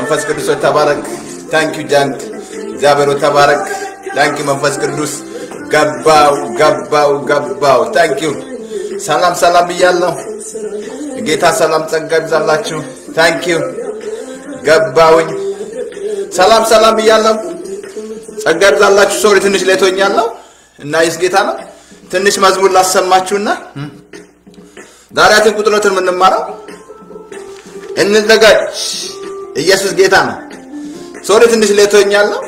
መንፈስ ቅዱስ ሆይ ተባረክ። ታንኪ ጃንክ እግዚአብሔር ሆይ ተባረክ። ታንኪ መንፈስ ቅዱስ ገባው ገባው ገባው። ታንኪ ሰላም ሰላም ብያለሁ። ጌታ ሰላም ጸጋ ይብዛላችሁ። ታንኪ ገባውኝ። ሰላም ሰላም ብያለሁ። ጸጋ ይብዛላችሁ። ሶሪ ትንሽ ሌቶኛለሁ እና ይስ ጌታ ነው። ትንሽ መዝሙር ላሰማችሁና ዛሬያትን ቁጥሮትን የምንማረው እንዘጋጅ። ኢየሱስ ጌታ ነው። ሶሪ ትንሽ ሌቶኛለሁ።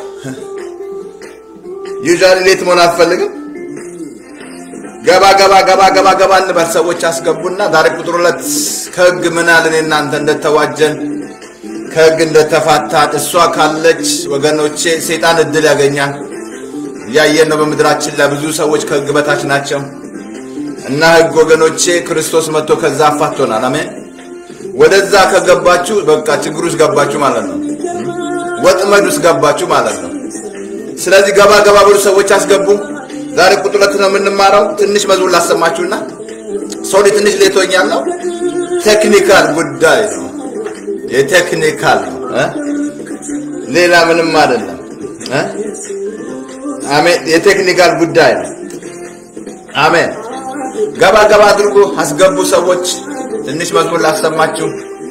ዩዛሊ ሌት መሆን አልፈልግም። ገባ ገባ ገባ ገባ ገባ እንበል። ሰዎች አስገቡና ዛሬ ቁጥር ሁለት ከህግ ምን አለን እናንተ እንደተዋጀን ከህግ እንደተፋታን እሷ ካለች ወገኖቼ ሰይጣን እድል ያገኛል። እያየን ነው። በምድራችን ላይ ብዙ ሰዎች ከህግ በታች ናቸው እና ህግ ወገኖቼ ክርስቶስ መጥቶ ከዛ አፋቶናል። አሜን። ወደዛ ከገባችሁ በቃ ችግር ውስጥ ገባችሁ ማለት ነው። ወጥመድ ውስጥ ገባችሁ ማለት ነው። ስለዚህ ገባ ገባ ብሎ ሰዎች አስገቡ። ዛሬ ቁጥር ሁለት ነው የምንማረው። ትንሽ መዝሙር ላሰማችሁና ሶሪ ትንሽ ሌቶኛለሁ። ቴክኒካል ጉዳይ ነው፣ የቴክኒካል ነው እ ሌላ ምንም አይደለም እ አሜን። የቴክኒካል ጉዳይ ነው። አሜን። ገባ ገባ አድርጎ አስገቡ ሰዎች። ትንሽ መዝሙር ላሰማችሁ።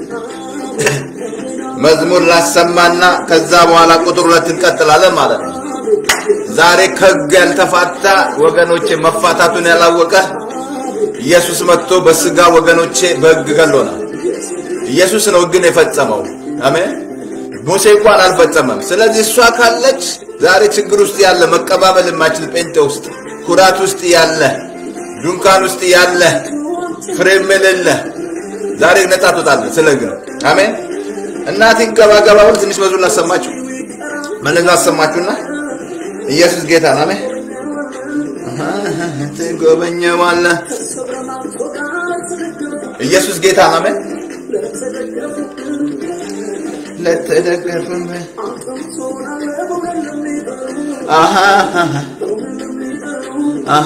መዝሙር ላሰማና ከዛ በኋላ ቁጥር ሁለት እንቀጥላለን ማለት ነው። ዛሬ ከህግ ያልተፋታ ወገኖቼ መፋታቱን ያላወቀ ኢየሱስ መጥቶ በስጋ ወገኖቼ በህግ ገሎናል። ኢየሱስ ነው ህግን የፈጸመው። አሜን። ሙሴ እንኳን አልፈጸመም። ስለዚህ እሷ ካለች ዛሬ ችግር ውስጥ ያለ መቀባበል የማይችል ጴንጤ ውስጥ ኩራት ውስጥ ያለ ዱንካን ውስጥ ያለ ፍሬም የሌለ ዛሬ ነጻ ትወጣለህ። ስለ ህግ ነው። አሜን። እናቴን ገባ ገባ ብሎ ትንሽ መዝሙር ላሰማችሁ መለዝ ላሰማችሁና ኢየሱስ ጌታ ነው። አሜን። ትጎበኘዋለህ። ኢየሱስ ጌታ ነው። አሜን። ለተደገፈም አሃ አሃ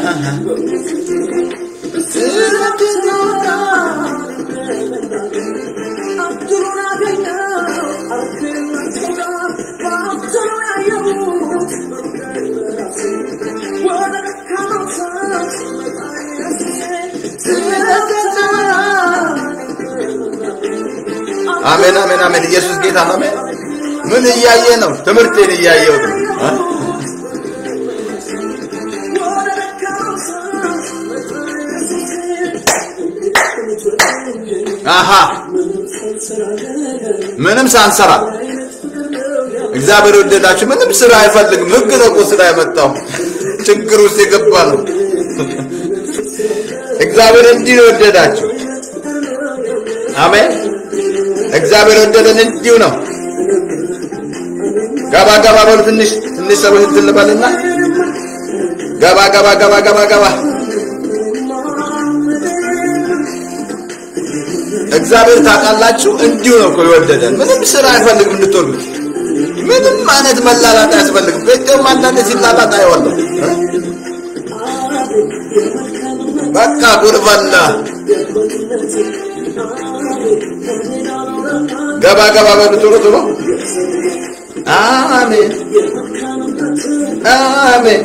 አሜን አሜን አሜን። ኢየሱስ ጌታ ነው። አሜን። ምን እያየ ነው? ትምህርቴን እያየው ነው። አሃ ምንም ሳንሰራ እግዚአብሔር ወደዳችሁ። ምንም ስራ አይፈልግም። ህግ ነው እኮ ስራ ያመጣው። ችግር ውስጥ የገባ ነው። እግዚአብሔር እንዲህ ነው ወደዳችሁ። አሜን። እግዚአብሔር ወደደን እንዲሁ ነው። ገባ ገባ በሉ ትንሽ ትንሽ ሰዎች እንትን ልበልና ገባ ገባ ገባ ገባ ገባ እግዚአብሔር ታውቃላችሁ፣ እንዲሁ ነው እኮ የወደደን። ምንም ስራ አይፈልግም እንድትወዱት። ምንም አይነት መላላጥ አያስፈልግም። ቤቴውም አንዳንድ ሲላላጥ አይወለም። በቃ ጉርበላ ገባ ገባ በሉ ቶሎ ቶሎ። አሜን አሜን።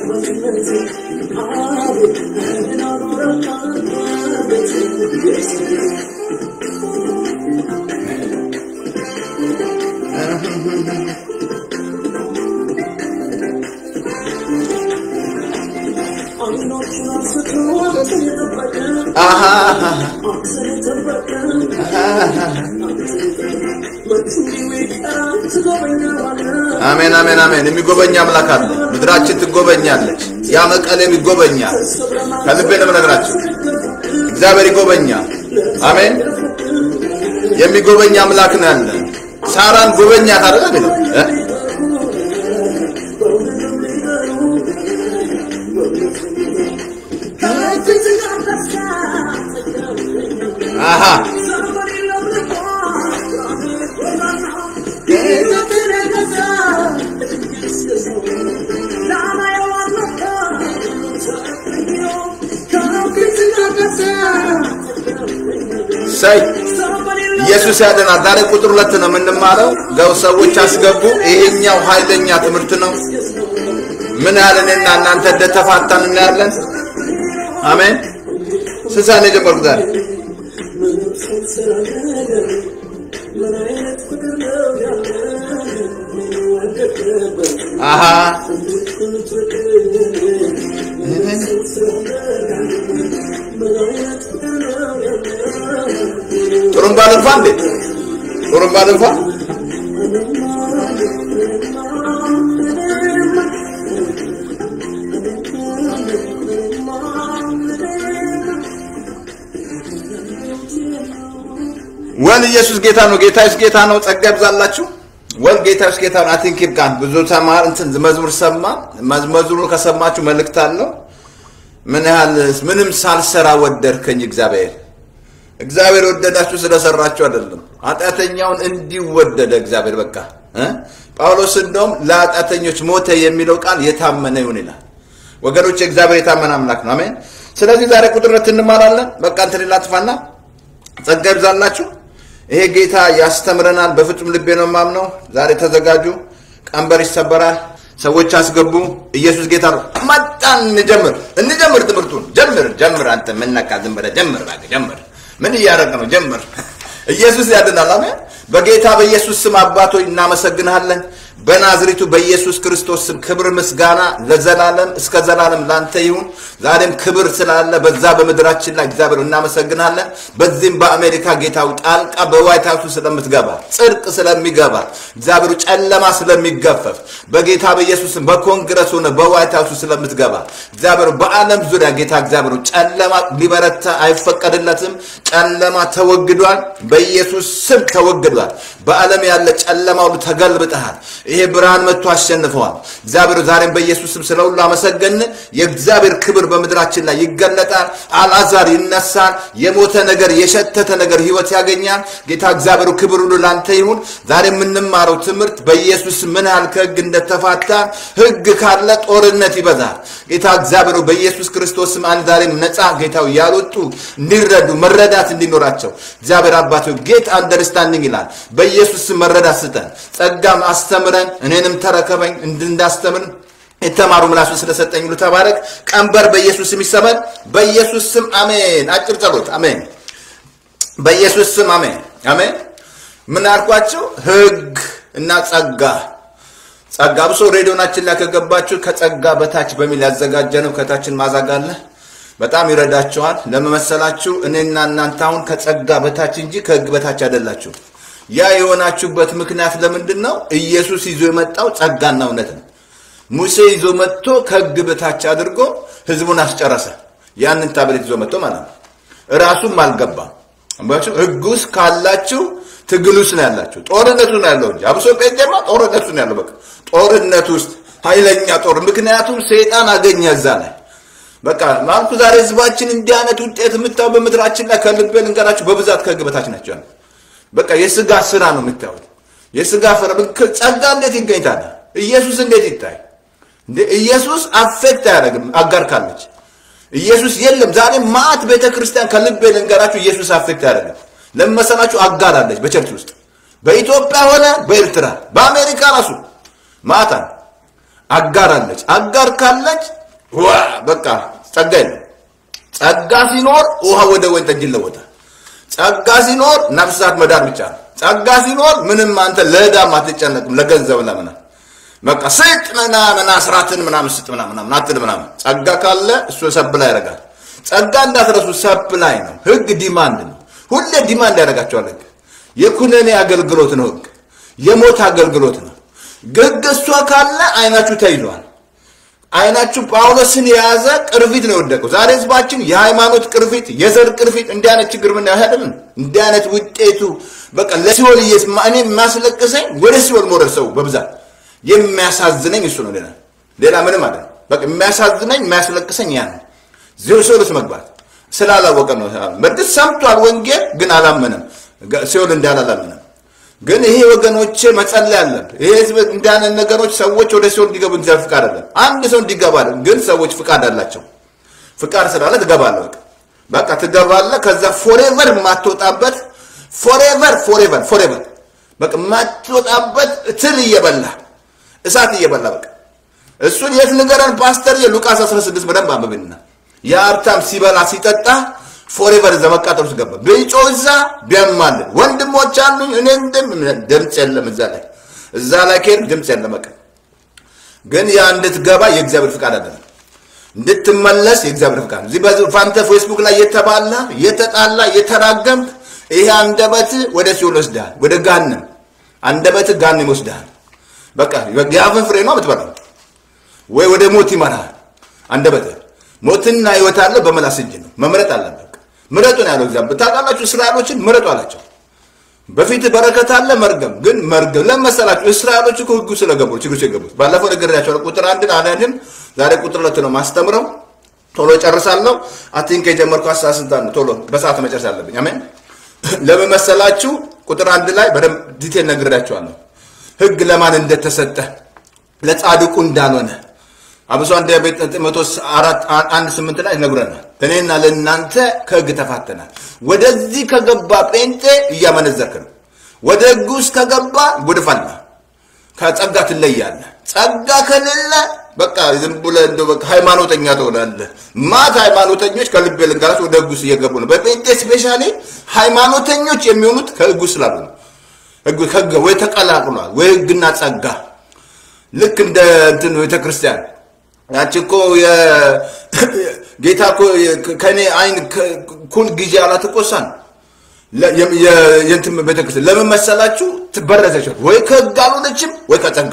አሜን አሜን አሜን። የሚጎበኝ አምላክ አለ። ምድራችን ትጎበኛለች። ያ መቀሌም ይጎበኛል። ከልቤ ነው የምነግራችሁ። እግዚአብሔር ይጎበኛል። አሜን። የሚጎበኝ አምላክ ነው ያለ። ሳራን ጎበኛት አይደል የሚለው እ አሃ ሳይ ኢየሱስ ያድናል። ዛሬ ቁጥር ሁለት ነው የምንማረው። ገው ሰዎች አስገቡ። ይሄኛው ኃይለኛ ትምህርት ነው። ምን ያህል እኔና እናንተ እንደተፋታን እናያለን። አሜን። ስንት ሰዓት ነው የጀመርኩት ዛሬ? አሀ ጥሩምባ ልንፋ እንዴ? ጥሩምባ ልንፋ? ወል ኢየሱስ ጌታ ነው። ጌታ ኢየሱስ ጌታ ነው። ጸጋ ይብዛላችሁ። ወል ጌታ ኢየሱስ ጌታ ነው። አይ ቲንክ ይብቃን። ብዙ ተማር እንትን መዝሙር ሰማ። መዝሙሩን ከሰማችሁ መልእክት አለው። ምን ያህል ምንም ሳልሰራ ወደድከኝ እግዚአብሔር እግዚአብሔር ወደዳችሁ ስለሰራችሁ አይደለም። ኃጢአተኛውን እንዲወደደ እግዚአብሔር በቃ እ ጳውሎስ እንደውም ለኃጢአተኞች ሞተ የሚለው ቃል የታመነ ይሁን ይላል። ወገኖች እግዚአብሔር የታመነ አምላክ ነው። አሜን። ስለዚህ ዛሬ ቁጥር ሁለት እንማራለን። በቃ እንትን ላጥፋና ጸጋ ይብዛላችሁ። ይሄ ጌታ ያስተምረናል። በፍጹም ልቤ ነው የማምነው። ዛሬ ተዘጋጁ። ቀንበር ይሰበራል። ሰዎች አስገቡ። ኢየሱስ ጌታ ነው። መጣን። እንጀምር እንጀምር። ትምህርቱን ጀምር ጀምር። አንተ ምነካ ዝም ብለህ ጀምር እባክህ ጀምር። ምን እያደረግ ነው? ጀምር። ኢየሱስ ያድናል። አሜን። በጌታ በኢየሱስ ስም አባቶች እናመሰግንሃለን። በናዝሪቱ በኢየሱስ ክርስቶስ ስም ክብር ምስጋና ለዘላለም እስከ ዘላለም ላንተ ይሁን። ዛሬም ክብር ስላለ በዛ በምድራችን ላይ እግዚአብሔር እናመሰግናለን። በዚህም በአሜሪካ ጌታው ጣልቃ በዋይት ሀውሱ ስለምትገባ ጽድቅ ስለሚገባ እግዚአብሔሩ ጨለማ ስለሚገፈፍ በጌታ በኢየሱስ ስም በኮንግረስ ሆነ በዋይት ሀውሱ ስለምትገባ እግዚአብሔሩ በዓለም ዙሪያ ጌታ እግዚአብሔሩ ጨለማ ሊበረታ አይፈቀድለትም። ጨለማ ተወግዷል። በኢየሱስ ስም ተወግዷል። በዓለም ያለ ጨለማ ሁሉ ተገልብጠሃል። ይሄ ብርሃን መጥቶ አሸንፈዋል። እግዚአብሔር ዛሬም በኢየሱስ ስም ስለ ሁሉ አመሰገን። የእግዚአብሔር ክብር በምድራችን ላይ ይገለጣል። አልዓዛር ይነሳል። የሞተ ነገር የሸተተ ነገር ህይወት ያገኛል። ጌታ እግዚአብሔሩ ክብር ሁሉ ላንተ ይሁን። ዛሬ የምንማረው ትምህርት በኢየሱስ ምን ያህል ከህግ እንደተፋታ፣ ህግ ካለ ጦርነት ይበዛል። ጌታ እግዚአብሔሩ በኢየሱስ ክርስቶስ ስም አንድ ዛሬም ነፃ ጌታው ያልወጡ እንዲረዱ መረዳት እንዲኖራቸው እግዚአብሔር አባቶ ጌት አንደርስታንዲንግ ይላል። በኢየሱስ ስም መረዳት ስጠን፣ ጸጋም አስተምረን፣ እኔንም ተረከበኝ እንዳስተምር የተማሩ ምላሱ ስለሰጠኝ ሁሉ ተባረክ። ቀንበር በኢየሱስ ስም ይሰበር። በኢየሱስ ስም አሜን። አጭር ጸሎት አሜን። በኢየሱስ ስም አሜን አሜን። ምን አልኳቸው? ህግ እና ጸጋ ጸጋ ብሶ ሬዲዮናችን ላይ ከገባችሁ ከጸጋ በታች በሚል ያዘጋጀ ነው። ከታችን ማዛግ አለ። በጣም ይረዳችኋል። ለመመሰላችሁ እኔና እናንተ አሁን ከጸጋ በታች እንጂ ከህግ በታች አይደላችሁ። ያ የሆናችሁበት ምክንያት ለምንድን ነው? ኢየሱስ ይዞ የመጣው ጸጋና እውነት ነው። ሙሴ ይዞ መጥቶ ከህግ በታች አድርጎ ህዝቡን አስጨረሰ። ያንን ታብሌት ይዞ መጥቶ ማለት ነው። እራሱም አልገባም። ህግ ውስጥ ካላችሁ ትግል ውስጥ ነው ያላችሁ። ጦርነቱ ነው ያለው እንጂ አብሶ ጴንጤማ ጦርነቱ ነው ያለው። በቃ ጦርነት ውስጥ ኃይለኛ ጦር። ምክንያቱም ሰይጣን አገኘ እዛ ላይ በቃ ማልኩ ዛሬ ህዝባችን እንዲህ አይነት ውጤት የምታዩ በምድራችን ላይ ከልቤ ልንገራችሁ፣ በብዛት ከህግ በታች ናቸው ያሉት። በቃ የስጋ ስራ ነው የምታዩት። የስጋ ፍራ ጸጋ እንዴት ይገኝ ታዲያ? ኢየሱስ እንዴት ይታይ እንዴ? ኢየሱስ አፌክት አያደርግም። አጋር ካለች ኢየሱስ የለም። ዛሬ ማዕት ቤተ ክርስቲያን ከልቤ ልንገራችሁ፣ ኢየሱስ አፌክት አያደርግም። ለመሰላችሁ አጋር አለች በቸርች ውስጥ በኢትዮጵያ ሆነ በኤርትራ በአሜሪካ ራሱ ማዕት አለ አጋር አለች። አጋር ካለች ዋ በቃ ጸጋ የለም። ጸጋ ሲኖር ውሃ ወደ ወይን ጠጅ ይለወጣል። ጸጋ ሲኖር ነፍሳት መዳን ብቻ ነው። ጸጋ ሲኖር ምንም አንተ ለዕዳም አትጨነቅም፣ ለገንዘብ ለምና በቃ ስጥ ምናምን አስራትን ምናምን ስጥ ምናምን አትል ምናምን። ጸጋ ካለ እሱ ሰፕላይ ያደርጋል። ጸጋ እንዳትረሱ ሰፕላይ ነው። ህግ ዲማንድ ነው። ሁሌ ዲማንድ ያደርጋቸዋል። ህግ የኩነኔ አገልግሎት ነው። ህግ የሞት አገልግሎት ነው። ህግ እሷ ካለ አይናችሁ ተይዟል። አይናችሁ ጳውሎስን የያዘ ቅርፊት ነው የወደቀው። ዛሬ ህዝባችን የሃይማኖት ቅርፊት፣ የዘር ቅርፊት እንዲህ አይነት ችግር ምን ያህልም እንዲህ አይነት ውጤቱ በቃ ለሲኦል እየስ እኔ የሚያስለቅሰኝ ወደ ሲኦል መውረድ ሰው በብዛት የሚያሳዝነኝ እሱ ነው። ሌላ ሌላ ምንም አለ በቃ የሚያሳዝነኝ የሚያስለቅሰኝ ያ ነው። ሲኦል ውስጥ መግባት ስላላወቀ ነው። በእርግጥ ሰምቷል ወንጌል ግን አላመነም። ሲኦል እንዳለ አላመነም። ግን ይሄ ወገኖቼ መጸለይ አለን። ይሄ ህዝብ እንዳንን ነገሮች ሰዎች ወደ ሲኦል እንዲገቡ እግዚአብሔር ፍቃድ አለን። አንድ ሰው እንዲገባ አለን። ግን ሰዎች ፍቃድ አላቸው። ፍቃድ ስላለ ትገባለህ። በቃ በቃ ትገባለህ። ከዛ ፎሬቨር የማትወጣበት ፎሬቨር ፎሬቨር ፎሬቨር በቃ የማትወጣበት ትል እየበላ እሳት እየበላ በቃ እሱን የት ንገረን ፓስተር የሉቃስ 16 በደንብ አንብብና የሀብታም ሲበላ ሲጠጣ ፎሬቨር እዛ መቃጠል ውስጥ ገባ ቢጮ እዛ ቢያማልን ወንድሞች አሉኝ እኔ እንደም ድምፅ የለም እዛ ላይ እዛ ላይ ከሄድ ድምፅ የለም በቃ ግን ያ እንድትገባ የእግዚአብሔር ፍቃድ አይደለም እንድትመለስ የእግዚአብሔር ፍቃድ እዚህ በፋንተ ፌስቡክ ላይ የተባላ የተጣላ የተራገምክ ይሄ አንደበት ወደ ሲኦል ይወስድሃል ወደ ጋንም አንደበት ጋንም ይወስድሃል በቃ የአፍን ፍሬ ነው የምትበላው ወይ ወደ ሞት ይመራል አንደበት ሞትና ህይወት አለ በመላስ እጅ ነው መምረጥ አለበት ምረጡ ነው ያለው እግዚአብሔር ታውቃላችሁ እስራኤሎችን ምረጡ አላቸው በፊት በረከት አለ መርገም ግን መርገም ለመሰላችሁ እስራኤሎች እኮ ህጉ ስለገቡ ችግር የገቡት ባለፈው ነግሬያቸዋለሁ ቁጥር አንድን አናድን ዛሬ ቁጥር ሁለት ነው ማስተምረው ቶሎ ጨርሳለሁ አቲንክ የጀመርኩ ሀሳብ ስንት ነው ቶሎ በሰዓት መጨረስ አለብኝ አሜን ለምን መሰላችሁ ቁጥር አንድ ላይ በደንብ ዲቴል ነግሬያቸዋለሁ ህግ ለማን እንደተሰጠ ለጻድቁ እንዳልሆነ አብሶ አንድ ቤት ጢሞቴዎስ አራት አንድ ስምንት ላይ ይነግረናል። እኔና ለእናንተ ከህግ ተፋተናል። ወደዚህ ከገባ ጴንጤ እያመነዘርክ ነው። ወደ ህግ ውስጥ ከገባ ጉድፍ አለ። ከጸጋ ትለያለህ። ጸጋ ከሌለ በቃ ዝም ብለህ እንደው በቃ ሃይማኖተኛ ትሆናለህ። ማት ሃይማኖተኞች ከልቤ ልንገራችሁ ወደ ህግ ውስጥ እየገቡ ነው። በጴንጤ ስፔሻሊ ሃይማኖተኞች የሚሆኑት ከህግ ውስጥ ስላሉ ነው። ህግ ከህግ ወይ ተቀላቅሏል ወይ ህግና ጸጋ ልክ እንደ እንትን ቤተክርስቲያን ያቺ እኮ ጌታ እኮ ከኔ አይን ኩል ጊዜ አላት እኮ እሷን የእንትን ቤተክርስቲያን ለምን መሰላችሁ? ትበረዘች ወይ ከህግ አልሆነችም ወይ ከጸጋ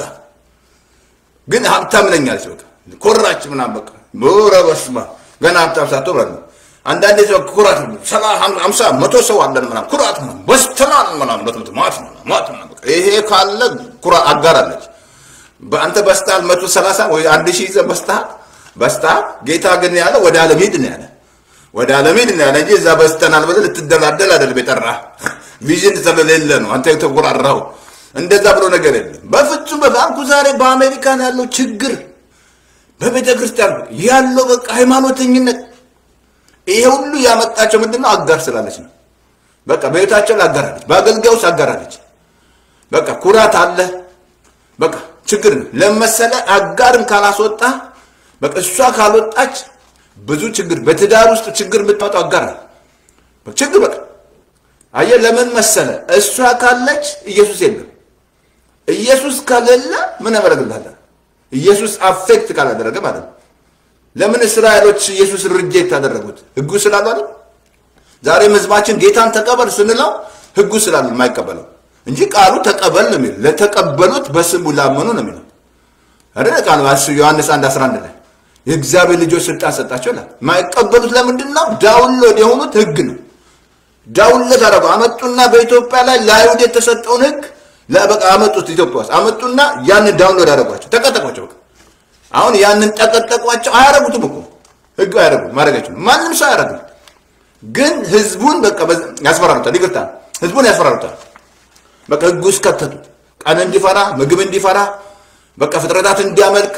ግን ሀብታም ነኝ አለች። በቃ ኮራች ምናምን በቃ ኧረ በስመ አብ ገና ሀብታም ሳትሆን ማለት ነው። አንዳንዴ ሰው ኩራት ሀምሳ መቶ ሰው አለን ምናምን ኩራት ምናምን በስተናል ምናምን በት ማት ማት ይሄ ካለ ኩራት አጋር አለች። በአንተ በስታል መቶ ሰላሳ ወይ አንድ ሺህ ይዘህ በስታል በስታል። ጌታ ግን ያለ ወደ ዓለም ሂድ ነው ያለ ወደ ዓለም ሂድ ነው ያለ እንጂ እዛ በስተናል ብለህ ልትደላደል አይደለም የጠራህ። ቪዥን ስለሌለ ነው አንተ የተቆራራው። እንደዛ ብሎ ነገር የለም በፍጹም። በባንኩ ዛሬ በአሜሪካን ያለው ችግር በቤተ ክርስቲያን ያለው በቃ ሃይማኖተኝነት ይሄ ሁሉ ያመጣቸው ምንድነው? አጋር ስላለች ነው። በቃ በቤታቸው ላይ አጋራለች፣ በአገልጋይ ውስጥ አጋራለች። በቃ ኩራት አለ። በቃ ችግር ነው ለመሰለ አጋርን ካላስወጣ በቃ እሷ ካልወጣች ብዙ ችግር በትዳር ውስጥ ችግር የምታወጣው አጋር ነው። ችግር በቃ አየህ፣ ለምን መሰለ እሷ ካለች ኢየሱስ የለም። ኢየሱስ ከሌለ ምን ያደርግልሃል? ኢየሱስ አፌክት ካላደረገ ማለት ነው። ለምን እስራኤሎች ኢየሱስ ርጄት ታደረጉት? ህጉ ስላሉ አይደል? ዛሬም ህዝባችን ጌታን ተቀበል ስንለው ህጉ ስላሉ የማይቀበለው እንጂ ቃሉ ተቀበል ነው የሚለው። ለተቀበሉት በስሙ ላመኑ ነው የሚለው አይደል? ቃሉ ዮሐንስ 1 11 ላይ የእግዚአብሔር ልጆች ስልጣን ሰጣቸው ይላል። የማይቀበሉት ለምንድን ነው? ዳውንሎድ የሆኑት ህግ ነው። ዳውንሎድ አደረጉ። አመጡና በኢትዮጵያ ላይ ለአይሁድ የተሰጠውን ህግ በቃ አመጡት። ኢትዮጵያ ውስጥ አመጡና ያንን ዳውንሎድ አደረጓቸው፣ ተቀጠቋቸው። በቃ አሁን ያንን ጠቀጠቋቸው። አያረጉትም እኮ ህግ አያረጉም፣ ማድረግ አይችሉም። ማንም ሰው አያረግም። ግን ህዝቡን በቃ ያስፈራሩታል። ይቅርታ ህዝቡን ያስፈራሩታል። በቃ ህግ ውስጥ ከተቱት። ቀን እንዲፈራ፣ ምግብ እንዲፈራ፣ በቃ ፍጥረታት እንዲያመልክ፣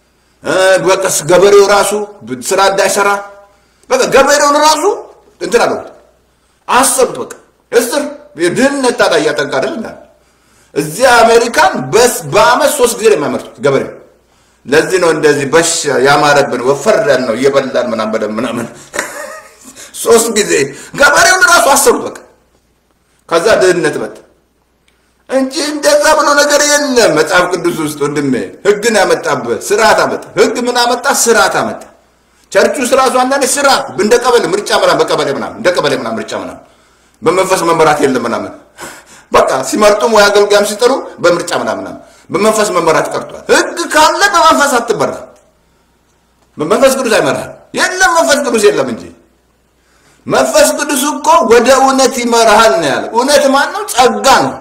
በቃ ገበሬው ራሱ ስራ እንዳይሰራ፣ በቃ ገበሬውን ራሱ እንትን አለሁት አሰሩት። በቃ እስር ድህነት ታዲያ እያጠቃ አይደል እንዳለ እዚህ አሜሪካን በስ በአመት ሶስት ጊዜ ነው የሚያመርቱት ገበሬው። ለዚህ ነው እንደዚህ በሽ ያማረብን ወፈር ያል ነው እየበላን ምናምን በደምብ ምናምን ሶስት ጊዜ ገበሬውን ራሱ አሰሩት። በቃ ከዛ ድህነት መጣ እንጂ እንደዛ ብሎ ነገር የለም መጽሐፍ ቅዱስ ውስጥ ወንድሜ። ህግን ያመጣበት ስርዓት አመጣ። ህግ ምን አመጣ? ስርዓት አመጣ። ቸርቹ ስራሱ አንዳንዴ ስርዓት እንደ ቀበሌ ምርጫ ምናምን በቀበሌ ምናምን እንደ ቀበሌ ምናምን ምርጫ ምናምን በመንፈስ መመራት የለም ምናምን በቃ ሲመርጡም ወይ አገልጋይም ሲጠሩ በምርጫ ምናምን በመንፈስ መመራት ቀርቷል። ህግ ካለ በመንፈስ አትመራ። በመንፈስ ቅዱስ አይመራል። የለም መንፈስ ቅዱስ የለም እንጂ መንፈስ ቅዱስ እኮ ወደ እውነት ይመራሃል ነው ያለ። እውነት ማን ነው? ጸጋ ነው።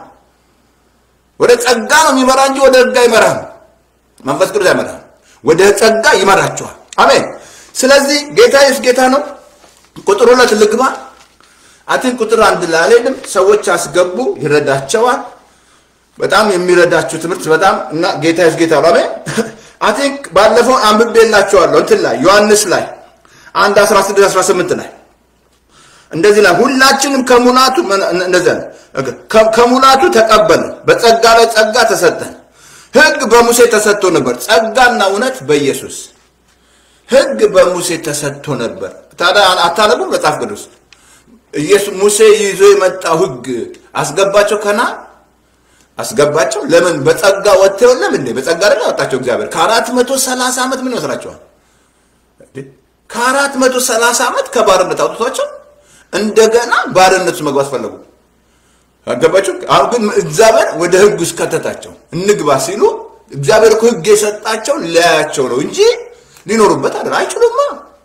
ወደ ጸጋ ነው የሚመራ እንጂ ወደ ህግ አይመራም። መንፈስ ቅዱስ አይመራም፣ ወደ ጸጋ ይመራችኋል። አሜን። ስለዚህ ጌታ ኢየሱስ ጌታ ነው። ቁጥር ሁለት ልግባ። አትን ቁጥር አንድ ላይ አልሄድም። ሰዎች አስገቡ፣ ይረዳቸዋል። በጣም የሚረዳችሁ ትምህርት በጣም እና ጌታ ኢየሱስ ጌታ ነው። አሜን። አቲንክ ባለፈው አንብቤላችኋለሁ እንትን ላይ ዮሐንስ ላይ አንድ 16 18 ላይ እንደዚህ ላይ ሁላችንም ከሙላቱ እንደዚያ ነው። ከሙላቱ ተቀበልን፣ በጸጋ ላይ ጸጋ ተሰጠን። ሕግ በሙሴ ተሰጥቶ ነበር፣ ጸጋና እውነት በኢየሱስ ሕግ በሙሴ ተሰጥቶ ነበር። ታዲያ አታነቡም መጽሐፍ ቅዱስ? ኢየሱስ ሙሴ ይዞ የመጣው ሕግ አስገባቸው ከና አስገባቸው። ለምን በጸጋ ወጥተው የለም እንዴ? በጸጋ አይደል ያወጣቸው እግዚአብሔር። ከአራት መቶ ሰላሳ ዓመት ምን ይመስላችኋል? ከአራት መቶ ሰላሳ ዓመት ከባርነት አውጥቷቸው እንደገና ባርነቱ መግባት ፈለጉ። አገባችሁ? አሁን ግን እግዚአብሔር ወደ ህግ ውስጥ ከተታቸው። እንግባ ሲሉ እግዚአብሔር እኮ ህግ የሰጣቸው ሊያያቸው ነው እንጂ ሊኖሩበት አይደል። አይችሉማ፣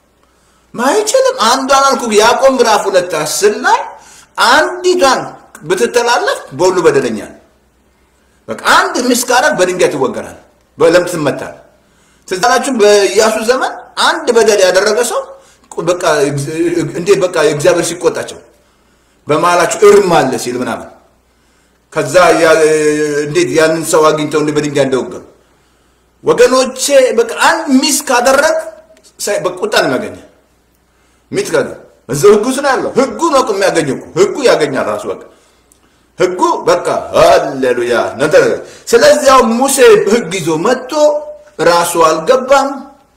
አይችልም። አንዷን አልኩ ያዕቆብ ምዕራፍ ሁለት አስር ላይ አንዲቷን ብትተላለፍ በሁሉ በደለኛ ነው። በቃ አንድ ሚስት ካረግ በድንጋይ ትወገራል፣ በለምት ትመታል። ትዝ አላችሁ በኢያሱ ዘመን አንድ በደል ያደረገ ሰው በቃ እንዴት በቃ እግዚአብሔር ሲቆጣቸው በመሀላችሁ እርም አለ ሲል ምናምን ከዛ እንዴት ያንን ሰው አግኝተው እንደ በድንጋይ እንደወገሩ ወገኖቼ በቃ አንድ ሚስ ካደረግ በቁጣ ነው የሚያገኘ ሚት ካደ እዛው ህጉ ስለ ያለው ህጉ ነው እኮ የሚያገኘው እኮ ህጉ ያገኛል ራሱ በቃ ህጉ በቃ ሃሌሉያ ነተ ስለዚህ ያው ሙሴ ህግ ይዞ መጥቶ ራሱ አልገባም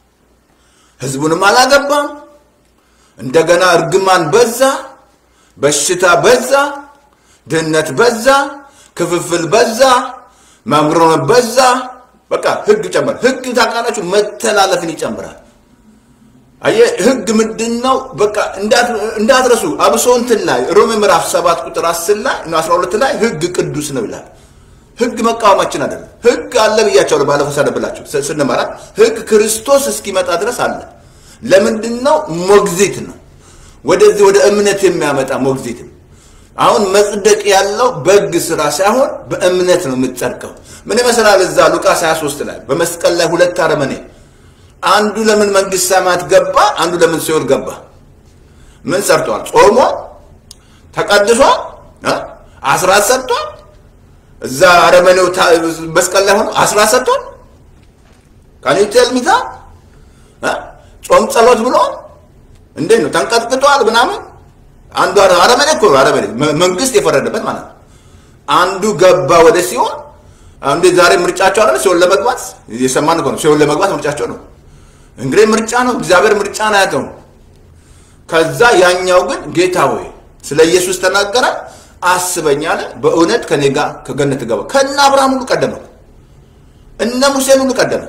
ህዝቡንም አላገባም እንደገና እርግማን በዛ በሽታ በዛ ድህነት በዛ ክፍፍል በዛ ማምሮን በዛ በቃ ህግ ጨመረ ህግ ታውቃላችሁ መተላለፍን ይጨምራል አየ ህግ ምንድን ነው በቃ እንዳትረሱ አብሶ እንትን ላይ ሮሜ ምዕራፍ 7 ቁጥር 10 ላይ 12 ላይ ህግ ቅዱስ ነው ይላል ህግ መቃወማችን አይደለም ህግ አለ ብያቸዋለሁ ባለፈው ሳነብላችሁ ስንመራ ህግ ክርስቶስ እስኪመጣ ድረስ አለ ለምንድን ነው ሞግዚት ነው ወደዚህ ወደ እምነት የሚያመጣ ሞግዚት ነው አሁን መጽደቅ ያለው በህግ ስራ ሳይሆን በእምነት ነው የምትጸድቀው ምን ይመስላል እዛ ሉቃስ 23 ላይ በመስቀል ላይ ሁለት አረመኔ አንዱ ለምን መንግስት ሰማያት ገባ አንዱ ለምን ሲኦል ገባ ምን ሰርቷል ጾሞ ተቀድሷል አስራት ሰጥቷል እዛ አረመኔው መስቀል ላይ ሆኖ አስራት ሰጥቷል ካኒቴል ሚታ ጾም ጸሎት ብሎ እንዴት ነው ተንቀጥቅጧል ምናምን አንዱ አረመኔ እኮ አረመኔ መንግስት የፈረደበት ማለት ነው አንዱ ገባ ወደ ሲሆን እንዴ ዛሬ ምርጫቸው አይደል ሲሆን ለመግባት እየሰማን እኮ ነው ሲሆን ለመግባት ምርጫቸው ነው እንግዲህ ምርጫ ነው እግዚአብሔር ምርጫ ነው ያተው ከዛ ያኛው ግን ጌታ ሆይ ስለ ኢየሱስ ተናገረ አስበኝ አለ በእውነት ከኔ ጋር ከገነት ገባ ከነ አብርሃም ሁሉ ቀደመ እነ ሙሴን ሁሉ ቀደመ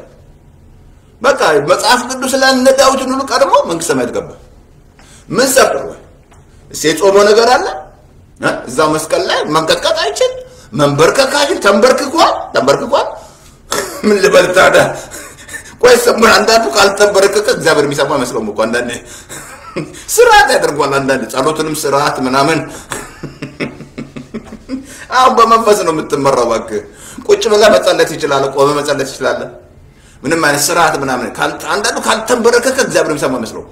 በቃ መጽሐፍ ቅዱስ ላይ እነ ዳዊትን ሁሉ ቀድሞ መንግስት ሰማያት ገባ ምን ሰርቶ ወይ እሴ የጾመው ነገር አለ እዛው መስቀል ላይ መንቀጥቀጥ አይችል መንበርከክ አይችል ተንበርክኳል ተንበርክኳል ምን ልበል ታዲያ ቆይ ሰሙ አንዳንዱ ካልተንበረከከ እግዚአብሔር የሚሰማ አይመስለውም እኮ አንዳንዴ ስርዓት ያደርጓል አንዳንድ ጸሎትንም ስርዓት ምናምን አሁን በመንፈስ ነው የምትመራው እባክህ ቁጭ ብለህ መጸለት ይችላል ቆመ መጸለት ይችላል ምንም አይነት ስርዓት ምናምን አንዳንዱ ካልተንበረከከ እግዚአብሔር የሚሰማ አይመስለውም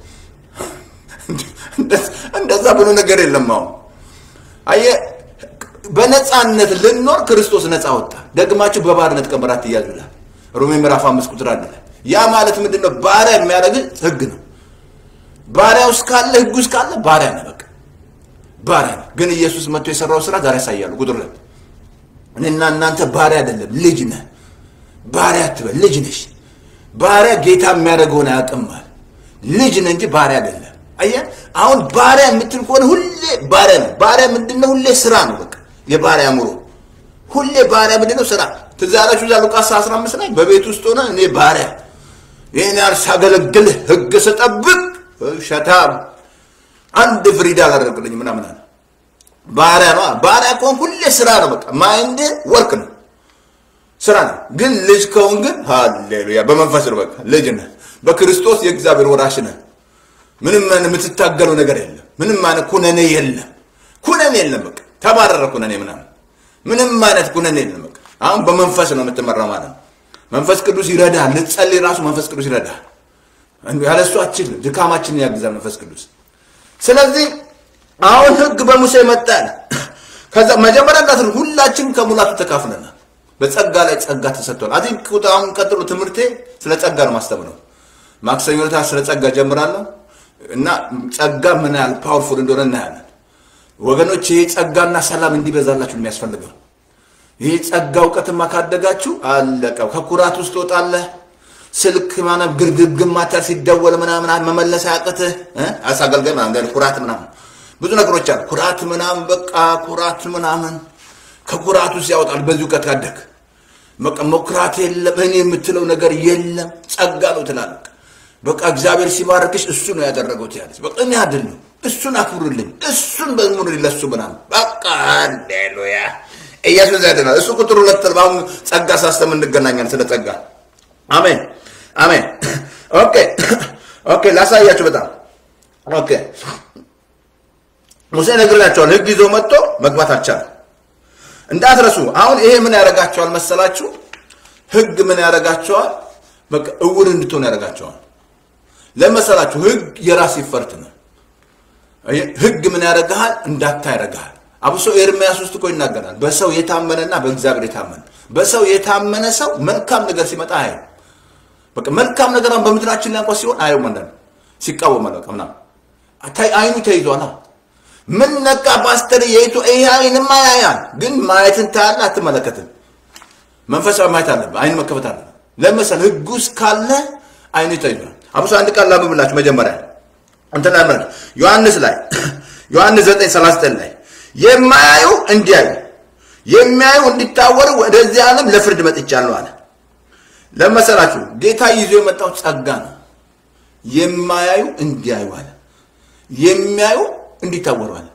እንደዛ ብሎ ነገር የለም አሁን አየህ በነፃነት ልኖር ክርስቶስ ነፃ ወጣ ደግማችሁ በባርነት ቀንበር አትያዙ ይላል ሮሜ ምዕራፍ አምስት ቁጥር አንድ ላይ ያ ማለት ምንድን ነው ባሪያ የሚያደርግ ህግ ነው ባሪያ ውስጥ ካለ ህግ ውስጥ ካለ ባሪያ ነው በቃ ባሪያ ነው ግን ኢየሱስ መጥቶ የሰራው ስራ ዛሬ ያሳያሉ ቁጥር ሁለት እኔና እናንተ ባሪያ አይደለም ልጅ ነህ ባሪያ አትበል ልጅ ነሽ ባሪያ ጌታ የሚያደርገውን አያውቅማል ልጅ ነህ እንጂ ባሪያ አይደለም አየህ አሁን ባሪያ የምትል ከሆነ ሁሌ ባሪያ ነው ባሪያ ምንድነው ሁሌ ስራ ነው በቃ የባሪያ አእምሮ ሁሌ ባሪያ ምንድነው ስራ ትዝ ያላችሁ እዛ ሉቃስ 15 ላይ በቤት ውስጥ ሆነ እኔ ባሪያ ይህን ያህል ሳገለግልህ ህግ ስጠብቅ ሸታም አንድ ፍሪዳ አላደርግልኝ ምናምን አለ ባሪያ ነው ባሪያ ከሆን ሁሌ ስራ ነው በቃ ማይንድ ወርክ ነው ስራ ነው ግን ልጅ ከሆን ግን ሃሌሉያ በመንፈስ ነው በቃ ልጅ ነህ በክርስቶስ የእግዚአብሔር ወራሽ ነህ ምንም የምትታገለው ነገር የለም ምንም አይነት ኩነኔ የለም ኩነኔ የለም በቃ ተባረረ ኩነኔ ምናምን ምንም አይነት ኩነኔ የለም በቃ አሁን በመንፈስ ነው የምትመራው ማለት ነው መንፈስ ቅዱስ ይረዳል ልትጸልይ ራሱ መንፈስ ቅዱስ ይረዳል ያለሱ አችል ድካማችንን ያግዛል መንፈስ ቅዱስ ስለዚህ አሁን ህግ በሙሴ መጣል ከዛ መጀመሪያ እንዳት ሁላችንም ከሙላቱ ተካፍለናል በጸጋ ላይ ጸጋ ተሰጥቷል አዚ አሁን ቀጥሎ ትምህርቴ ስለ ጸጋ ነው ማስተምረው ማክሰኞ ዕለት ስለ ጸጋ ጀምራለሁ እና ጸጋ ምን ያህል ፓወርፉል እንደሆነ እናያለን። ወገኖች ይሄ ጸጋና ሰላም እንዲበዛላችሁ ነው የሚያስፈልገው። ይህ ጸጋ እውቀትማ ካደጋችሁ አለቀው። ከኩራት ውስጥ ትወጣለህ። ስልክ ማነው ግርግግም ማታል ሲደወል ምናምን መመለስ አያቅትህ አሳገልገል ምናምን ኩራት ምናምን ብዙ ነገሮች አሉ። ኩራት ምናምን በቃ ኩራት ምናምን ከኩራት ውስጥ ያወጣል። በዚህ እውቀት ካደግ በቃ መኩራት የለም እኔ የምትለው ነገር የለም ጸጋ ነው ትላለህ። በቃ እግዚአብሔር ሲባርክሽ እሱ ነው ያደረገው ትያለሽ። በቃ እኔ አይደለም እሱን አክብሩልኝ፣ እሱን በዝሙር ለሱ ምናምን በቃ ሃሌሉያ ኢየሱስ ያድናል። እሱ ቁጥር ሁለት አሁን ጸጋ ሳስተም እንገናኛለን። ስለ ጸጋ አሜን አሜን። ኦኬ ኦኬ፣ ላሳያችሁ በጣም ኦኬ። ሙሴ ነግሬያቸዋል። ህግ ይዞ መጥቶ መግባት አልቻለም። እንዳትረሱ። አሁን ይሄ ምን ያደርጋቸዋል መሰላችሁ? ህግ ምን ያደርጋቸዋል? በቃ እውር እንድትሆን ያደርጋቸዋል። ለመሰላችሁ ህግ የራስ ይፈርት ነው። ህግ ምን ያደርግሃል? እንዳታ ያደርግሃል። አብሶ ኤርምያስ ውስጥ እኮ ይናገራል። በሰው የታመነና በእግዚአብሔር የታመነ በሰው የታመነ ሰው መልካም ነገር ሲመጣ አይ በቃ መልካም ነገር በምድራችን ላይ እንኳን ሲሆን አየው ማለት ነው። ሲቃወም ማለት ነው ምናምን አይኑ ተይዟል። ምን ነቃ ፓስተር የይቱ ይሄ አይንማ ያያል፣ ግን ማየትን ታያለህ አትመለከትም። መንፈሳዊ ማየት አለብህ። አይን መከፈት አለ። ለምሳሌ ህግ ውስጥ ካለ አይኑ ተይዟል። አብሶ አንድ ቃል ላምብላችሁ መጀመሪያ እንትን ላይ ማለት ዮሐንስ ላይ ዮሐንስ 9:39 ላይ የማያዩ እንዲያዩ የሚያዩ እንዲታወሩ ወደዚህ ዓለም ለፍርድ መጥቻለሁ አለ። ለመሰላችሁ ጌታ ይዞ የመጣው ጸጋ ነው። የማያዩ እንዲያዩ አለ። የሚያዩ እንዲታወሩ አለ።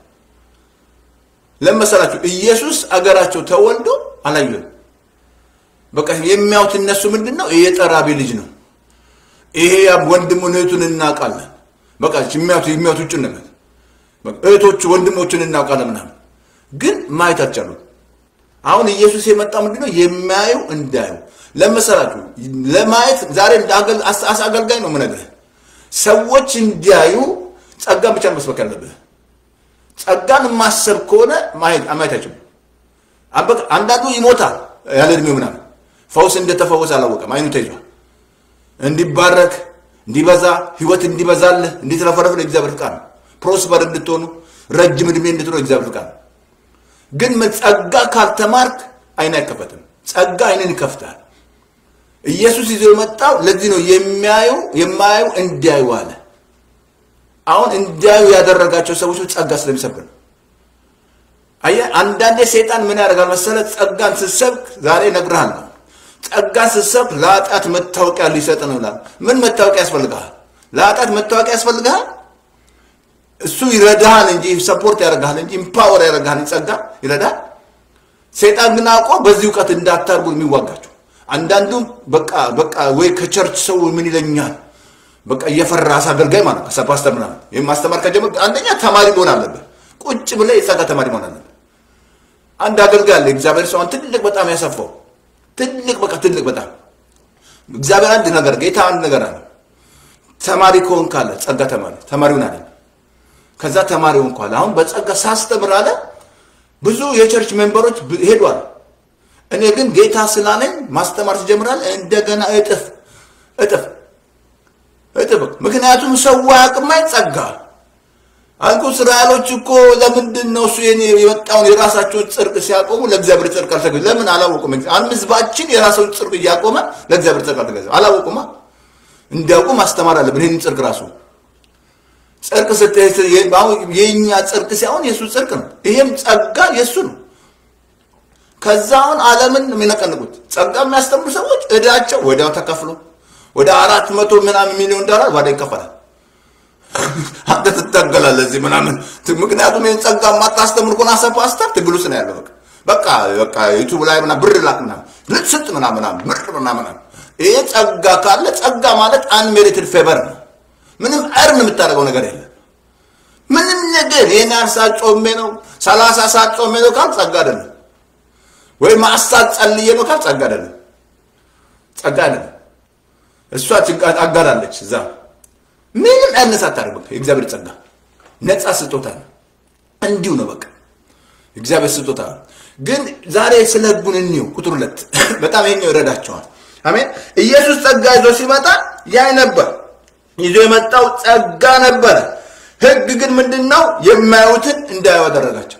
ለመሰላችሁ ኢየሱስ አገራቸው ተወልዶ አላዩም። በቃ የሚያዩት እነሱ ምንድን ነው? ይሄ ጠራቢ ልጅ ነው። ይሄ ወንድሙን እህቱን እናውቃለን። በቃ የሚያዩት የሚያዩት ውጭ ነው። እህቶቹ ወንድሞቹን እናውቃለን ምናምን፣ ግን ማየት አልቻሉም። አሁን ኢየሱስ የመጣው ምንድነው? የሚያዩ እንዳዩ ለመሰላችሁ ለማየት ዛሬ አገልጋይ ነው የምነግርህ። ሰዎች እንዲያዩ ጸጋን ብቻ መስበክ ያለብህ። ጸጋን ማሰብ ከሆነ ማየት አይችልም። አንዳንዱ ይሞታል ያለ እድሜው ምናምን ፈውስ እንደተፈወሰ አላወቀም። አይኑ ተይዟል። እንዲባረክ እንዲበዛ ህይወት እንዲበዛልህ እንዲትረፈረፍ እግዚአብሔር ፍቃድ ነው። ፕሮስፐር እንድትሆኑ ረጅም እድሜ እንድትሆኑ እግዚአብሔር ፍቃድ ነው። ግን ጸጋ ካልተማርክ አይን አይከፈትም። ጸጋ አይንን ይከፍታል። ኢየሱስ ይዞ የመጣው ለዚህ ነው። የሚያዩ የማያዩ እንዲያዩ አለ። አሁን እንዲያዩ ያደረጋቸው ሰዎች ጸጋ ስለሚሰብክ ነው። አየህ፣ አንዳንዴ ሰይጣን ምን ያደርጋል መሰለ? ጸጋን ስትሰብክ ዛሬ እነግርሃለሁ፣ ጸጋን ስትሰብክ ለኃጢአት መታወቂያ ሊሰጥ ነው ይላል። ምን መታወቂያ ያስፈልግሃል? ለኃጢአት መታወቂያ ያስፈልግሃል? እሱ ይረዳሃል እንጂ ሰፖርት ያደርግሃል እንጂ ኢምፓወር ያደርግሃል። ጸጋ ይረዳል። ሰይጣን ግን አውቆ በዚህ እውቀት እንዳታርጉ የሚዋጋቸው አንዳንዱ በቃ በቃ ወይ ከቸርች ሰው ምን ይለኛል በቃ እየፈራ አገልጋይ ማለት ነው። ፓስተር ምናምን ይህም ማስተማር ከጀመር አንደኛ ተማሪ መሆን አለብህ። ቁጭ ብለህ የጸጋ ተማሪ መሆን አለብህ። አንድ አገልጋይ አለ እግዚአብሔር ሰውን ትልቅ በጣም ያሰፋው ትልቅ በቃ ትልቅ በጣም እግዚአብሔር አንድ ነገር ጌታ አንድ ነገር አለ። ተማሪ ከሆን ካለ ጸጋ ተማሪ ተማሪውን አለ። ከዛ ተማሪውን ካለ አሁን በጸጋ ሳስተምር አለ ብዙ የቸርች ሜምበሮች ሄዷል። እኔ ግን ጌታ ስላለኝ ማስተማር ትጀምራለህ እንደገና እጥፍ እጥፍ እጥፍ። ምክንያቱም ሰው አያውቅም ጸጋ አልኩ። እስራኤሎች እኮ ለምንድን ነው እሱ የመጣውን የራሳቸውን ጽድቅ ሲያቆሙ ለእግዚአብሔር ጽድቅ አልተገ ለምን አላወቁም? አንድ ህዝባችን የራሳቸውን ጽድቅ እያቆመ ለእግዚአብሔር ጽድቅ አልተገዛ አላወቁማ። እንዲያውቁ ማስተማር አለብን። ይህን ጽድቅ ራሱ ጽድቅ የእኛ ጽድቅ ሳይሆን የእሱ ጽድቅ ነው። ይሄም ጸጋ የእሱ ነው። ከዛ አሁን ዓለምን የሚነቀንቁት ጸጋ የሚያስተምሩ ሰዎች እዳቸው ወዲያው ተከፍሎ ወደ አራት መቶ ምናምን ሚሊዮን ዶላር ዋዳ ይከፈላል። አንተ ትታገላለህ እዚህ ምናምን። ምክንያቱም ይህን ጸጋ የማታስተምር ከሆነ አሰብ ፓስተር ትግል ውስጥ ነው ያለው። በቃ በቃ ዩቱብ ላይ ምናምን ብር ላክ ምናምን ልትስጥ ምናምን ምናምን ብር ምናምን። ይሄ ጸጋ ካለ ጸጋ ማለት አንሜሪትድ ፌቨር ነው። ምንም እርን የምታደርገው ነገር የለም። ምንም ነገር ይህን ያህል ሰዓት ጾሜ ነው ሰላሳ ሰዓት ጾሜ ነው ካል ጸጋ አይደለም። ወይም አሳት ጸልዬ ነው ካል ጸጋ አይደለም። ጸጋ አይደለም። እሷ ጭንቃት አጋራለች እዛ ምንም ያነሳ አታደርግ። የእግዚአብሔር ጸጋ ነፃ ስጦታ ነው። እንዲሁ ነው በቃ እግዚአብሔር ስጦታ ነው። ግን ዛሬ ስለ ህጉን እንየው። ቁጥር ሁለት በጣም ይሄኛው ይረዳቸዋል። አሜን። ኢየሱስ ጸጋ ይዞ ሲመጣ ያይ ነበር ይዞ የመጣው ጸጋ ነበረ። ህግ ግን ምንድን ነው? የማያዩትን እንዳያዩ አደረጋቸው።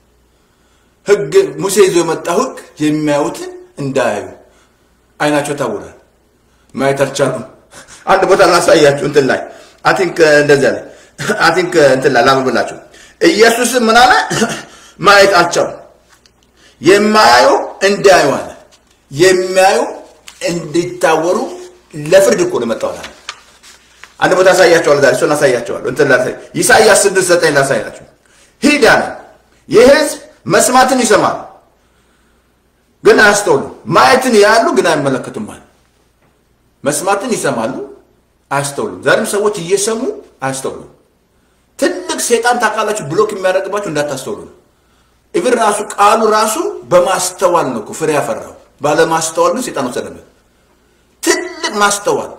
ህግ ሙሴ ይዞ የመጣው ህግ የሚያዩትን እንዳያዩ አይናቸው ታውራል፣ ማየት አልቻሉም። አንድ ቦታ ላሳያችሁ እንትን ላይ አይ ቲንክ እንደዚያ ላይ አይ ቲንክ እንትን ላይ ላምብላችሁ። ኢየሱስም ምን አለ? ማየት አልቻሉም። የማያዩ እንዳያዩ አለ። የሚያዩ እንዲታወሩ ለፍርድ እኮ ነው የመጣው አለ። አንድ ቦታ አሳያቸዋለሁ። ዛሬ እሱን አሳያቸዋለሁ። እንትን ላሳይ ኢሳይያስ ስድስት ዘጠኝ ላሳያችሁ። ሂድ አለ ይህ ህዝብ መስማትን ይሰማል ግን አያስተውሉም፣ ማየትን ያሉ ግን አይመለከቱም አለ። መስማትን ይሰማሉ አያስተውሉም። ዛሬም ሰዎች እየሰሙ አያስተውሉም። ትልቅ ሴጣን ታውቃላችሁ፣ ብሎክ የሚያደርግባችሁ እንዳታስተውሉ ነው። ኢቭን ራሱ ቃሉ ራሱ በማስተዋል ነው እኮ ፍሬ ያፈራው። ባለማስተዋል ግን ሴጣን ወሰደበት። ትልቅ ማስተዋል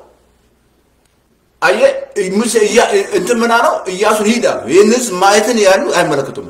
አየ ሙሴ እንትን ምን አለው? ኢያሱን ሂድ አለው። ይህን ህዝብ ማየትን ያሉ አይመለከቱም፣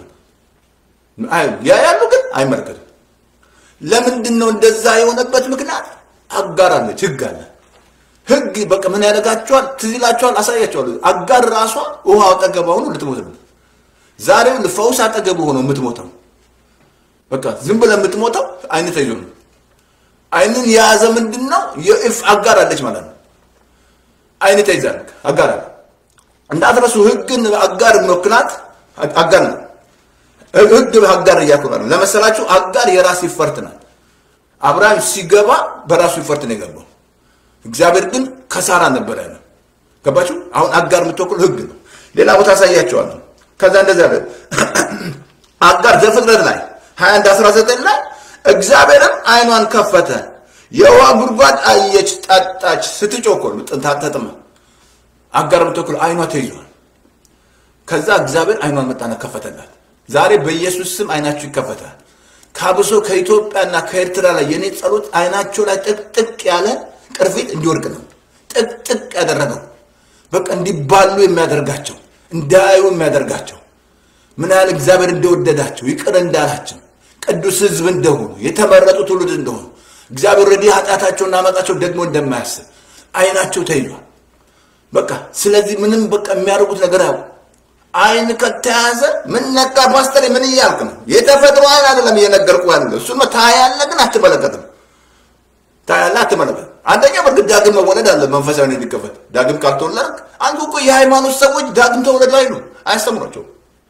ያ ያሉ ግን አይመለከቱም። ለምንድን ነው እንደዛ የሆነበት ምክንያት? አጋር አለች፣ ህግ አለ። ህግ በቃ ምን ያደርጋቸዋል? ትዝ ይላቸዋል፣ አሳያቸዋለሁ። አጋር ራሷ ውሃ አጠገቧ ሆኖ ልትሞት ነው። ዛሬም ፈውስ አጠገቡ ሆኖ የምትሞተው በቃ ዝም ብለህ የምትሞተው አይን ተይዞ ነው። አይንን የያዘ ምንድን ነው? የእፍ አጋር አለች ማለት ነው። አይን ተይዛል፣ አጋር አለ። እንዳትረሱ፣ ህግን አጋር ምክንያት አጋር ነው። ህግ አጋር እያኮራል ለመሰላችሁ፣ አጋር የራስ ይፈርት ናት። አብርሃም ሲገባ በራሱ ይፈርት ነው የገባው። እግዚአብሔር ግን ከሳራ ነበር ያለ። ገባችሁ? አሁን አጋር የምትወክል ህግ ነው። ሌላ ቦታ አሳያቸዋለሁ። ከዛ እንደዚያ ያለ አጋር ዘፍጥረት ላይ 21 19 ላይ እግዚአብሔርም አይኗን ከፈተ፣ የውሃ ጉድጓድ አየች፣ ጠጣች። ስትጮኮል ጥንታ ተጥማ አጋር የምትወክል አይኗ ተይዟል። ከዛ እግዚአብሔር አይኗን መጣና ከፈተላት። ዛሬ በኢየሱስ ስም አይናችሁ ይከፈታል። ካብሶ ከኢትዮጵያና ከኤርትራ ላይ የኔ ጸሎት አይናቸው ላይ ጥቅጥቅ ያለ ቅርፊት እንዲወድቅ ነው። ጥቅጥቅ ያደረገው በቃ እንዲባሉ የሚያደርጋቸው እንዳያዩ የሚያደርጋቸው ምን ያህል እግዚአብሔር እንደወደዳቸው ይቅር እንዳላቸው ቅዱስ ሕዝብ እንደሆኑ የተመረጡ ትውልድ እንደሆኑ እግዚአብሔር ወዲህ ኃጢአታቸውና አመጣቸው ደግሞ እንደማያስብ አይናቸው ተይዟል። በቃ ስለዚህ ምንም በቃ የሚያደርጉት ነገር ያው አይን ከተያዘ ምን ነካ ፓስተር፣ ምን እያልክ ነው? የተፈጥሮ አይን አይደለም እየነገርኩ ያለ እሱ ነው። ታያለህ ግን አትመለከትም። ታያለህ አትመለከትም። አንደኛ በእርግጥ ዳግም መወለድ አለ መንፈሳዊ እንዲከፈት ዳግም ካልተወለድክ አንዱ እኮ የሃይማኖት ሰዎች ዳግም ተወለዱ አይሉ አያስተምሯቸውም።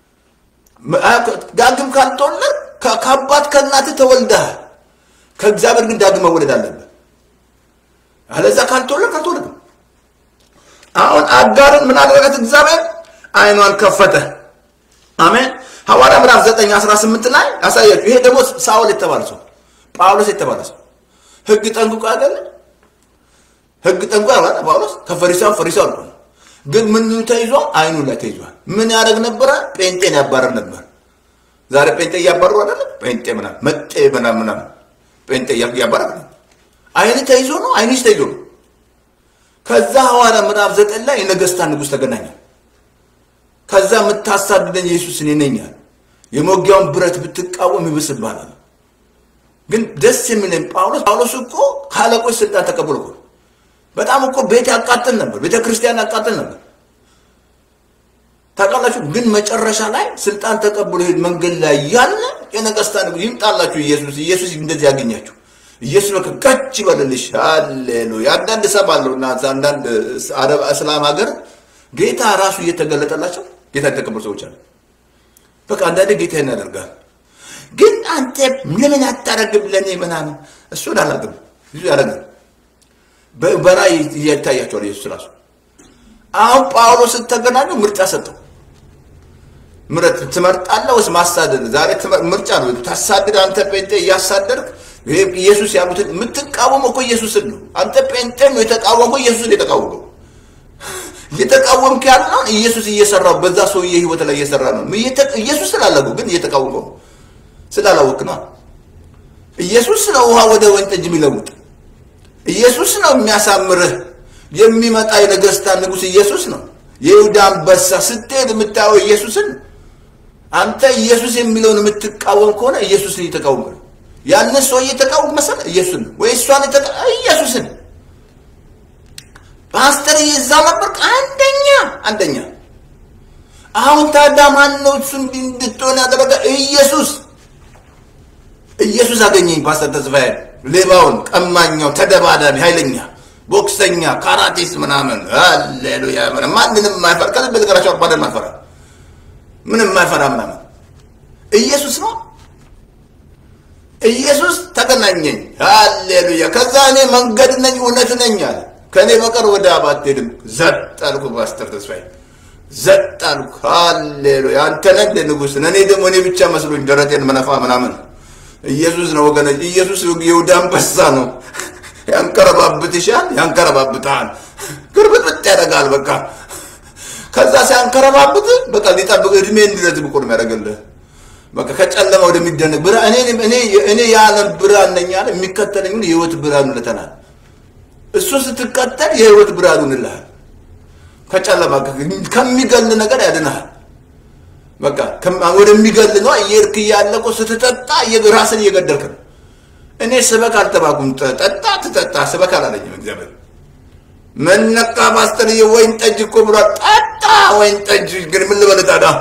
ዳግም ካልተወለድ ከአባት ከእናትህ ተወልደሃል። ከእግዚአብሔር ግን ዳግም መወለድ አለብህ። አለዛ ካልተወለድ ካልተወለድም። አሁን አጋርን ምን አደረጋት እግዚአብሔር? አይኗን ከፈተ። አሜን። ሐዋርያ ምዕራፍ 9 18 ላይ ያሳያችሁ። ይሄ ደግሞ ሳውል የተባለ ሰው ጳውሎስ የተባለ ሰው ህግ ጠንቅቆ አይደለ? ህግ ጠንቅቆ አይደለ? ጳውሎስ ከፈሪሳው ፈሪሳው አልኩ። ግን ምን ተይዞ አይኑ ላይ ተይዟል። ምን ያደርግ ነበረ? ጴንጤን ያባረር ነበር። ዛሬ ጴንጤ እያባረሩ አይደለ? ጴንጤ ምናምን መጤ ምናምን ምናምን ጴንጤ እያባረር አይን ተይዞ ነው። አይንሽ ተይዞ ነው። ከዛ ሐዋርያ ምዕራፍ ዘጠኝ ላይ የነገስታት ንጉሥ ተገናኘ። ከዛ የምታሳድደኝ ኢየሱስ እኔ ነኝ አለ። የመውጊያውን ብረት ብትቃወም ይብስብሃል። ግን ደስ የሚለኝ ጳውሎስ ጳውሎስ እኮ ከአለቆች ስልጣን ተቀብሎ እኮ በጣም እኮ ቤት ያቃጥል ነበር፣ ቤተ ክርስቲያን ያቃጥል ነበር። ታውቃላችሁ። ግን መጨረሻ ላይ ስልጣን ተቀብሎ ሄድ መንገድ ላይ ያለ የነገስታት ንጉሥ ይምጣላችሁ ኢየሱስ ኢየሱስ እንደዚህ ያገኛችሁ ኢየሱስ በቃ ከች ይበልልሽ። ሃሌሉያ። አንዳንድ እሰማለሁ እና አንዳንድ አረብ እስላም ሀገር ጌታ ራሱ እየተገለጠላቸው ጌታ የተቀበሉ ሰዎች አሉ። በቃ አንዳንዴ ጌታ ያደርጋል። ግን አንተ ለምን አታረግም ለእኔ ምናምን እሱን አላግም ብዙ ያደረጋል። በራእይ እያታያቸዋል ኢየሱስ ራሱ። አሁን ጳውሎስ ስተገናኙ ምርጫ ሰጠው። ምረጥ ትመርጣለህ ወይስ ማሳደድ? ዛሬ ምርጫ ነው። ታሳድድ አንተ ጴንጤ እያሳደድክ ኢየሱስ ያሉትን የምትቃወመው እኮ ኢየሱስን ነው። አንተ ጴንጤ ነው የተቃወመው ኢየሱስን የተቃወመው እየተቃወምክ ያለውን ኢየሱስ እየሰራው በዛ ሰውዬ ህይወት ላይ እየሰራ ነው። ኢየሱስ ስላላገው ግን እየተቃወመው ስላላወቅ ነው። ኢየሱስ ነው ውሃ ወደ ወይን ጠጅ የሚለውጥ ኢየሱስ ነው የሚያሳምርህ። የሚመጣ የነገስታት ንጉሥ ኢየሱስ ነው። የይሁዳ አንበሳ ስትሄድ የምታየው ኢየሱስን። አንተ ኢየሱስ የሚለውን የምትቃወም ከሆነ ኢየሱስን እየተቃወምክ ነው። ያንን ሰው እየተቃወም መሰለህ ኢየሱስን ወይ እሷን ኢየሱስን ፓስተር እዛ ነበር አንደኛ አንደኛ። አሁን ታዲያ ማን ነው እሱ እንዲህ እንድትሆን ያደረገ? ኢየሱስ ኢየሱስ አገኘኝ። ፓስተር ተስፋዬ ሌባውን፣ ቀማኛው፣ ተደባዳቢ፣ ኃይለኛ ቦክሰኛ፣ ካራቲስት ምናምን ሃሌሉያ። ማንንም የማይፈራ ከልብ ልቀራቸው አባደን ማይፈራ ምንም የማይፈራ ምናምን ኢየሱስ ነው። ኢየሱስ ተገናኘኝ። ሃሌሉያ። ከዛ እኔ መንገድ ነኝ እውነት ነኝ አለ። ከእኔ በቀር ወደ አብ አትሄድም። ዘጥ አልኩ ፓስተር ተስፋዬ ዘጥ አልኩ። ሃሌሉያ። አንተ ነህ እንደ ንጉሥ። እኔ ደግሞ እኔ ብቻ መስሎኝ ደረቴን መነፋ ምናምን። ኢየሱስ ነው ወገኖች። ኢየሱስ የይሁዳ አንበሳ ነው። ያንከረባብትሻል፣ ያንከረባብታል፣ ግርብጥብጥ ያደርጋል። በቃ ከዛ ሲያንከረባብት በቃ ሊጠብቅ እድሜ እንዲረዝም እኮ ነው የሚያደርግልህ። በቃ ከጨለማ ወደሚደነቅ ብርሃን እኔ እኔ እኔ የዓለም ብርሃን ነኝ አለ። የሚከተለኝ ሁሉ የህይወት ብርሃን ይለተናል። እሱን ስትከተል የህይወት ብርሃን ይሆንልሃል። ከጨለማ ከሚገል ነገር ያድንሃል። በቃ ወደሚገል ነው እየሄድክ እያለ እኮ ስትጠጣ ራስን እየገደልክ ነው። እኔ ስበክ አልተባኩም። ጠጣ ትጠጣ ስበክ አላለኝም እግዚአብሔር። መነቃ ፓስተርዬ ወይን ጠጅ እኮ ብሏል። ጠጣ ወይን ጠጅ ግን ምን ልበል ታዲያ?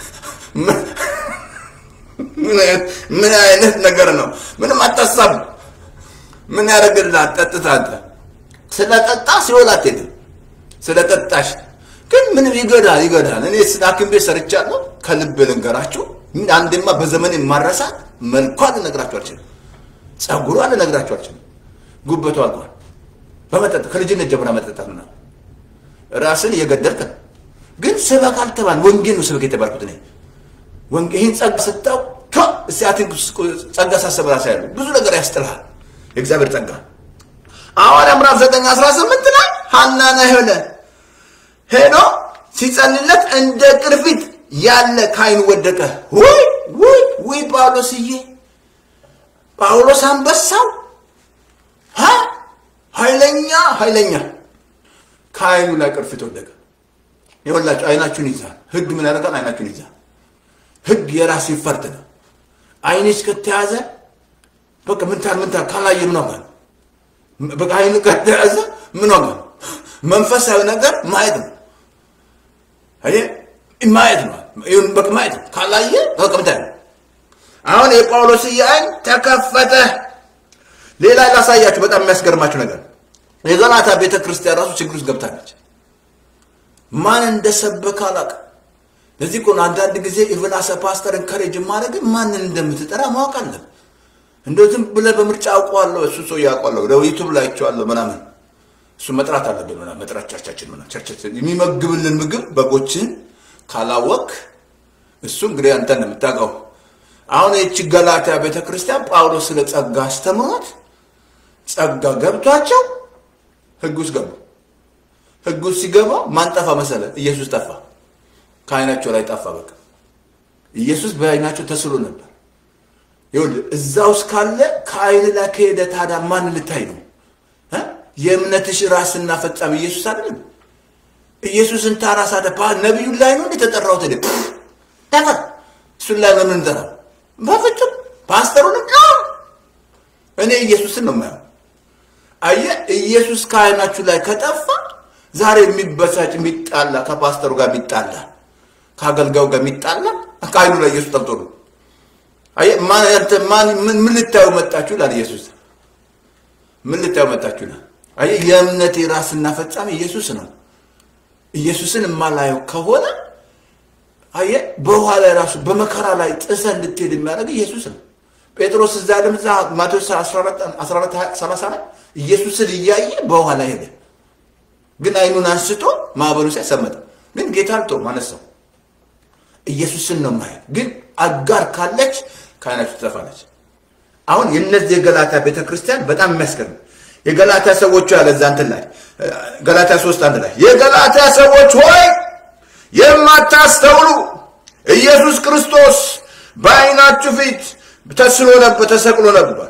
ምን አይነት ነገር ነው? ምንም አታሳብ። ምን ያደርግልሃል? ጠጥታ አንተ ስለጠጣ ሲኦል አትሄድም። ስለጠጣሽ ግን ምንም ይገዳል ይገዳል። እኔ ሐኪም ቤት ሰርቻለሁ። ከልብ ልንገራችሁ፣ አንድማ በዘመን የማረሳት መልኳን ልነግራችሁ አልችልም። ጸጉሯን ልነግራችሁ አልችልም። ጉበቷ አልቋል። በመጠጥ ከልጅነት ጀምራ መጠጣት ምናምን ራስን እየገደልክ ነው። ግን ስበክ አልተባል ወንጌል ነው ስበክ የተባልኩት እኔ ወንጌል ይህን ጸጋ ስታው እስቲያትን ጸጋ ሳሰብ ራሳ ያሉ ብዙ ነገር ያስጥልሃል። የእግዚአብሔር ጸጋ ሐዋርያ ምዕራፍ 9 18 ላይ ሐናና ሄለ ሄዶ ሲጸልለት እንደ ቅርፊት ያለ ካይኑ ወደቀ። ውይ ውይ ውይ ጳውሎስዬ ጳውሎስ አንበሳው ኃይለኛ ኃይለኛ ከአይኑ ላይ ቅርፊት ወደቀ። ይኸውላችሁ አይናችሁን ይዛል። ህግ ምን ያደርጋል? አይናችሁን ይዛል። ህግ የራስ ይፈርድ ነው። አይንሽ ከተያዘ በቃ ምን ታል ምን ታል ካላየ ምን ዋጋ ነው? በቃ አይኑ ከተያዘ ምን ዋጋ ነው? መንፈሳዊ ነገር ማየት ነው። አየ ማየት ነው። ይሁን በቃ ማየት ነው። ካላየ በቃ ምን ታል አሁን የጳውሎስ አይን ተከፈተ። ሌላ ላሳያችሁ በጣም የሚያስገርማችሁ ነገር የገላታ ቤተ ክርስቲያን ራሱ ችግር ውስጥ ገብታለች። ማን እንደሰበከ አላውቅም። ለዚህ እኮ ነው አንዳንድ ጊዜ ኢቭን አሰ ፓስተር እንከሬጅ ማድረግ ማንን እንደምትጠራ ማወቅ አለን። እንደው ዝም ብለህ በምርጫ አውቀዋለሁ እሱ ሰው ያውቀዋለሁ ወደ ዩቱብ ላይ አይቼዋለሁ ምናምን እሱ መጥራት አለብን ምናምን መጥራት ቸርቻችን ምናምን ቸርቻችን የሚመግብልን ምግብ በጎችን ካላወቅ እሱ እንግዲህ አንተ ነው የምታውቀው። አሁን ይቺ ገላትያ ቤተ ክርስቲያን ጳውሎስ ስለ ጸጋ አስተምሮት ጸጋ ገብቷቸው ህግ ውስጥ ገቡ። ህግ ውስጥ ሲገባ ማን ጠፋ መሰለ? ኢየሱስ ጠፋ። ከአይናቸው ላይ ጠፋ። በቃ ኢየሱስ በአይናቸው ተስሎ ነበር። ይኸውልህ እዛ ውስጥ ካለ ከአይን ላይ ከሄደ ታዲያ ማን ልታይ ነው? የእምነትሽ ራስና ፈጻሚ ኢየሱስ አይደለም? ኢየሱስን ታራስ አደ ነቢዩን ላይ ነው እንደተጠራሁት ሄደ ነበር። እሱን ላይ ነው የምንጠራው። በፍጹም ፓስተሩንም እኔ ኢየሱስን ነው የማየው። አየህ ኢየሱስ ከአይናችሁ ላይ ከጠፋ ዛሬ የሚበሳጭ የሚጣላ ከፓስተሩ ጋር የሚጣላ ከአገልጋዩ ጋር የሚጣላ ከአይኑ ላይ ኢየሱስ ጠብቶ ነው። አየህ ማን ምን ልታዩ መጣችሁ ይላል ኢየሱስ። ምን ልታዩ መጣችሁ ይላል። አየህ የእምነቴ ራስና ፈጻሚ ኢየሱስ ነው። ኢየሱስን የማላየው ከሆነ አየህ በውሃ ላይ ራሱ በመከራ ላይ ጥሰህ እንድትሄድ የሚያደርግ ኢየሱስ ነው። ጴጥሮስ እዛ ያለም እዛ ማቴዎስ 14 30 ላይ ኢየሱስን እያየ በውሃ ላይ ሄደ። ግን አይኑን አንስቶ ማዕበሉ ሲያይ ሰመጠ። ግን ጌታ አልተውም፣ አነሳው። ኢየሱስን ነው ማየት። ግን አጋር ካለች ከአይናችሁ ትጠፋለች። አሁን የነዚህ የገላታ ቤተክርስቲያን በጣም የሚያስገርም የገላታ ሰዎች ያለ እዛ እንትን ላይ ገላታ ሶስት አንድ ላይ የገላታ ሰዎች ሆይ የማታስተውሉ ኢየሱስ ክርስቶስ በአይናችሁ ፊት ተስሎ ነበር፣ ተሰቅሎ ነበር።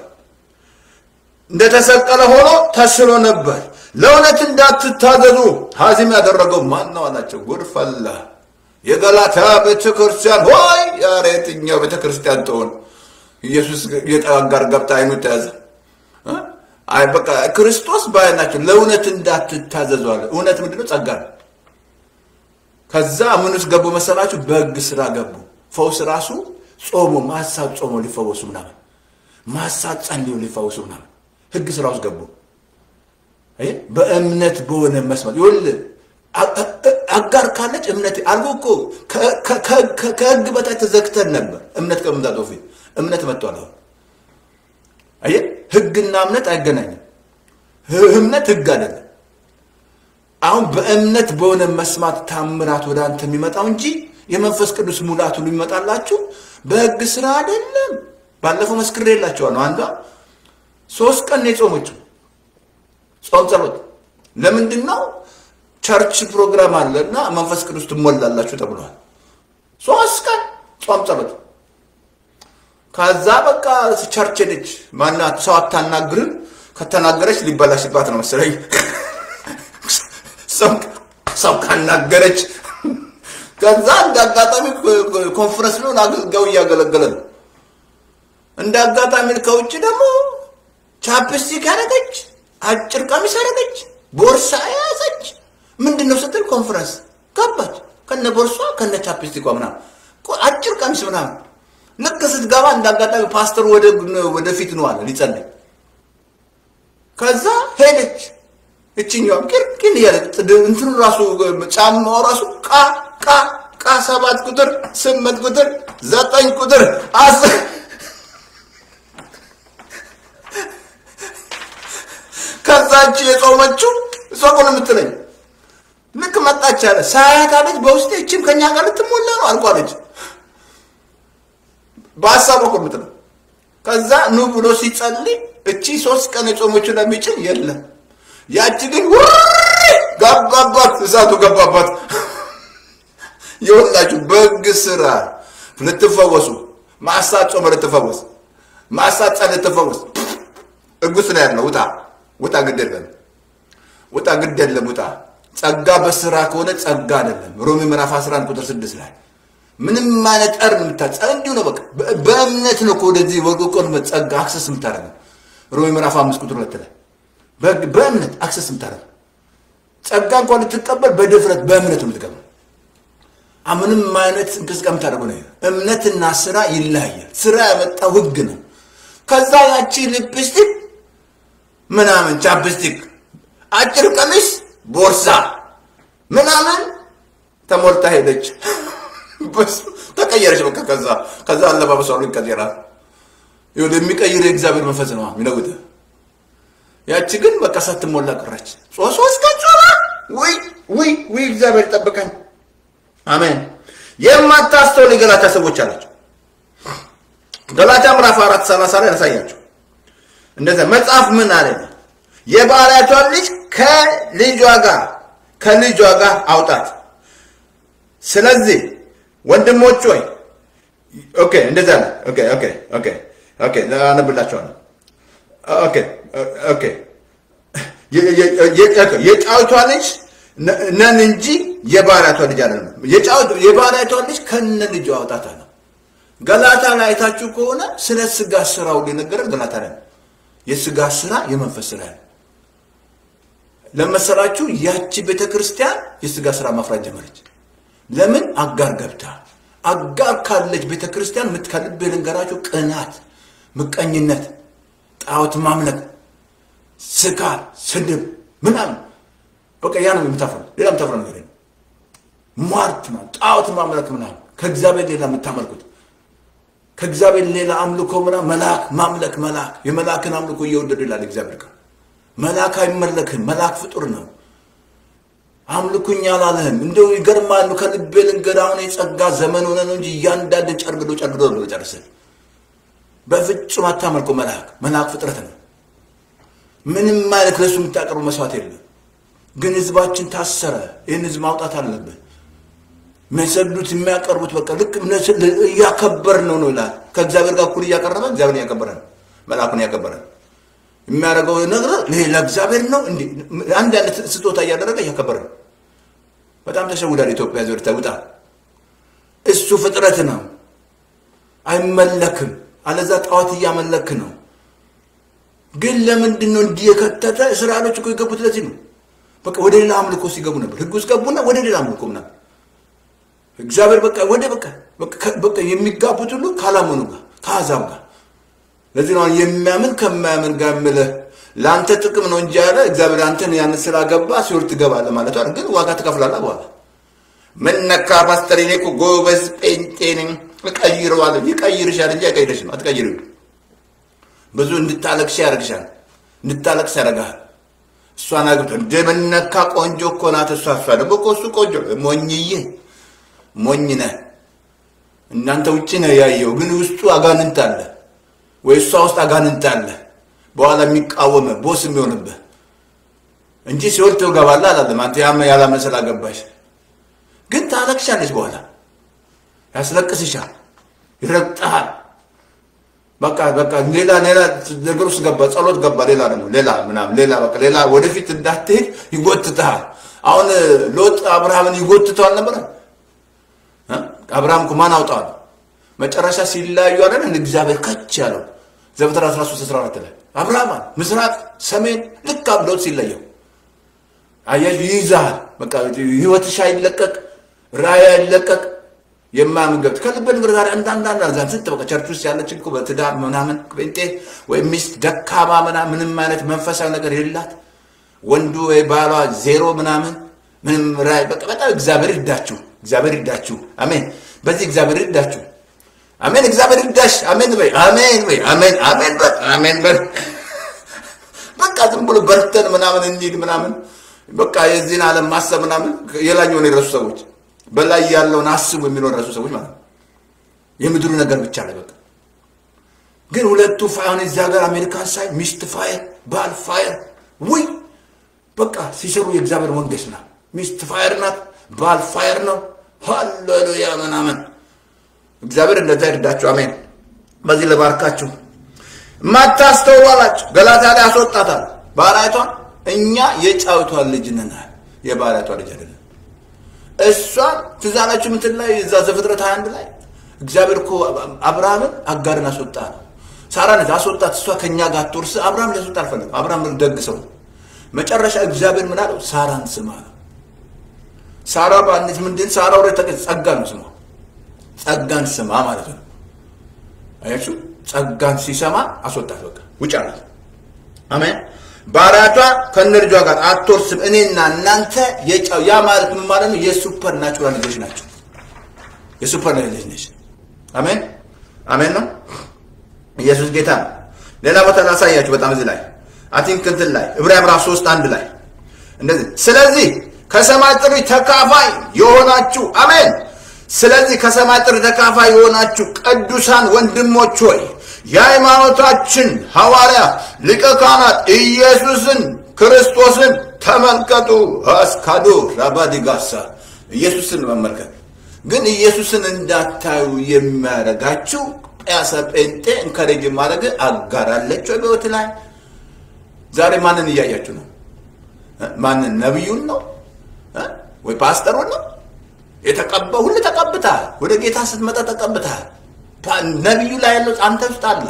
እንደተሰቀለ ሆኖ ተስሎ ነበር። ለእውነት እንዳትታዘዙ ሀዚም ያደረገው ማን ነው አላቸው። ጉድ ፈላ። የገላታ ቤተ ክርስቲያን ሆይ ኧረ የትኛው ቤተ ክርስቲያን ትሆን? ኢየሱስ የጠጋር ገብታ አይኑ ተያዘ። አይ በቃ ክርስቶስ ባያናቸው ለእውነት እንዳትታዘዙ አለ። እውነት ምንድነው? ጸጋ ነው። ከዛ ምን ውስጥ ገቡ መሰላችሁ? በሕግ ስራ ገቡ። ፈውስ ራሱ ጾሞ ማሳት ጾሞ ሊፈወሱ ምናምን ማሳት ጸልዮ ሊፈወሱ ምናምን ሕግ ስራ ውስጥ ገቡ። አይ በእምነት በሆነ መስመር ይኸውልህ አጋር ካለች እምነት አልጎ እኮ ከሕግ በታች ተዘግተን ነበር። እምነት ከመምጣቱ በፊት እምነት መጥቷል። አሁን አየህ፣ ሕግና እምነት አይገናኝም። እምነት ሕግ አይደለም። አሁን በእምነት በሆነ መስማት ታምራት ወደ አንተ የሚመጣው እንጂ የመንፈስ ቅዱስ ሙላት ሁሉ የሚመጣላችሁ በሕግ ስራ አይደለም። ባለፈው መስክሬላችኋለሁ። አንዷ ሶስት ቀን ነው የጾመችው ጾም ጸሎት። ለምንድን ነው? ቸርች ፕሮግራም አለ እና መንፈስ ቅዱስ ትሞላላችሁ ተብሏል። ሶስት ቀን ጾም ጸሎት። ከዛ በቃ ቸርች ሄደች። ማናት ሰው አታናግርም። ከተናገረች ሊበላሽባት ነው መሰለኝ። ሰው ካናገረች ከዛ እንደ አጋጣሚ ኮንፈረንስ ነው አገልጋዩ እያገለገለ ነው። እንደ አጋጣሚ ከውጭ ደግሞ ቻፕስቲክ ያደረገች፣ አጭር ቀሚስ ያደረገች፣ ቦርሳ የያዘች ምንድን ነው ስትል ኮንፈረንስ ገባች። ከነ ቦርሷ ከነ ቻፕስቲኳ ምናምን አጭር ቀሚስ ምናምን ልክ ስትገባ እንደ አጋጣሚ ፓስተር ወደፊት ነው አለ ሊጸልይ። ከዛ ሄደች። እችኛዋም ቅርቅን እያለች እንትኑ ራሱ ጫማው ራሱ ቃ ቃ ቃ ሰባት ቁጥር ስምንት ቁጥር ዘጠኝ ቁጥር አስር ከዛች የጾመችው እሷ እኮ ነው የምትለኝ። ልክ መጣች አለ ሳያት አለች በውስጤ እችም ከኛ ጋር ልትሞላ ነው አልኳለች። በሀሳብ እኮ የምትለው ከዛ ኑ ብሎ ሲጸልይ እቺ ሶስት ቀን የጾመችው ለሚጭን የለም ያቺ ግን ገባባት፣ እሳቱ ገባባት። የወላችሁ በሕግ ስራ ልትፈወሱ ማሳት ጾመ ልትፈወስ ማሳት ጸ ልትፈወስ እጉስ ነው ያለው። ውጣ ውጣ፣ ግድ የለም ውጣ፣ ግድ የለም ውጣ። ጸጋ በስራ ከሆነ ጸጋ አይደለም። ሮሜ ምዕራፍ 11 ቁጥር 6 ላይ ምንም አይነት ጠር የምታጸ እንዲሁ ነው። በቃ በእምነት ነው እኮ ወደዚህ ወቆቆን ጸጋ አክሰስ የምታደርገው ሮሜ ምዕራፍ 5 ቁጥር 2 ላይ በእምነት አክሰስ የምታደርገው ጸጋ እንኳን ልትቀበል በድፍረት በእምነት የምትገባው ምንም አይነት እንቅስቃሴ የምታደርገው ነው። እምነትና ስራ ይለያያል። ስራ ያመጣው ህግ ነው። ከዛ ያቺ ሊፕስቲክ ምናምን ቻፕስቲክ፣ አጭር ቀሚስ፣ ቦርሳ ምናምን ተሞልታ ሄደች። ተቀየረች። በቃ ከዛ ከዛ አለባበሷ ሁሉ ይቀየራል። ይሁን የሚቀይር የእግዚአብሔር መንፈስ ነው የሚለውጥ። ያቺ ግን በቃ ሳትሞላ ቀረች። ሶስት ቀን ጾማ። ውይ ውይ ውይ! እግዚአብሔር ጠብቀን። አሜን። የማታስተውል የገላትያ ሰዎች አላቸው። ገላትያ ምዕራፍ አራት ሰላሳ ላይ ያሳያቸው እንደዚያ መጽሐፍ ምን አለ? የባሪያቷን ልጅ ከልጇ ጋር ከልጇ ጋር አውጣት። ስለዚህ ወንድሞች ሆይ ኦኬ፣ እንደዛ ነው። ኦኬ ኦኬ ኦኬ ኦኬ፣ አነብላችኋለሁ። ኦኬ ኦኬ፣ የጫዊቷ ልጅ ነን እንጂ የባሪያቷ ልጅ አይደለም። የባሪያቷ ልጅ ከነ ልጇ አውጣት አለ። ገላታ ላይ አይታችሁ ከሆነ ስለ ስጋ ስራ ሁሉ የነገረን ገላታ ላይ ነው። የስጋ ስራ የመንፈስ ስራ ነው። ለመሰላችሁ ያቺ ቤተ ክርስቲያን የስጋ ስራ ማፍራት ጀመረች። ለምን? አጋር ገብታ። አጋር ካለች ቤተ ክርስቲያን ከልቤ ልንገራችሁ፣ ቅናት፣ ምቀኝነት፣ ጣዖት ማምለክ፣ ስካር፣ ስድብ ምናምን በቃ ያ ነው የምታፍረው። ሌላ የምታፍረው ነገር የለም። ሟርት ነው፣ ጣዖት ማምለክ ምናምን፣ ከእግዚአብሔር ሌላ የምታመልኩት ከእግዚአብሔር ሌላ አምልኮ ምናምን፣ መልአክ ማምለክ፣ መልአክ የመልአክን አምልኮ እየወደዱ ይላል እግዚአብሔር ቃል። መልአክ አይመለክም፣ መልአክ ፍጡር ነው። አምልኩኝ አላለህም። እንደው ይገርማሉ። ከልቤ ልንገር፣ አሁን የጸጋ ዘመን ሆነ ነው እንጂ እያንዳንድን ጨርግዶ ጨርግዶ ነው ጨርስን። በፍጹም አታመልኩ። መልአክ መልአክ ፍጥረት ነው። ምንም ማለት ለሱ የምታቀርቡ መስዋዕት የለም። ግን ህዝባችን ታሰረ። ይህን ህዝብ ማውጣት አለብን። የሚሰዱት የሚያቀርቡት በቃ ልክ እያከበር ነው ነው ይላል። ከእግዚአብሔር ጋር እኩል እያቀረበ እግዚአብሔር እያከበረ ነው። መልአኩን እያከበረ ነው። የሚያደርገው ነገር ለእግዚአብሔር ነው። እንዲ አንድ አይነት ስጦታ እያደረገ እያከበረ ነው። በጣም ተሸውዳል። ኢትዮጵያ ዞር ተውጣ። እሱ ፍጥረት ነው፣ አይመለክም። አለዛ ጣዖት እያመለክ ነው። ግን ለምንድን ነው እንዲህ የከተተ? እስራኤሎች እኮ የገቡት ለዚህ ነው። በቃ ወደ ሌላ አምልኮ ሲገቡ ነበር። ህግ ውስጥ ገቡና ወደ ሌላ አምልኮ ምናምን እግዚአብሔር በቃ ወደ በቃ በቃ የሚጋቡት ሁሉ ካላመኑ ጋር ከአሕዛብ ጋር ለዚህ ነው የሚያምን ከማያምን ጋር የምልህ ለአንተ ጥቅም ነው እንጂ ያለ እግዚአብሔር አንተን ያን ስላገባ ሲኦል ትገባለህ ማለት አይደል። ግን ዋጋ ትከፍላለህ በኋላ ምን ነካ ፓስተር፣ እኔ እኮ ጎበዝ ጴንጤ ነኝ እቀይረዋለሁ። ይቀይርሻል እንጂ አይቀይርሽ ነው አትቀይሪው። ብዙ እንድታለቅሽ ያደርግሻል፣ እንድታለቅስ ያደርግሃል። እሷን አግብቶ እንደ ምን ነካ ቆንጆ እኮ ናት እሷ። እሷ ደግሞ እኮ እሱ ቆንጆ ሞኝዬ፣ ሞኝ ነህ። እናንተ ውጭ ነው ያየው፣ ግን ውስጡ አጋንንት አለ ወይ እሷ ውስጥ አጋንንት አለ። በኋላ የሚቃወመ ቦስ የሚሆንብህ እንጂ ሲኦል ትገባለህ አላለም። አንተ ያመ ያላመሰል አገባሽ ግን ታለቅሻለች። በኋላ ያስለቅስሻል፣ ይረግጠሃል። በቃ በቃ ሌላ ሌላ ነገር ውስጥ ገባ፣ ጸሎት ገባ፣ ሌላ ደግሞ ሌላ ምናምን ሌላ በቃ ሌላ ወደፊት እንዳትሄድ ይጎትትሃል። አሁን ሎጥ አብርሃምን ይጎትተዋል ነበረ። አብርሃም እኮ ማን አውጣዋል? መጨረሻ ሲለያዩ አይደል እንደ እግዚአብሔር ከች ያለው ዘፍጥረት 13 14 ላይ አብርሃም ምስራቅ ሰሜን ልክ ሎጥ ሲለየው አያሽ ይይዛል። በቃ ህይወትሽ አይለቀቅ፣ ራእይ አይለቀቅ። የማያምን ገብት ከልብ ንግር ዛሬ አንዳንዳንድ ዛን ስንት በቃ ቸርች ውስጥ ያለችን እኮ በትዳር ምናምን ጴንጤ ወይም ሚስት ደካማ ምናምን ምንም አይነት መንፈሳዊ ነገር የላት ወንዱ ወይ ባሏ ዜሮ ምናምን ምንም ራእይ በቃ በጣም እግዚአብሔር ይርዳችሁ፣ እግዚአብሔር ይርዳችሁ። አሜን። በዚህ እግዚአብሔር ይርዳችሁ። አሜን። እግዚአብሔር ይርዳሽ። አሜን በይ፣ አሜን በይ፣ አሜን፣ አሜን በይ፣ አሜን በይ። በቃ ዝም ብሎ በርተን ምናምን እንሂድ ምናምን በቃ የዚህን ዓለም ማሰብ ምናምን የላኛውን የረሱ ሰዎች በላይ ያለውን አስቡ የሚለው የረሱ ሰዎች ማለት ነው። የምድሩ ነገር ብቻ ላይ በቃ ግን ሁለቱ ፋይሆን እዚህ ሀገር አሜሪካን ሳይ ሚስት ፋየር ባል ፋየር ውይ በቃ ሲሰሩ የእግዚአብሔር መንግስት ናት። ሚስት ፋየር ናት፣ ባል ፋየር ነው። ሃሌሉያ ምናምን እግዚአብሔር እንደዛ ይርዳችሁ። አሜን። በዚህ ለባርካችሁ ማታስተውሉ አላቸው። ገላታ ላይ አስወጣታል ባሪያቷን እኛ የጫዊቷን ልጅ ነን፣ የባሪያቷ ልጅ አይደለም። እሷ ትዝ አላችሁ ምትን ላይ እዛ ዘፍጥረት 21 ላይ እግዚአብሔር እኮ አብርሃምን አጋርን አስወጣ ነው። ሳራ ነች አስወጣት። እሷ ከእኛ ጋር ትወርስ። አብርሃም ሊያስወጣ አልፈለግም። አብርሃም ደግ ሰው ነው። መጨረሻ እግዚአብሔር ምን አለው? ሳራን ስማ ነው። ሳራ ባንት ምንድን ሳራ ወደ ጸጋ ነው ስማ፣ ጸጋን ስማ ማለት ነው። አያችሁ፣ ጸጋን ሲሰማ አስወጣት። በቃ ውጭ አላት። አሜን። ባሪያቷ ከነ ልጇ ጋር አትወርስም። እኔና እናንተ የጫው ያ ማለት ምን ማለት ነው? የሱፐር ናቹራል ልጆች ናቸው። የሱፐር ልጅ ነች። አሜን አሜን ነው። ኢየሱስ ጌታ ነው። ሌላ ቦታ ላሳያችሁ። በጣም እዚህ ላይ አቲንክ እንትን ላይ ዕብራውያን ምዕራፍ 3 አንድ ላይ እንደዚህ ስለዚህ ከሰማይ ጥሪ ተካፋይ የሆናችሁ አሜን። ስለዚህ ከሰማይ ጥሪ ተካፋይ የሆናችሁ ቅዱሳን ወንድሞች ሆይ የሃይማኖታችን ሐዋርያ ሊቀ ካህናት ኢየሱስን ክርስቶስን ተመልከቱ። አስካዶ ራባዲጋሳ ኢየሱስን መመልከት ግን ኢየሱስን እንዳታዩ የሚያደርጋችሁ ጳያሰ ጴንጤ እንከሬጅ ማድረግ አጋራለች ወይ በሕይወት ላይ ዛሬ ማንን እያያችሁ ነው? ማንን ነቢዩን ነው ወይ ፓስተሩን ነው? የተቀባ ሁሉ ተቀብተሃል። ወደ ጌታ ስትመጣ ተቀብተሃል። ነቢዩ ላይ ያለው አንተ ውስጥ አለ።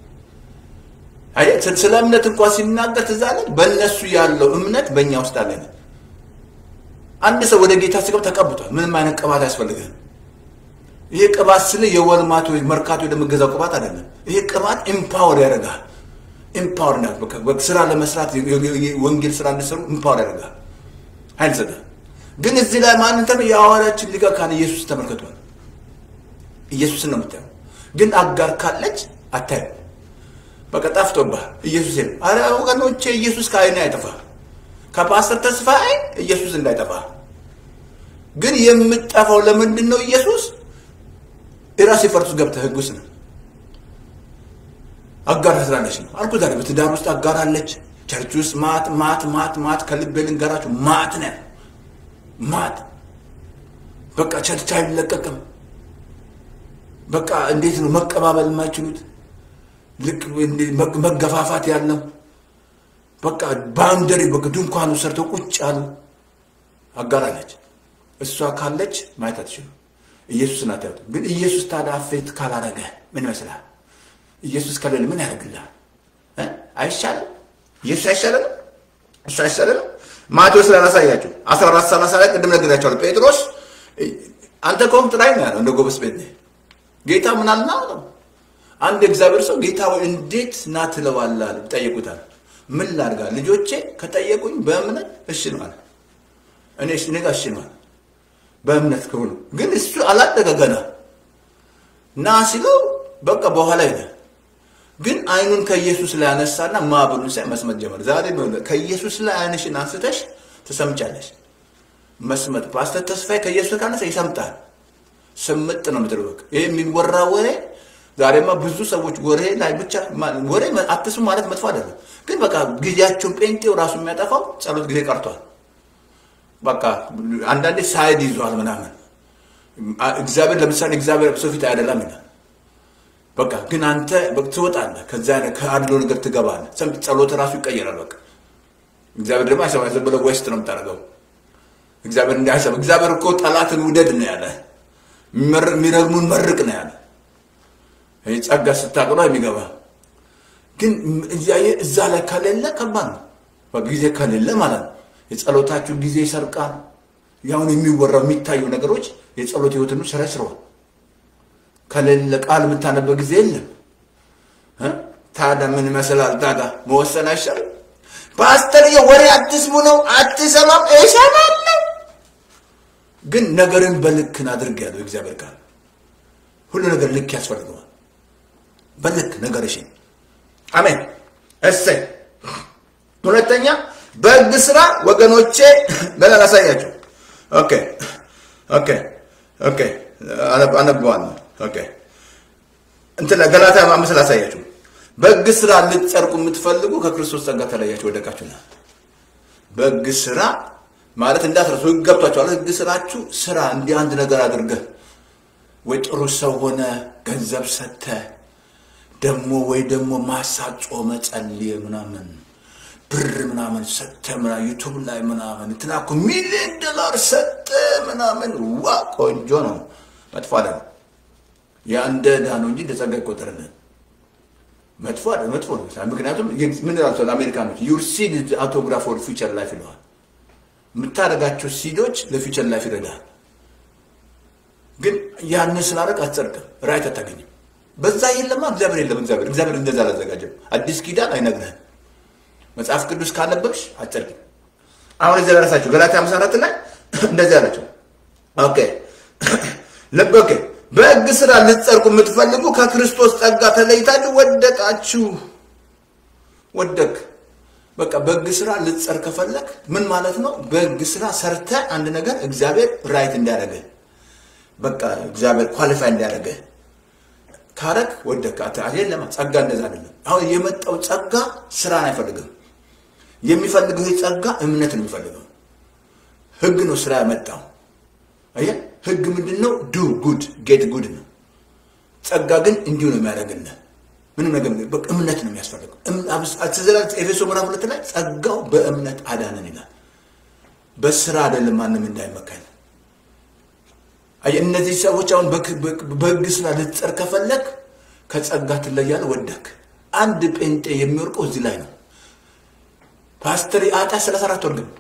ስለ እምነት እንኳን ሲናገር ትዝ አለኝ። በእነሱ ያለው እምነት በእኛ ውስጥ አለ። አንድ ሰው ወደ ጌታ ሲገባ ተቀብቷል። ምንም አይነት ቅባት አያስፈልግህም። ይሄ ቅባት ስለ የወልማት ወይ መርካቶ ወደምገዛው ቅባት አይደለም። ይሄ ቅባት ኢምፓወር ያደርጋል። ኢምፓወር ስራ ለመስራት ወንጌል ስራ እንዲሰሩ ኢምፓወር ያደርጋል። ኃይል ይሰጣል። ግን እዚህ ላይ ማንተም የሐዋርያችን ሊቀ ካህን ኢየሱስ ተመልክቷል። ኢየሱስን ነው የምታየው። ግን አጋር ካለች አታየው። በቃ ጠፍቶብሃል። ኢየሱስ የለም። አረ ወገኖቼ ኢየሱስ ከዓይኔ አይጠፋ። ከፓስተር ተስፋ አይን ኢየሱስ እንዳይጠፋ። ግን የምጠፋው ለምንድን ነው? ኢየሱስ የራሴ ፈርቱስ ገብተህ ህግ ውስጥ ነው አጋር ስላለች ነው አልኩ። ዛሬ በትዳር ውስጥ አጋር አለች። ቸርች ውስጥ ማት ማት ማት ማት ከልቤ ልንገራችሁ ማት ነን ማት በቃ ቸርች አይለቀቅም። በቃ እንዴት ነው መቀባበል የማይችሉት? ልክ መገፋፋት ያለው በቃ ባውንደሪ በቃ ድንኳኑ ሰርተው ቁጭ ያሉ አጋራለች። እሷ ካለች ማየት አትችሉም። ኢየሱስን አታዩት። ግን ኢየሱስ ታዲያ አፌት ካላረገ ምን ይመስላል? ኢየሱስ ከሌለ ምን ያደርግልሃል? አይሻልም? ኢየሱስ አይሻለንም? እሱ አይሻለንም? ማቴዎስ ላይ ላሳያችሁ 14 30 ላይ ቅድም ነግሬያቸዋለሁ። ጴጥሮስ አንተ ከሆንክ ጥራኝ ነው ያለው። እንደ ጎበዝ ቤት ጌታ ምን አልና ነው አንድ እግዚአብሔር ሰው ጌታ ወይ እንዴት ና ትለዋለህ? ይጠይቁታል። ምን ላድርጋ? ልጆቼ ከጠየቁኝ በእምነት እሺ ነው አለ። እኔ እኔ ጋር እሺ ነው አለ። በእምነት ከሆኑ ግን እሱ አላደገ ገና ና ሲለው በቃ በኋላ ሄደ። ግን አይኑን ከኢየሱስ ላይ አነሳና ማዕበሉን ሳይ መስመጥ ጀመር። ዛሬ ከኢየሱስ ላይ አይንሽን አንስተሽ ትሰምጫለሽ። መስመጥ ፓስተር ተስፋዬ ከኢየሱስ ካነሳ ይሰምጣል። ስምጥ ነው ምድር በቃ ይሄ የሚወራ ወሬ ዛሬማ ብዙ ሰዎች ወሬ ላይ ብቻ ወሬ አትስሙ ማለት መጥፎ አይደለም፣ ግን በቃ ጊዜያቸውን ጴንጤው ራሱ የሚያጠፋው ጸሎት ጊዜ ቀርቷል። በቃ አንዳንዴ ሳይድ ይዟል ምናምን። እግዚአብሔር ለምሳሌ እግዚአብሔር ሰው ፊት አይደለም ይላል። በቃ ግን አንተ ትወጣለህ፣ ከዛ ከአድሎ ነገር ትገባለህ። ጸሎት ራሱ ይቀየራል። በቃ እግዚአብሔር ደግሞ አይሰማ ዝም ብለህ ዌስት ነው የምታደርገው። እግዚአብሔር እንዳይሰማ እግዚአብሔር እኮ ጠላትን ውደድ ነው ያለ፣ የሚረግሙን መርቅ ነው ያለ ጸጋ ስታቅሎ የሚገባ ግን እያየ እዛ ላይ ከሌለ ከባድ ነው። ጊዜ ከሌለ ማለት ነው። የጸሎታችሁ ጊዜ ይሰርቃል። ያሁን የሚወራው የሚታዩ ነገሮች የጸሎት ህይወትን ስራ ስረዋል። ከሌለ ቃል የምታነበው ጊዜ የለም። ታዲያ ምን ይመስላል? ታዲያ መወሰን አይሻልም? ፓስተር ወሬ አትስሙ ነው አትሰማም? እሰማለሁ፣ ግን ነገርን በልክን አድርግ ያለው እግዚአብሔር ቃል ሁሉ ነገር ልክ ያስፈልገዋል። በልክ ነገርሽን አሜን። እሰይ። ሁለተኛ በህግ ስራ ወገኖቼ ገና ላሳያቸው። ኦኬ ኦኬ ኦኬ አነበዋለሁ። ኦኬ እንትን ገላትያ አምስት ላሳያችሁ። በህግ ስራ ልትጸድቁ የምትፈልጉ ከክርስቶስ ጸጋ ተለያችሁ ወደቃችሁና። በህግ ስራ ማለት እንዳትረሱ፣ ህግ ገብቷችኋል። ህግ ስራችሁ ስራ እንዲህ አንድ ነገር አድርገህ ወይ ጥሩ ሰው ሆነ ገንዘብ ሰጥተህ ደግሞ ወይ ደግሞ ማሳት ጾመ ጸልየ ምናምን ብር ምናምን ሰጠ ምናምን ዩቱብ ላይ ምናምን እንትና እኮ ሚሊዮን ዶላር ሰጠ ምናምን ዋ ቆንጆ ነው። መጥፎ አይደለም። ያ እንደ ዕዳ ነው እንጂ እንደ ጸጋ ይቆጠርልን። መጥፎ አይደለም፣ መጥፎ ነው። ምክንያቱም ምን ላቸዋል አሜሪካኖች ዩር ሲድ አውቶግራፍ ፎር ፊውቸር ላይፍ ይለዋል። የምታደርጋቸው ሲዶች ለፊውቸር ላይፍ ይረዳል። ግን ያንን ስላደረግ አትጸድቅም፣ ራይት አታገኝም። በዛ የለማ እግዚአብሔር የለም። እግዚአብሔር እግዚአብሔር እንደዛ አላዘጋጀም። አዲስ ኪዳን አይነግርህም። መጽሐፍ ቅዱስ ካነበብሽ አትጸድቅም። አሁን እዚያ ደረሳችሁ። ገላትያ አምስት አራት ላይ እንደዚህ አላቸው። ኦኬ ልብ ኦኬ በሕግ ስራ ልትጸድቁ የምትፈልጉ ከክርስቶስ ጸጋ ተለይታችሁ ወደቃችሁ። ወደቅ በቃ በሕግ ስራ ልትጸድቅ ከፈለግ ምን ማለት ነው? በሕግ ስራ ሰርተ አንድ ነገር እግዚአብሔር ራይት እንዲያደርገ በቃ እግዚአብሔር ኳሊፋይ እንዲያደርገ ካረግ ወደቅ። የለም ጸጋ እንደዛ አይደለም። አሁን የመጣው ጸጋ ስራን አይፈልግም። የሚፈልገው ይህ ጸጋ እምነት ነው የሚፈልገው። ህግ ነው ስራ ያመጣው። አየህ ህግ ምንድን ነው? ዱ ጉድ ጌት ጉድ ነው። ጸጋ ግን እንዲሁ ነው የሚያደርግልህ። ምንም ነገር በቃ እምነት ነው የሚያስፈልገው። ኤፌሶ ምዕራፍ ሁለት ላይ ጸጋው በእምነት አዳነን ይላል። በስራ አይደለም ማንም እንዳይመካኝ እነዚህ ሰዎች አሁን በህግ ስራ ልትጸድቅ ከፈለግ ከጸጋ ትለያለህ። ወደክ አንድ ጴንጤ የሚወርቀው እዚህ ላይ ነው። ፓስተር አጣ ሰላሳ አራት ወር ግን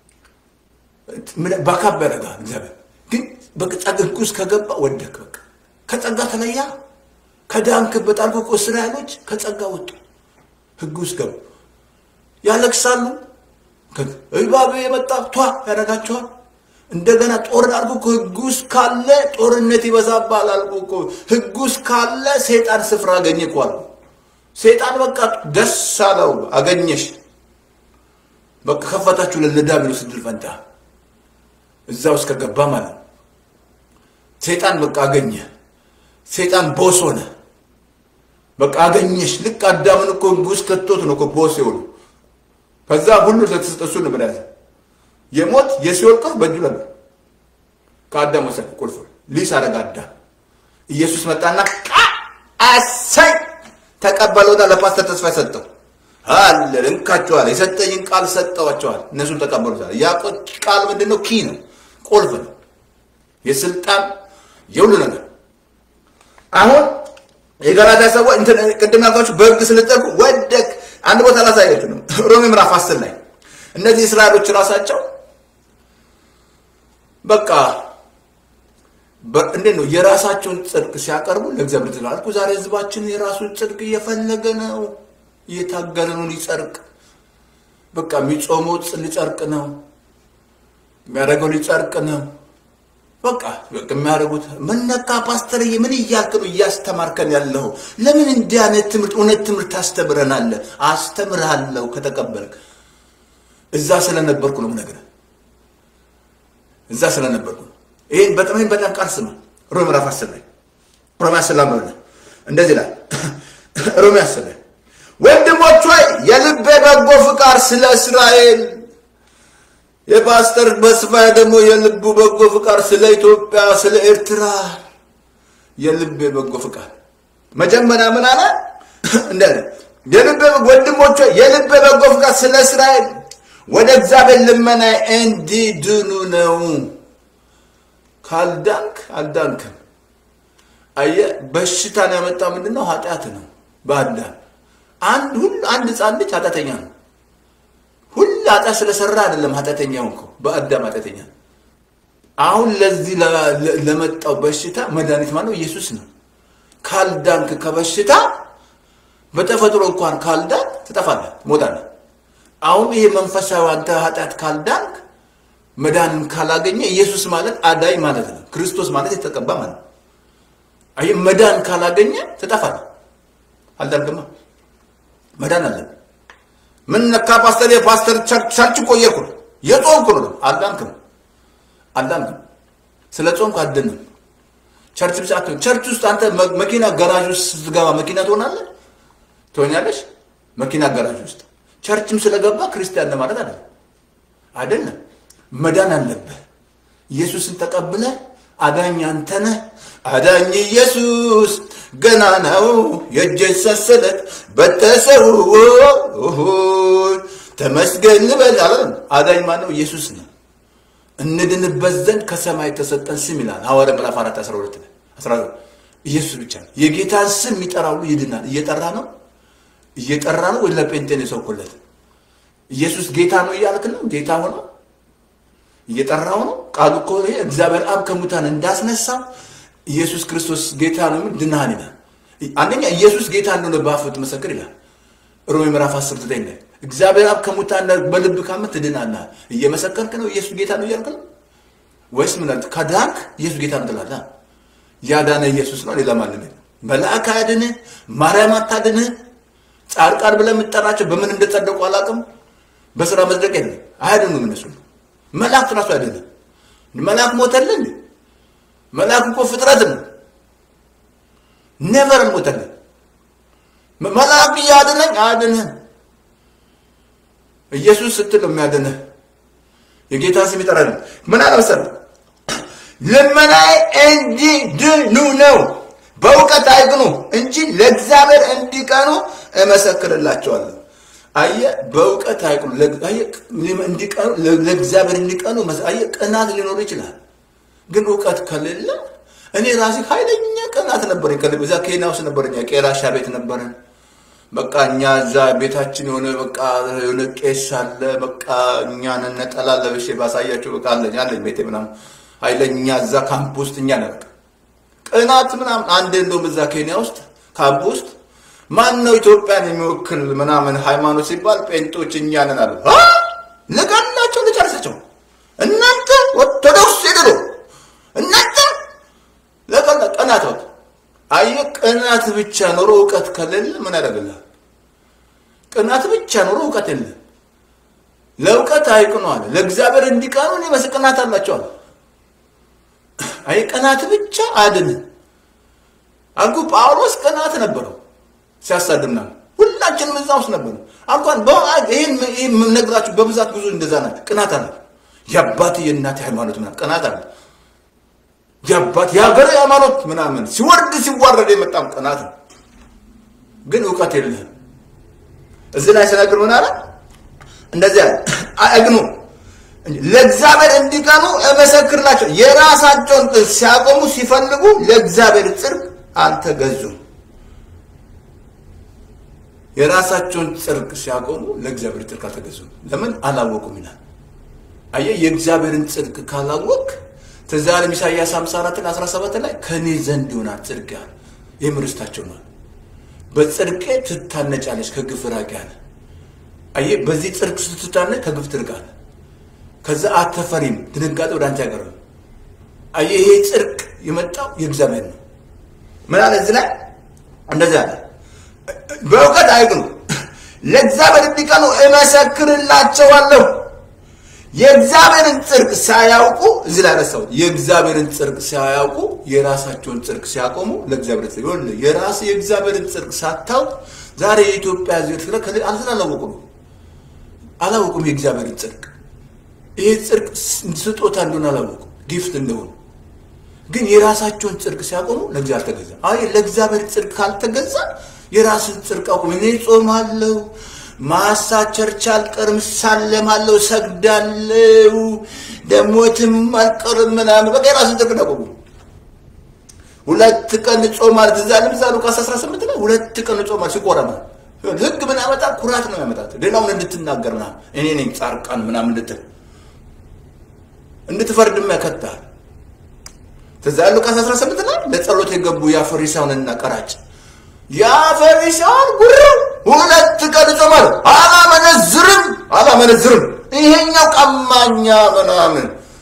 ባካብ ያደርጋል እግዚአብሔር ግን በጸጋ ህግ ውስጥ ከገባ ወደክ። በቃ ከጸጋ ተለያ። ከዳንክበት አልፎ እኮ እስራኤሎች ከጸጋ ወጡ፣ ህግ ውስጥ ገቡ፣ ያለቅሳሉ። እባብ የመጣ ቷ ያደርጋቸዋል። እንደገና ጦርን አልኩ እኮ ህግ ውስጥ ካለ ጦርነት ይበዛባል አልኩ እኮ ህግ ውስጥ ካለ ሴጣን ስፍራ አገኘ እኮ አልኩ። ሴጣን በቃ ደስ አለው አገኘሽ። በቃ ከፈታችሁ ለዲያብሎስ ዕድል ፈንታ እዛ ውስጥ ከገባ ማለት ነው። ሴጣን በቃ አገኘ። ሴጣን ቦስ ሆነ። በቃ አገኘሽ። ልክ አዳምን እኮ ህግ ውስጥ ከቶት ነው እኮ ቦስ የሆኑ ከዛ ሁሉ ለተሰጠሱ ነበር ያዘ የሞት የሲኦል ቁልፍ በእጁ ነበር። ከአዳም ወሰደ ቁልፍ ሊስ አደረገ አዳም። ኢየሱስ መጣና አሳይ ተቀበለውና ለፓስተር ተስፋ ሰጠው። አለ እንካቸዋል። የሰጠኝን ቃል ሰጠዋቸዋል። እነሱም ተቀበሉታል። ያ ቃል ምንድን ነው? ኪ ነው፣ ቁልፍ ነው፣ የስልጣን የሁሉ ነገር። አሁን የገላትያ ሰዎች ቅድም ያልኳችሁ በህግ ስለጠቁ ወደቅ። አንድ ቦታ ላሳያችሁ ነው። ሮሜ ምዕራፍ አስር ላይ እነዚህ እስራኤሎች ራሳቸው በቃ እንዴት ነው የራሳቸውን ጽድቅ ሲያቀርቡ ለእግዚአብሔር ትላል እኮ ዛሬ ህዝባችን የራሱን ጽድቅ እየፈለገ ነው፣ እየታገለ ነው ሊጸድቅ። በቃ የሚጾመው ሊጸድቅ ነው፣ የሚያደርገው ሊጸድቅ ነው። በቃ የሚያደርጉት ምን ነካ ፓስተርዬ፣ ምን እያልክ ነው እያስተማርከን ያለው? ለምን እንዲህ አይነት ትምህርት እውነት ትምህርት ታስተምረናለህ? አስተምርሃለሁ ከተቀበልክ። እዛ ስለነበርኩ ነው የምነግርህ፣ እዛ ስለነበርኩ ነው። ይሄን በጣም ይሄን በጣም ቃል ስማ። ሮሜ ምዕራፍ አስር ላይ ሮሜ አስር ላይ እንደዚህ ይላል። ሮሜ አስር ላይ ወንድሞች ሆይ የልቤ በጎ ፍቃድ ስለ እስራኤል የፓስተር በስፋያ ደግሞ የልቡ በጎ ፍቃድ ስለ ኢትዮጵያ፣ ስለ ኤርትራ የልቤ በጎ ፍቃድ መጀመሪያ ምን አለ? እንደ የልቤ ወንድሞች የልቤ በጎ ፍቃድ ስለ እስራኤል ወደ እግዚአብሔር ልመና እንዲድኑ ነው። ካልዳንክ አልዳንክም። አየህ፣ በሽታን ያመጣ ምንድን ነው? ኃጢአት ነው። በአዳም አንድ ሁሉ አንድ ህፃን ልጅ ኃጢአተኛ ነው። ሁሉ ኃጢአት ስለሰራ አይደለም ኃጢአተኛ ሆንከው፣ በአዳም ኃጢአተኛ ነው። አሁን ለዚህ ለመጣው በሽታ መድኃኒት ማለት ኢየሱስ ነው። ካልዳንክ ከበሽታ በተፈጥሮ እንኳን ካልዳንክ ትጠፋለህ፣ ትሞታለህ። አሁን ይሄ መንፈሳዊ አንተ ኃጢአት ካልዳንክ መዳንን ካላገኘ ኢየሱስ ማለት አዳኝ ማለት ነው። ክርስቶስ ማለት የተቀባ ማለት ነው። አይ መዳን ካላገኘ ትጠፋለህ። አልዳንክማ መዳን አለብህ። ምን ነካ ፓስተር? የፓስተር ቸርች እኮ እየሄድኩ ነው የጾምኩ ነው። አልዳንክም፣ አልዳንክም። ስለ ጾምኩ አድንም። ቸርች ብቻ አትሆን። ቸርች ውስጥ አንተ መኪና ገራዥ ውስጥ ስትገባ መኪና ትሆናለህ፣ ትሆኛለሽ። መኪና ገራዥ ውስጥ ቸርችም ስለገባ ክርስቲያን ማለት አይደለም፣ አይደለም። መዳን አለብህ። ኢየሱስን ተቀብለ አዳኝ አንተ ነህ። አዳኝ ኢየሱስ ገና ነው። የእጄን ሰንሰለት በጠሰው ተመስገን ልበል አለ። አዳኝ ማነው? ኢየሱስ ነው። እንድንበት ዘንድ ከሰማይ የተሰጠን ስም ይላል ሐዋርያ ምዕራፍ 4 12 ላይ 12 ኢየሱስ ብቻ ነው። የጌታን ስም የሚጠራ ሁሉ ይድናል። እየጠራ ነው እየጠራ ነው ወይ ለጴንጤን የሰውኩለት ኢየሱስ ጌታ ነው እያልክ ነው? ጌታ ሆኖ እየጠራው ነው። ቃሉ እኮ ይሄ እግዚአብሔር አብ ከሙታን እንዳስነሳው ኢየሱስ ክርስቶስ ጌታ ነው የሚል ድናህን ይላል። አንደኛ ኢየሱስ ጌታ እንደሆነ በአፍህ ትመሰክር ይላል ሮሜ ምዕራፍ 10 ዘጠኝ ላይ እግዚአብሔር አብ ከሙታን በልብ ካመን ትድናለህ። እየመሰከርክ ነው ኢየሱስ ጌታ ነው እያልክ ነው ወይስ ምን አልክ? ከዳንክ ኢየሱስ ጌታ ነው ትላለህ። ያዳነ ኢየሱስ ነው፣ ሌላ ማንም የለም። መልአክ አያድንህ፣ ማርያም አታድንህ። ጻድቃን ብለህ የምትጠራቸው በምን እንደጸደቁ አላውቅም። በስራ መጽደቅ የለም፣ አያድኑም እነሱ መላእክት ራሱ አይደለም። መልአክ ሞተልን። መልአክ እኮ ፍጥረት ነው። ኔቨር ሞተልን። መልአክ እያድነኝ አያድንህም። ኢየሱስ ስትል ነው የሚያድንህ። የጌታ ስም ይጠራል። ምን አለ መሰለህ? ልመናዬ እንዲድኑ ነው፣ በእውቀት አይቅኑ እንጂ ለእግዚአብሔር እንዲቀኑ እመሰክርላቸዋለሁ። አየህ በእውቀት አይቅኑ እንዲቀኑ ለእግዚአብሔር እንዲቀኑ አየህ ቅናት ሊኖር ይችላል ግን እውቀት ከሌለ እኔ ራሴ ኃይለኛ ቅናት ነበረኝ ከልብ እዛ ኬንያ ውስጥ ነበረኝ ቄራሻ ቤት ነበረን በቃ እኛ እዛ ቤታችን የሆነ በቃ የሆነ ቄስ አለ በቃ እኛን ነጠላ ለብሼ ባሳያቸው በቃ አለኝ አለኝ ቤቴ ምናምን ኃይለኛ እዛ ካምፕ ውስጥ እኛ ነን በቃ ቅናት ምናምን አንድ እንደውም እዛ ኬንያ ውስጥ ካምፕ ውስጥ ማን ነው ኢትዮጵያን የሚወክል ምናምን ሃይማኖት ሲባል ጴንጦች እኛ ነን አሉ። ልቀናቸው ልጨርሳቸው። እናንተ ኦርቶዶክስ ሄደዶ እናንተ ለቀና ቅናት ወጥ አየህ፣ ቅናት ብቻ ኖሮ እውቀት ከሌለ ምን ያደርግልሃል? ቅናት ብቻ ኖሮ እውቀት የለ። ለእውቀት አይቅኑ አለ። ለእግዚአብሔር እንዲቀኑ እኔ መስ ቅናት አላቸው አለ። አይ ቅናት ብቻ አድን አልኩ። ጳውሎስ ቅናት ነበረው ሲያሳድምና ሁላችንም እዛ ውስጥ ነበር። እንኳን ይህን ነግራችሁ በብዛት ብዙ እንደዛ ናቸው። ቅናት አለ። የአባት የእናት ሃይማኖት ምናምን ቅናት አለ። የአባት የሀገር ሃይማኖት ምናምን ሲወርድ ሲዋረድ የመጣም ቅናት ነው። ግን እውቀት የለህም። እዚህ ላይ ስነግር ምን አለ? እንደዚያ አግኑ ለእግዚአብሔር እንዲቀኑ እመሰክርላቸው። የራሳቸውን ሲያቆሙ ሲፈልጉ ለእግዚአብሔር ጽድቅ አልተገዙም። የራሳቸውን ጽድቅ ሲያቆሙ ለእግዚአብሔር ጽድቅ አልተገዙም። ለምን አላወቁም ይላል። አየህ፣ የእግዚአብሔርን ጽድቅ ካላወቅ ትዝ አለም ኢሳይያስ 54 እና 17 ላይ ከእኔ ዘንድ ይሆናል ጽድቅ ያለ ይህም ርስታቸው ነው። በጽድቄ ትታነጫለች ከግፍ ራቂ አለ። አየህ፣ በዚህ ጽድቅ ስትታነጭ ከግፍ ትርቃለህ። ከዛ አትፈሪም፣ ድንጋጤ ወደ አንተ ያቀርብ። አየህ፣ ይሄ ጽድቅ የመጣው የእግዚአብሔር ነው። ምን አለ እዚህ ላይ እንደዚህ አለ፣ በእውቀት አይቅኑ፣ ለእግዚአብሔር እንዲቀኑ እመሰክርላቸዋለሁ። የእግዚአብሔርን ጽድቅ ሳያውቁ እዚህ ላይ ረሳው። የእግዚአብሔርን ጽድቅ ሳያውቁ የራሳቸውን ጽድቅ ሲያቆሙ ለእግዚአብሔር ጽድቅ ይሁን። የራስ የእግዚአብሔርን ጽድቅ ሳታውቅ ዛሬ የኢትዮጵያ ሕዝብ ከለ አላወቁም አላወቁም የእግዚአብሔርን ጽድቅ ይሄ ጽድቅ ስጦታ እንደሆነ አላወቁም፣ ጊፍት እንደሆነ ግን የራሳቸውን ጽድቅ ሲያቆሙ ለእግዚአብሔር ተገዛ። አይ ለእግዚአብሔር ጽድቅ ካልተገዛ የራስን ጽድቅ አቁም። እኔ ጾማለሁ፣ ማሳ ቸርች አልቀርም፣ ሳለማለሁ፣ ሰግዳለሁ፣ ደሞትም አልቀርም ምናምን በቃ የራስን ጽድቅ አቁሙ። ሁለት ቀን ጾማል ትዝ አለ ምሳሌ ሉቃስ 18 ላይ ሁለት ቀን ጾማል ሲቆረማ ህግ ምን ያመጣ ኩራት ነው ያመጣት። ሌላውን እንድትናገር ምናምን እኔ ነኝ ጻርቃን ምናምን እንድትል እንድትፈርድም ያከታል። ከዛ ሉቃስ 18 ላይ ለጸሎት የገቡ ያ ፈሪሳውንና ቀራጭ ያ ፈሪሳውን ጉረው ሁለት ቀን ጾማል፣ አላመነዝርም አላመነዝርም፣ ይሄኛው ቀማኛ ምናምን።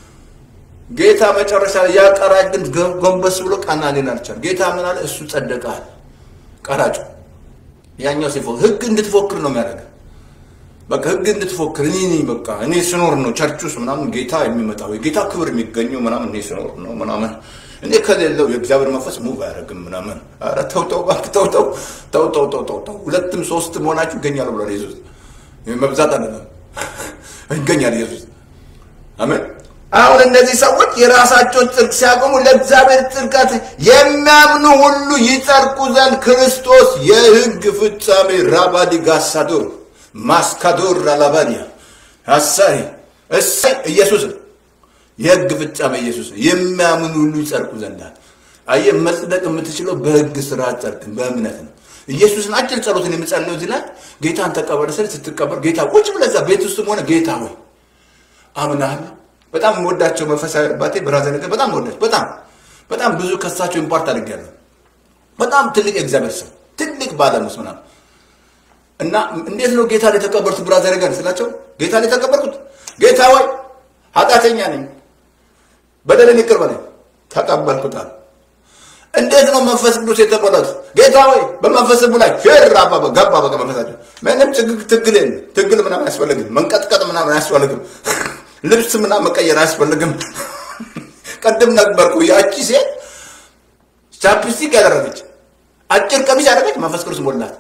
ጌታ መጨረሻ ላይ ያ ቀራጭ ግን ጎንበስ ብሎ ቀና ሊል አልቻለም። ጌታ ምን አለ? እሱ ጸደቃል። ቀራጩ ያኛው ሲፎ ህግ እንድትፎክር ነው የሚያደርገው። በቃ ህግ እንድትፎክር እኔ ነኝ በቃ እኔ ስኖር ነው ቸርች ውስጥ ምናምን ጌታ የሚመጣው የጌታ ክብር የሚገኘው ምናምን እኔ ስኖር ነው ምናምን እኔ ከሌለው የእግዚአብሔር መንፈስ ሙቭ አያደርግም ምናምን። ኧረ ተው ተው እባክህ ተው ተው ተው ተው ተው ተው ተው ሁለትም ሶስትም ሆናችሁ ይገኛሉ ብሏል ኢየሱስ። መብዛት አይደለም ይገኛል ኢየሱስ። አሜን። አሁን እነዚህ ሰዎች የራሳቸውን ጽድቅ ሲያቆሙ ለእግዚአብሔር ጽድቀት የሚያምኑ ሁሉ ይጸድቁ ዘንድ ክርስቶስ የህግ ፍጻሜ ራባዲ ጋሳዶር ማስካዶር አላባዲያ አሳሪ እሰይ ኢየሱስ የህግ ፍጻሜ ኢየሱስ የሚያምኑ ሁሉ ይጸድቁ ዘንድ አየህ መጽደቅ የምትችለው በህግ ስራ ጸድቅ በእምነት ነው ኢየሱስን አጭር ጸሎትን የምጸልየው እዚህ ላይ ጌታን ተቀበል ስል ስትቀበል ጌታ ቁጭ ብለህ እዛ ቤት ውስጥም ሆነ ጌታ ሆይ አምናለሁ በጣም የምወዳቸው መንፈሳዊ አባቴ ብራዘር ነገር በጣም የምወዳቸው በጣም በጣም ብዙ ከሳቸው ኢምፓርት አድርጌያለሁ በጣም ትልቅ የእግዚአብሔር ሰው ትልቅ ባለሙስ ምናምን እና እንዴት ነው ጌታ ላይ የተቀበልኩት ብራዘር ጋር ስላቸው ጌታ ላይ የተቀበልኩት ጌታ ወይ ኃጢአተኛ ነኝ በደልን ይቅር በለኝ ተቀበልኩት አለ እንዴት ነው መንፈስ ቅዱስ የተሞላሁት ጌታ ወይ በመንፈስ ላይ ፌር አባባ ገባ በቃ መንፈሳቸው ምንም ጭግግ ትግል የለም ትግል ምናምን አያስፈልግም መንቀጥቀጥ ምናምን አያስፈልግም ልብስ ምናምን መቀየር አያስፈልግም ቅድም ነበርኩ ያቺ ሴት ቻፕስቲክ ያደረገች አጭር ቀሚስ ያደረገች መንፈስ ቅዱስ ሞላት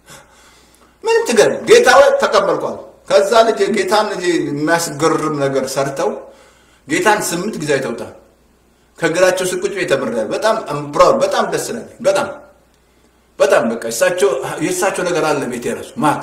ምንም ትገር ጌታ ወይ ተቀበልኳል። ከዛ ልጅ ጌታን ልጅ የሚያስገርም ነገር ሰርተው ጌታን ስምንት ጊዜ አይተውታል። ከእግራቸው ስር ቁጭ ብዬ ተምሬያለሁ። በጣም ፕራውድ በጣም ደስ ይላል። በጣም በጣም በቃ እሳቸው የእሳቸው ነገር አለ ቤት የራሱ ማት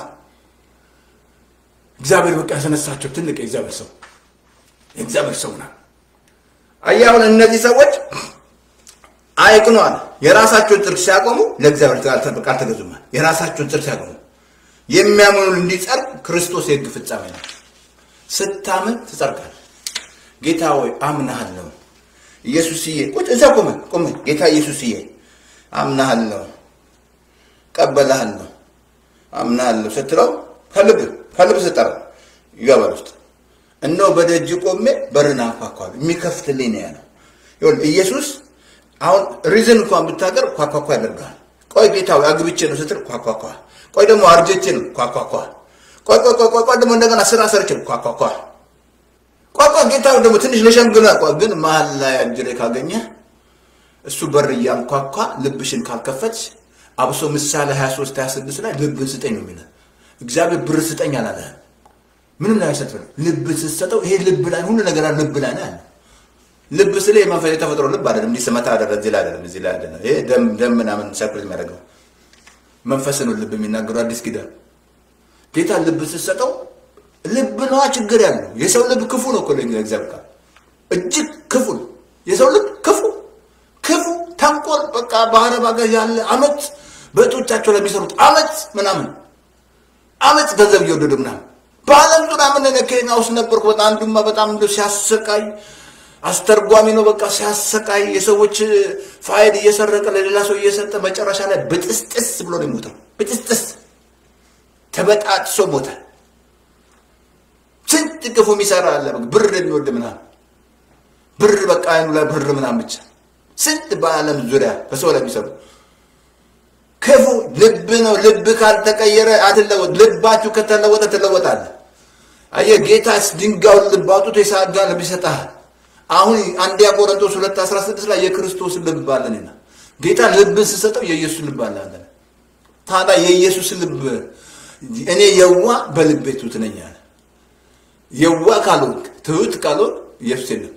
እግዚአብሔር በቃ ያስነሳቸው ትልቅ የእግዚአብሔር ሰው የእግዚአብሔር ሰው ና አየህ፣ አሁን እነዚህ ሰዎች አይቅኗል። የራሳቸውን ጽድቅ ሲያቆሙ ለእግዚአብሔር ቃል ተገዙማል። የራሳቸውን ጽድቅ ሲያቆሙ የሚያምኑ እንዲጸድቅ ክርስቶስ የሕግ ፍጻሜ ነው። ስታምን ትጸድቃለህ። ጌታ ሆይ አምናሃለሁ፣ ኢየሱስዬ ቁጭ እዛ ቆመ ቆመ ጌታ ኢየሱስዬ አምናሃለሁ፣ ቀበልሃለሁ፣ አምናሃለሁ ስትለው ከልብ ከልብ ስጠራ ይገባል ውስጥ እነሆ በደጅ ቆሜ በርን አንኳኳለሁ የሚከፍትልኝ ነው ያለው። ይኸውልህ ኢየሱስ አሁን ሪዝን እንኳን ብታቀር ኳኳኳ ያደርጋል። ቆይ ጌታ ሆይ አግብቼ ነው ስትል ኳኳኳ ቆይ ደግሞ አርጀቼ ነው ኳኳኳ ቆይ ቆይ ቆይ ቆይ ደግሞ እንደገና ስራ ሰርቼ ነው ኳኳኳ ቆይ ቆይ ጌታ ደግሞ ትንሽ ለሸምግና ቆይ ግን መሀል ላይ አጅሬ ካገኘ እሱ በር እያንኳኳ ልብሽን ካልከፈትሽ አብሶ ምሳሌ 23 26 ላይ ልብን ስጠኝ ነው የሚለው እግዚአብሔር ብር ስጠኝ አላለህም ምንም ላይ አይሰጥም ልብ ስትሰጠው ይሄ ልብ ላይ ሁሉ ነገር ልብ ላይ ነው ያለው ልብ ስለ የመንፈስ የተፈጥሮ ልብ አይደለም እንዲህ ስመታ አይደለም እዚህ ላይ አይደለም እዚህ ላይ አይደለም ይሄ ደም ደም ምናምን ሰርኩሌት የሚያደርገው መንፈስ ነው ልብ የሚናገረው አዲስ ኪዳን ጌታ ልብ ስትሰጠው ልብ ነዋ ችግር ያለው የሰው ልብ ክፉ ነው እኮ ለእግዚአብሔር ቃል እጅግ ክፉ ነው የሰው ልብ ክፉ ክፉ ተንኮል በቃ ባህረ ባገር ያለ አመት በእጦቻቸው ለሚሰሩት አመት ምናምን አመፅ ገንዘብ እየወደዱ ምናምን በዓለም ዙሪያ ምን እኔ ኬንያ ውስጥ ነበርኩ። በጣም አንዱማ በጣም እንደ ሲያሰቃይ አስተርጓሚ ነው በቃ ሲያሰቃይ የሰዎች ፋይል እየሰረቀ ለሌላ ሰው እየሰጠ መጨረሻ ላይ ብጥስጥስ ብሎ ነው የሞተው። ብጥስጥስ ተበጣጥሶ ሞተ። ስንት ክፉ የሚሰራ አለ። ብር የሚወድ ምናምን ብር በቃ አይኑ ላይ ብር ምናምን ብቻ ስንት በዓለም ዙሪያ በሰው ላይ የሚሰሩ ክፉ ልብ ነው። ልብ ካልተቀየረ አትለወጥ። ልባችሁ ከተለወጠ ትለወጣለ። አየህ ጌታስ ድንጋዩን ልብ አውጥቶ የሳጋ ልብ ይሰጥሃል። አሁን አንደኛ ቆሮንቶስ ሁለት አስራ ስድስት ላይ የክርስቶስ ልብ አለንና ጌታ ልብን ስሰጠው የኢየሱስ ልብ አለ አለ። ታዲያ የኢየሱስ ልብ እኔ የዋ በልቤ ትሑት ነኝ አለ። የዋ ካልሆንክ ትሑት ካልሆንክ ኢየሱስ የለም።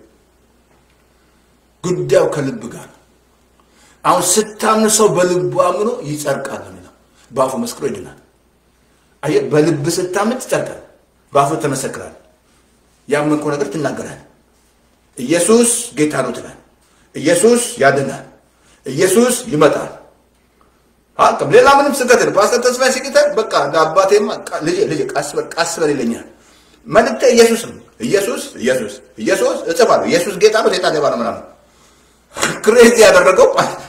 ጉዳዩ ከልብ ጋር ነው። አሁን ስታምን ሰው በልቡ አምኖ ይጸድቃል ነው በአፉ መስክሮ ይድናል። አየህ በልብ ስታምን ትጸድቃል፣ በአፉ ተመሰክራል። ያመንከው ነገር ትናገራል። ኢየሱስ ጌታ ነው ትላል። ኢየሱስ ያድናል። ኢየሱስ ይመጣል። አቅም ሌላ ምንም ስህተት ነው። ፓስተር ተስፋዬ ሲቅተን በቃ እንደ አባቴማ ልጄ ልጄ ቀስ በል ቀስ በል ይለኛል። መልእክቴ ኢየሱስ ነው። ኢየሱስ ኢየሱስ ኢየሱስ እጽፋለሁ። ኢየሱስ ጌታ ነው፣ ሴጣን ሌባ ነው ምናምን ክሬዚ ያደረገው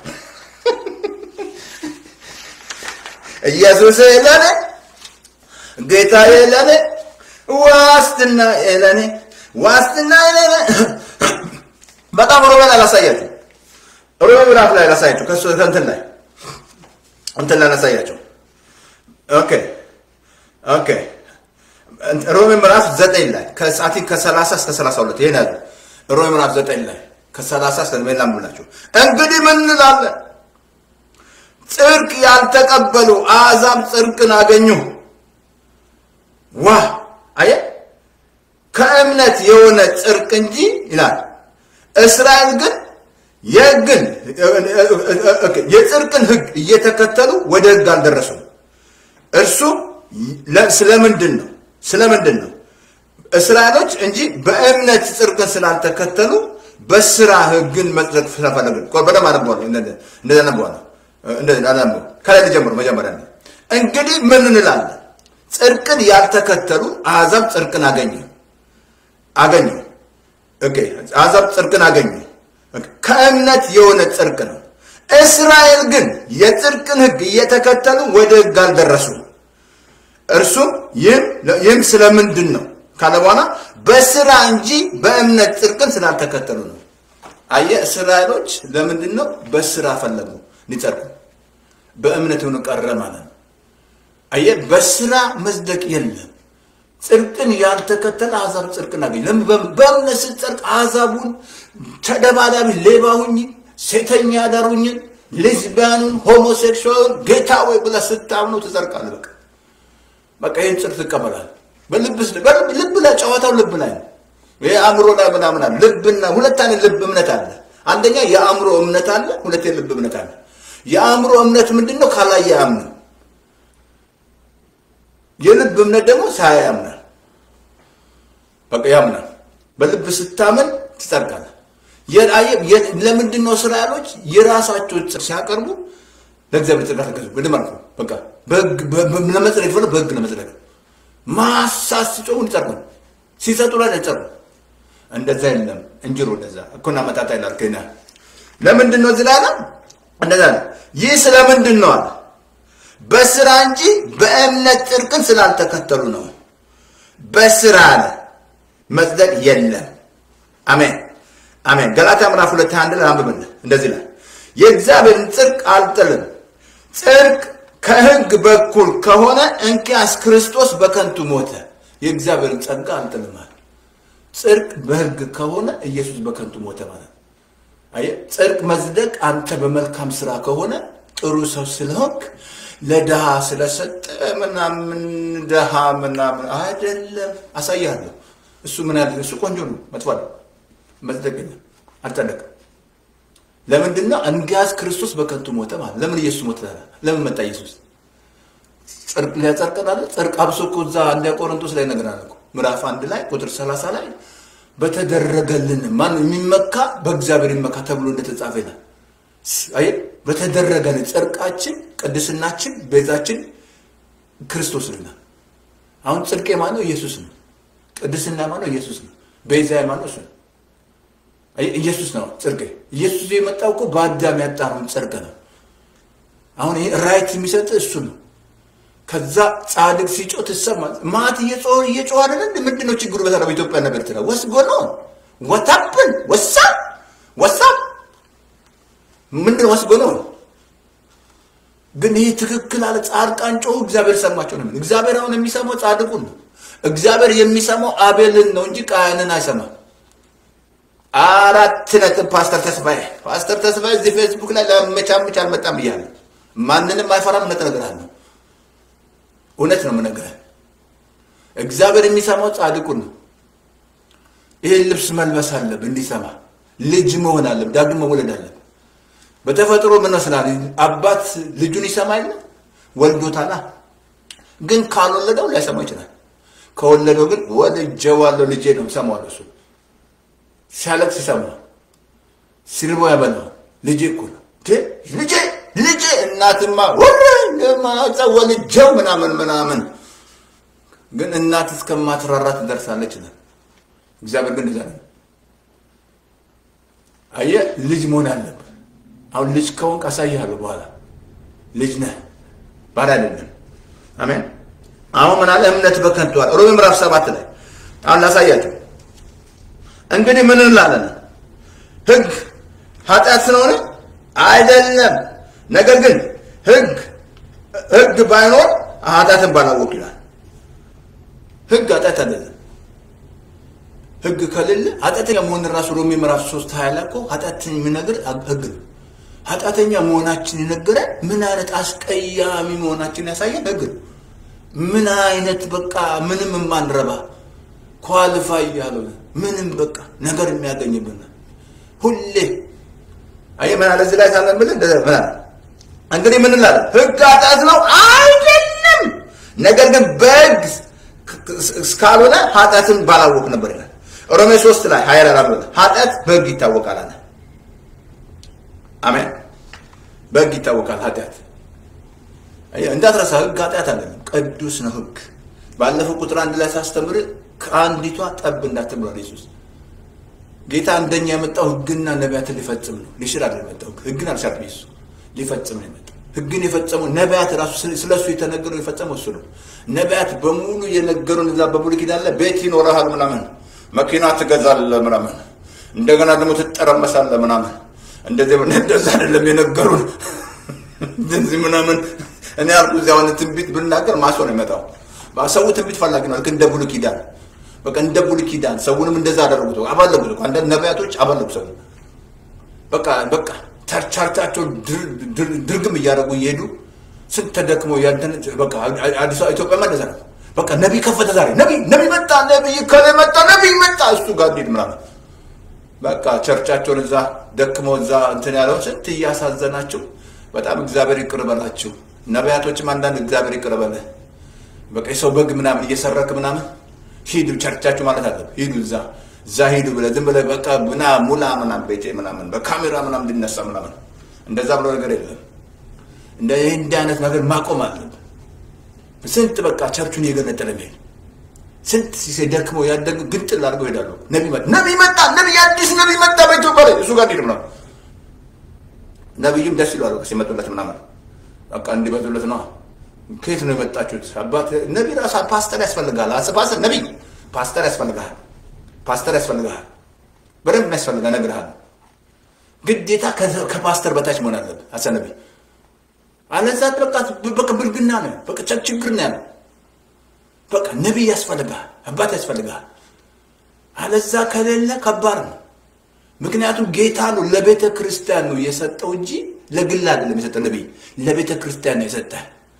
ኢየሱስ ለኔ ጌታዬ ለኔ ዋስትና ለኔ ዋስትና ለኔ በጣም ሮሜ ላይ ላሳያችሁ። ሮሜ ምዕራፍ ላይ ላሳያችሁ። ከሱ ከእንትን ላይ እንትን ላይ ላሳያችሁ። ኦኬ ኦኬ ሮሜ ምዕራፍ ዘጠኝ ላይ ከሰዓቲ ከሰላሳ እስከ ሰላሳ ሁለት ይሄን ያዙ። ሮሜ ምዕራፍ ዘጠኝ ላይ ከሰላሳ እስከ ሜላ ምላችሁ እንግዲህ ምን እንላለን? ጽድቅ ያልተቀበሉ አሕዛብ ጽድቅን አገኙ። ዋ አየ ከእምነት የሆነ ጽድቅ እንጂ ይላል። እስራኤል ግን የሕግን የጽድቅን ሕግ እየተከተሉ ወደ ሕግ አልደረሱም። እርሱ ስለምንድን ነው? ስለምንድን ነው? እስራኤሎች እንጂ በእምነት ጽድቅን ስላልተከተሉ በስራ ሕግን መጽደቅ ስለፈለግን በደም አነበዋለሁ። እንደዛ አነበዋለሁ። እንደዛ ከላይ ልጀምሩ። መጀመሪያ ነው እንግዲህ ምን እንላለን? ጽድቅን ያልተከተሉ አሕዛብ ጽድቅን አገኙ አገኙ። ኦኬ አሕዛብ ጽድቅን አገኙ። ከእምነት የሆነ ጽድቅ ነው። እስራኤል ግን የጽድቅን ሕግ እየተከተሉ ወደ ሕግ አልደረሱም። እርሱም ይህም ስለምንድን ነው ካለ በኋላ በስራ እንጂ በእምነት ጽድቅን ስላልተከተሉ ነው። አየህ እስራኤሎች ለምንድን ነው በስራ ፈለጉ ሊጸድቁ? በእምነት ሆኖ ቀረ ማለት ነው። አየህ በስራ መጽደቅ የለም። ጽድቅን ያልተከተለ አሕዛብ ጽድቅን አገኝ። ለምን በእምነት ስትጸድቅ አሕዛቡን ተደባዳቢ ሌባ ሁኝ፣ ሴተኛ አዳር ሁኝ፣ ሌዝቢያኑን፣ ሆሞሴክሹዋሉን ጌታ ወይ ብለህ ስታምነው ትጸድቃለህ። በቃ በቃ ይህን ጽድቅ ትቀበላለህ። ልብ ላይ ጨዋታው ልብ ላይ ነው። ይሄ አእምሮ ላይ ምናምን አለ። ልብና ሁለት አይነት ልብ እምነት አለ። አንደኛ የአእምሮ እምነት አለ፣ ሁለት የልብ እምነት አለ። የአእምሮ እምነት ምንድን ነው? ካላየ አያምንም። የልብ እምነት ደግሞ ሳያ ያምናል። በቃ ያምናል። በልብ ስታምን ትጸድቃለህ። ለምንድን ነው እስራኤሎች የራሳቸው ጽድቅ ሲያቀርቡ ለእግዚአብሔር ጽድቅ ተገዙ? በደም አልኩ። በቃ ለመጽደቅ ፈለ በህግ ለመጽደቅ ማሳት ሲጮሁ ይጸድቁ፣ ሲሰጡ ላይ ይጸድቁ። እንደዛ የለም እንጅሮ እንደዛ እኮና መጣጣ ይላል ከና ለምንድን ነው እዚህ ላይ አለ እንደዛ ነው። ይህ ስለምንድን ነው አለ በስራ እንጂ በእምነት ጽድቅን ስላልተከተሉ ነው። በስራ አለ መጽደቅ የለም። አሜን አሜን። ገላትያ ምዕራፍ ሁለት አንድ ላይ አንብብልህ እንደዚህ ላይ የእግዚአብሔርን ጽድቅ አልጥልም። ጽድቅ ከህግ በኩል ከሆነ እንኪያስ ክርስቶስ በከንቱ ሞተ። የእግዚአብሔርን ጸጋ አልጥልማል። ጽድቅ በህግ ከሆነ ኢየሱስ በከንቱ ሞተ ማለት ነው። አየህ፣ ጽድቅ መጽደቅ አንተ በመልካም ስራ ከሆነ ጥሩ ሰው ስለሆንክ ለድሃ ስለሰጠ ምናምን ድሃ ምናምን አይደለም። አሳያለሁ። እሱ ምን ያለ እሱ ቆንጆ ነው፣ መጥፎ አይደለም። መጽደቅ የለም፣ አልጸደቅም። ለምንድን ነው እንግዲያስ ክርስቶስ በከንቱ ሞተ ማለት ለምን ኢየሱስ ሞተ ለምን መጣ ኢየሱስ ጽድቅ ሊያጸድቀን አለ ጽድቅ አብሶ እኮ እዛ አንደኛ ቆሮንቶስ ላይ ነገራል እኮ ምዕራፍ አንድ ላይ ቁጥር ሰላሳ ላይ በተደረገልን ማን የሚመካ በእግዚአብሔር ይመካ ተብሎ እንደተጻፈ ይላል አይ በተደረገልን ጽድቃችን ቅድስናችን ቤዛችን ክርስቶስ ይላል አሁን ጽድቄ ማነው? ኢየሱስ ነው። ቅድስና ማነው? ኢየሱስ ነው። ቤዛ ማነው? እሱ ነው። ኢየሱስ ነው ጽድቄ። ኢየሱስ የመጣው እኮ በአዳም ያጣነውን ጽድቅ ነው። አሁን ይሄ ራይት የሚሰጥ እሱ ነው። ከዛ ጻድቅ ሲጮህ ትሰማል። ማት እየጮህ እየጮህ አይደለ? ምንድን ነው ችግሩ? በተራ በኢትዮጵያ ነገር ትላ ወስ ጎኖ ወታፕን ወሳ ወሳ ምንድን ወስ ጎኖ ግን ይህ ትክክል አለ። ጻድቃን ጮሁ፣ እግዚአብሔር ሰማቸው ነው። እግዚአብሔር አሁን የሚሰማው ጻድቁን ነው። እግዚአብሔር የሚሰማው አቤልን ነው እንጂ ቃየንን አይሰማም። አራት ነጥብ ፓስተር ተስፋዬ ፓስተር ተስፋዬ እዚህ ፌስቡክ ላይ ለመቻመች አልመጣም ብያለሁ። ማንንም አይፈራም። እውነት እነግርሃለሁ። እውነት ነው የምነግርህ። እግዚአብሔር የሚሰማው ጻድቁን ነው። ይህን ልብስ መልበስ አለብህ እንዲሰማ። ልጅ መሆን አለብህ። ዳግም መወለድ አለብህ። በተፈጥሮ ምን መስላል? አባት ልጁን ይሰማ የለ ወልዶታላ። ግን ካልወለደው ላይሰማ ይችላል። ከወለደው ግን ወልጄዋለሁ ልጄ ነው ሰማዋለሁ። እሱ ሲያለቅስ ይሰማ፣ ሲርቦ ያበላው ልጄ እኮ ነው ልጄ ልጄ እናትማ ወልጄው ምናምን ምናምን ግን እናት እስከማትራራ ትደርሳለች ይላል እግዚአብሔር። ግን እዛ አየህ ልጅ መሆን አለብህ። አሁን ልጅ ከሆንክ አሳይሃለሁ በኋላ ልጅ ነህ ባል አይደለም። አሜን። አሁን ምን አለ? እምነት በከንቱ አለ። ሮሜ ምዕራፍ ሰባት ላይ አሁን ላሳያቸው። እንግዲህ ምን እንላለን? ሕግ ኃጢአት ስለሆነ አይደለም። ነገር ግን ሕግ ሕግ ባይኖር ኃጢአትን ባላወቅ ይላል። ሕግ ኃጢአት አይደለም። ሕግ ከሌለ ኃጢአተኛ መሆን ራሱ ሮሜ ምዕራፍ ሶስት ሀያ ላይ እኮ ኃጢአትን የሚነግር ሕግ ነው። ኃጢአተኛ መሆናችን የነገረን ምን አይነት አስቀያሚ መሆናችን ያሳየን ሕግ ነው። ምን አይነት በቃ ምንም የማንረባ ኳልፋይ ያልሆነ ምንም በቃ ነገር የሚያገኝብን ሁሌ አይ ምን አለ እዚህ ላይ ሳለን ብል ምን አለ እንግዲህ ምን እንላለን? ሕግ ኃጢአት ነው አይደለም። ነገር ግን በሕግ እስካልሆነ ኃጢአትን ባላወቅ ነበር ይላል። ሮሜ ሶስት ላይ ሀያ አራት ኃጢአት በሕግ ይታወቃል አለ። አሜን። በሕግ ይታወቃል ኃጢአት እንዳትረሳ። ሕግ ኃጢአት አይደለም፣ ቅዱስ ነው ሕግ። ባለፈው ቁጥር አንድ ላይ ሳስተምር ከአንዲቷ ጠብ እንዳትብሏል ኢየሱስ ጌታ እንደኛ የመጣው ሕግና ነቢያትን ሊፈጽም ነው፣ ሊሽር አይደለም የመጣው። ሕግን አልሻርም ኢየሱስ ሊፈጽም ነው የመጣው። ሕግን የፈጸመው ነቢያት ራሱ ስለ እሱ የተነገረው የፈጸመው እሱ ነው። ነቢያት በሙሉ የነገሩን እዛ በሙሉ ኪዳን ላይ ቤት ይኖረሃል ምናምን፣ መኪና ትገዛለህ ምናምን፣ እንደገና ደግሞ ትጠረመሳለህ ምናምን። እንደዚህ እንደዛ አይደለም የነገሩን እንደዚህ ምናምን። እኔ ያልኩ እዚያ አሁን ትንቢት ብናገር ማሶ ነው የመጣው። ሰው ትንቢት ፈላጊ ነው፣ ልክ እንደ ብሉይ ኪዳን በቃ እንደ ብሉይ ኪዳን ሰውንም እንደዛ አደረጉት። አባለጉት እኮ አንዳንድ ነቢያቶች አባለጉ ሰው በቃ በቃ ቸርቻቸው ድርግም እያደረጉ እየሄዱ ስንት ተደክመው ያንተን በቃ አዲሷ ኢትዮጵያ እንደዛ ነው። በቃ ነቢይ ከፈተ ዛሬ ነቢይ ነቢይ መጣ ነቢይ ከላይ መጣ ነቢይ መጣ እሱ ጋር እንሂድ ምናምን በቃ ቸርቻቸውን እዛ ደክመው እዛ እንትን ያለው ስንት እያሳዘናቸው በጣም እግዚአብሔር ይቅር በላችሁ። ነቢያቶችም አንዳንድ እግዚአብሔር ይቅር በለ በቃ የሰው በግ ምናምን እየሰረክ ምናምን ሂዱ ቸርቻችሁ ማለት አለ ሂዱ እዛ እዛ ሂዱ ብለህ ዝም ብለህ በቃ ምና ሙላ ምናምን ቤቴ ምናምን በካሜራ ምናምን እንዲነሳ ምናምን እንደዛ ብሎ ነገር የለም። እንደ ይህ እንዲህ አይነት ነገር ማቆም አለብን። ስንት በቃ ቸርቹን እየገነጠለ ሚሄድ ስንት ሲሴ ደክመው ያደግ ግንጥል አድርገው ይሄዳሉ። ነቢ መጣ ነቢ መጣ ነቢ አዲስ ነቢ መጣ በኢትዮጵያ ላይ እሱ ጋር ሄድ ምናምን ነቢዩም ደስ ይለዋል ሲመጡለት ምናምን በቃ እንዲበዙለት ነው። ከየት ነው የመጣችሁት? አባት ነቢ ራሳ ፓስተር ያስፈልጋል። ፓስተር ነቢ ፓስተር ያስፈልጋል። ፓስተር ያስፈልጋል። በደንብ ያስፈልጋ ነግርሃል። ግዴታ ከፓስተር በታች መሆን አለብህ። አሰ ነቢ አለዛ በቃ በቃ ብልግና ነው፣ በቃ ችግር ነው ያለው። በቃ ነቢይ ያስፈልጋል፣ አባት ያስፈልጋል። አለዛ ከሌለ ከባድ ነው። ምክንያቱም ጌታ ነው ለቤተ ክርስቲያን ነው የሰጠው እንጂ ለግል አይደለም የሰጠው። ነቢይ ለቤተ ክርስቲያን ነው የሰጠ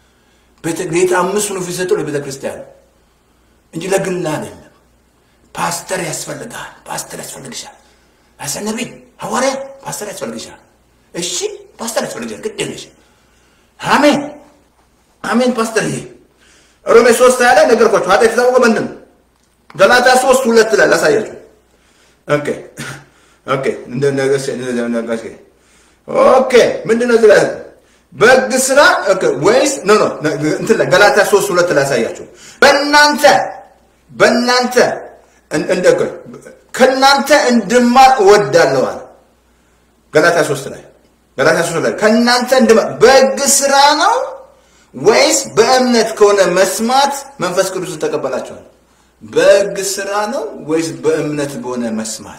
ጌታ አምስት ኑፍ የሰጠው ለቤተ ክርስቲያን ነው እንጂ ለግል አይደለም። ፓስተር ያስፈልጋል። ፓስተር ያስፈልግሻል። አሰ ነቢይ ሐዋርያ ፓስተር ያስፈልግሻል። እሺ ፓስተር ያስፈልግሻል። ግድ የለሽ። አሜን አሜን። ፓስተር ይሄ ሮሜ ሶስት ያለ ነገርኳችሁ። ኃጢአት የታወቀ ምንድን ነው? ገላትያ ሶስት ሁለት ላይ ላሳያችሁ። ኦኬ ኦኬ እንደ ነገስ ኦኬ ምንድን ነው እዚህ ላይ በሕግ ስራ ኦኬ፣ ወይስ ኖ ኖ እንትን ላይ ገላትያ 3 ሁለት ላይ ያሳያችሁ በእናንተ በእናንተ እን- እንደ ከእናንተ እንድማር እወዳለሁ አለ። ገላትያ 3 ላይ ገላትያ 3 ላይ ከእናንተ እንድማር በሕግ ስራ ነው ወይስ በእምነት ከሆነ መስማት መንፈስ ቅዱስን ተቀበላችኋል? በሕግ ስራ ነው ወይስ በእምነት በሆነ መስማት?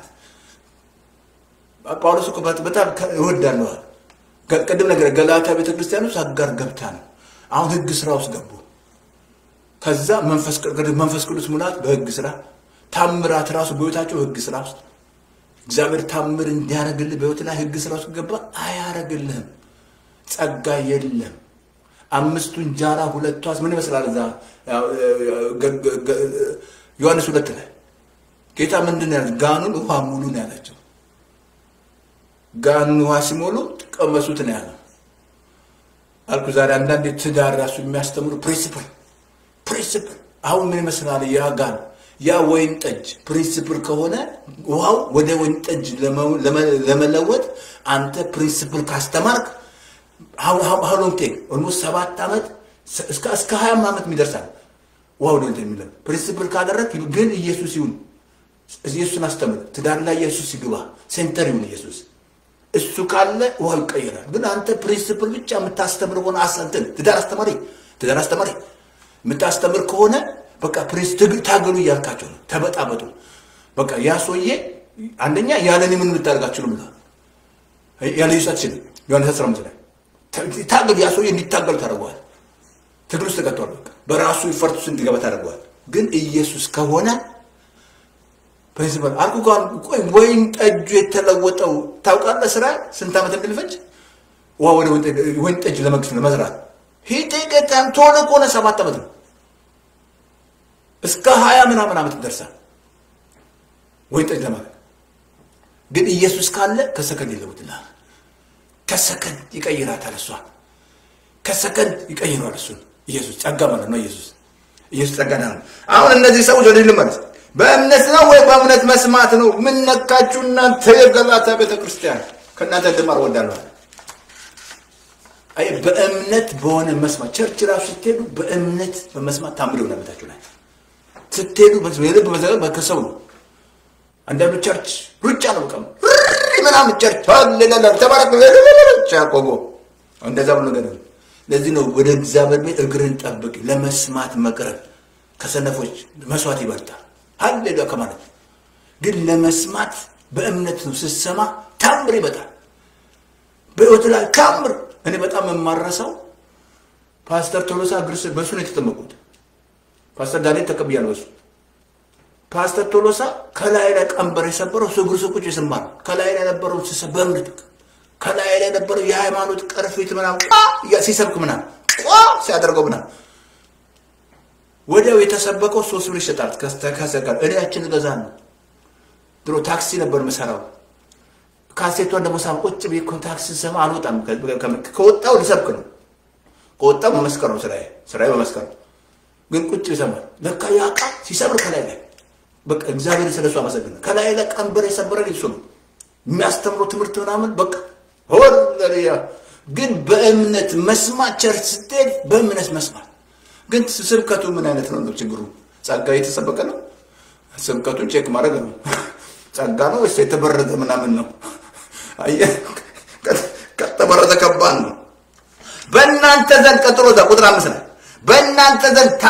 ጳውሎስ እኮ በጣም እወዳለሁ አለ። ገ- ቅድም ነገር ገላትያ ቤተክርስቲያን ውስጥ አጋር ገብታ ነው። አሁን ሕግ ስራ ውስጥ ገቡ። ከዛ መንፈስ ቅዱስ መንፈስ ቅዱስ ሙላት በሕግ ስራ ታምራት ራሱ በህይወታቸው ሕግ ስራ ውስጥ እግዚአብሔር ታምር እንዲያደርግልህ በህይወት ላይ ሕግ ስራ ውስጥ ገባ አያደርግልህም። ጸጋ የለም። አምስቱ እንጀራ ሁለቱ ዓሣ ምን ይመስላል? እዛ ያው፣ ገ- ገ- ገ- ዮሐንስ ሁለት ላይ ጌታ ምንድን ነው ያለ? ጋኑን ውሃ ሙሉ ነው ያላቸው። ጋኑን ውሃ ሲሞሉ ቀመሱት ነው ያለው። አልኩ ዛሬ አንዳንዴ ትዳር ራሱ የሚያስተምሩ ፕሪንሲፕል ፕሪንሲፕል አሁን ምን ይመስላል? ያ ጋን ያ ወይን ጠጅ ፕሪንሲፕል ከሆነ ውሃው ወደ ወይን ጠጅ ለመ- ለመ- ለመለወጥ አንተ ፕሪንሲፕል ካስተማርክ ሀሎንግ ቴክ ኦልሞስት ሰባት ዓመት እስከ እስከ ሀያም ዓመት የሚደርሳል ውሃ ወደ እንትን የሚለው ፕሪንሲፕል ካደረግ ግን ኢየሱስ ይሁን ኢየሱስን አስተምር። ትዳር ላይ ኢየሱስ ይግባ፣ ሴንተር ይሁን ኢየሱስ። እሱ ካለ ውሃው ይቀየራል። ግን አንተ ፕሪንሲፕል ብቻ የምታስተምር ሆነ አሰንትን ትዳር አስተማሪ ትዳር አስተማሪ የምታስተምር ከሆነ በቃ ፕሪንስ ትግ- ታገሉ እያልካቸው ነው። ተበጣበጡ። በቃ ያ ሰውዬ አንደኛ ያለኔ ምን ልታደርጋችሁ ነው ብለዋል። ያለ ኢየሱስ አትችልም። ዮሐንስ 15 ላይ ታ- ታገሉ። ያ ሰውዬ እንዲታገሉ ታደርገዋል። ትግል ውስጥ ተቀጥቷል። በቃ በራሱ ይፈርት ውስጥ እንዲገባ ታደርገዋል። ግን ኢየሱስ ከሆነ ፕሪንሲፓል አልኩ ጋር ቆይ ወይን ጠጁ የተለወጠው ታውቃለህ? ስራ ስንት ዓመት እንደሚፈጅ ውሃ ወደ ወይን ጠጅ- ወይን ጠጅ ለመግፍ ለመዝራት ሂጤ ገጣም ቶሎ ከሆነ ሰባት ዓመት ነው። እስከ ሀያ ምናምን ዓመት ይደርሳል ወይን ጠጅ ለማለት ግን ኢየሱስ ካለ ከሰከንድ ይለውጥልሃል። ከሰከንድ ይቀይራታል። እሷ ከሰከንድ ይቀይረዋል። እሱን ኢየሱስ ጸጋ ማለት ነው። ኢየሱስ ኢየሱስ ጸጋ ነው። አሁን እነዚህ ሰዎች ወደ ልመለስ። በእምነት ነው ወይ በእምነት መስማት ነው? ምን ነካችሁ እናንተ የገላትያ ቤተ ክርስቲያን? ከእናንተ እንድማር እወዳለሁ። አይ በእምነት በሆነ መስማት ቸርች ራሱ ስትሄዱ በእምነት በመስማት ታምር ይሆናል። ቤታችሁ ላይ ስትሄዱ የልብ መዘጋት ከሰው ነው። አንዳንዱ ቸርች ሩጫ ነው። በቃ ሪ ምናምን ቸርች ሀሌሉያ ተባረክ ያቆቦ እንደዛ ብሎ ነገር ነው። ለዚህ ነው ወደ እግዚአብሔር ቤት እግርን ጠብቅ፣ ለመስማት መቅረብ ከሰነፎች መስዋዕት ይበልጣል። ሀሌሉያ ከማለት ግን ለመስማት በእምነት ነው። ስትሰማ ታምር ይመጣል በሕይወት ላይ ታምር። እኔ በጣም የማረሰው ፓስተር ቶሎሳ እግር ስር በሱ ነው የተጠመቁት። ፓስተር ዳንኤል ተቀብያለሁ በሱ ፓስተር ቶሎሳ ከላይ ላይ ቀንበር የሰበረው እሱ እግሩ ስር ቁጭ ስማ ነው። ከላይ ላይ የነበረው ስሰ በእምነት ከላይ ላይ የነበረው የሃይማኖት ቅርፊት ምናምን ቋ እያ- ሲሰብክ ምናምን ቋ ሲያደርገው ምናምን ወዲያው የተሰበቀው ሶስት ብር ይሸጣል። ከሰጋር እኔ ያችን እገዛ ነው። ድሮ ታክሲ ነበር የምሰራው። ካሴቷን ደግሞ ሳም ቁጭ ብዬ እኮ ታክሲ ሰማ አልወጣም። ከ- ከ- ከወጣው ልሰብክ ነው። ከወጣው መመስከር ነው ስራዬ። ስራዬ መመስከር ነው። ግን ቁጭ ይሰማል። ለካ ያ ቃል ሲሰብር ከላይ ላይ በቃ እግዚአብሔር ስለሱ አመሰግናለሁ። ከላይ ላይ ቀንበር የሰበረን እሱ ነው የሚያስተምረው ትምህርት ምናምን በቃ ሆለያ ግን በእምነት መስማት ቸርች ስትሄድ በእምነት መስማት ግን ስብከቱ ምን አይነት ነው ነው ችግሩ? ጸጋ የተሰበቀ ነው። ስብከቱን ቼክ ማድረግ ነው። ጸጋ ነው ወይስ የተበረዘ ምናምን ነው? አየህ፣ ከተበረዘ ከባድ ነው። በእናንተ ዘንድ ቀጥሎ እዛ ቁጥር አምስት ላይ በእናንተ ዘንድ ታ-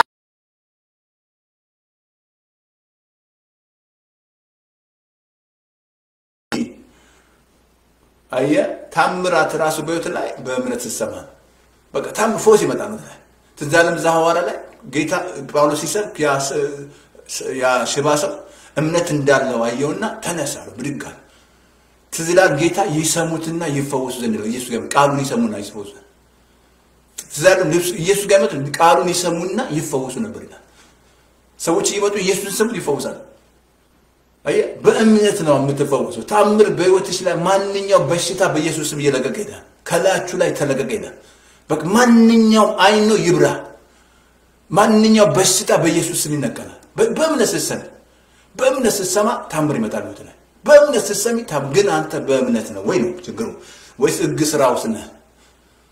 አየህ ታምራት ራሱ በሕይወት ላይ በእምነት ስትሰማ ነው። በቃ ታምር ፎስ ይመጣል ነው ላይ ትዝ አለም እዛ ሐዋርያ ላይ ጌታ ጳውሎስ ሲሰብክ ያ ስ- ያ ሽባ ሰው እምነት እንዳለው አየውና ተነሳ አለው፣ ብድግ አለ። ትዝ ይላል ጌታ ይሰሙትና ይፈወሱ ዘንድ ነው። ኢየሱስ ጋር ቃሉን ይሰሙና ይፈወሱ ዘንድ ትዝ አለም ልብሱ- ኢየሱስ ጋር መጡ ቃሉን ይሰሙና ይፈወሱ ነበር ይላል። ሰዎች እየመጡ ኢየሱስን ሲሰሙ ይፈወሳል። አየህ በእምነት ነው የምትፈወሰው። ታምር በህይወትሽ ላይ ማንኛው በሽታ በኢየሱስ ስም እየለቀቀ ይሄዳል። ከላያችሁ ላይ ተለቀቀ ይሄዳል። በቃ ማንኛውም አይን ነው ይብራ። ማንኛው በሽታ በኢየሱስ ስም ይነቀላል። በ- በእምነት ስትሰሚ በእምነት ስትሰማ ታምር ይመጣል ህይወት ላይ በእምነት ስትሰሚ ታም ግን አንተ በእምነት ነው ወይ ነው ችግሩ? ወይስ ህግ ስራ ውስጥ ነህ?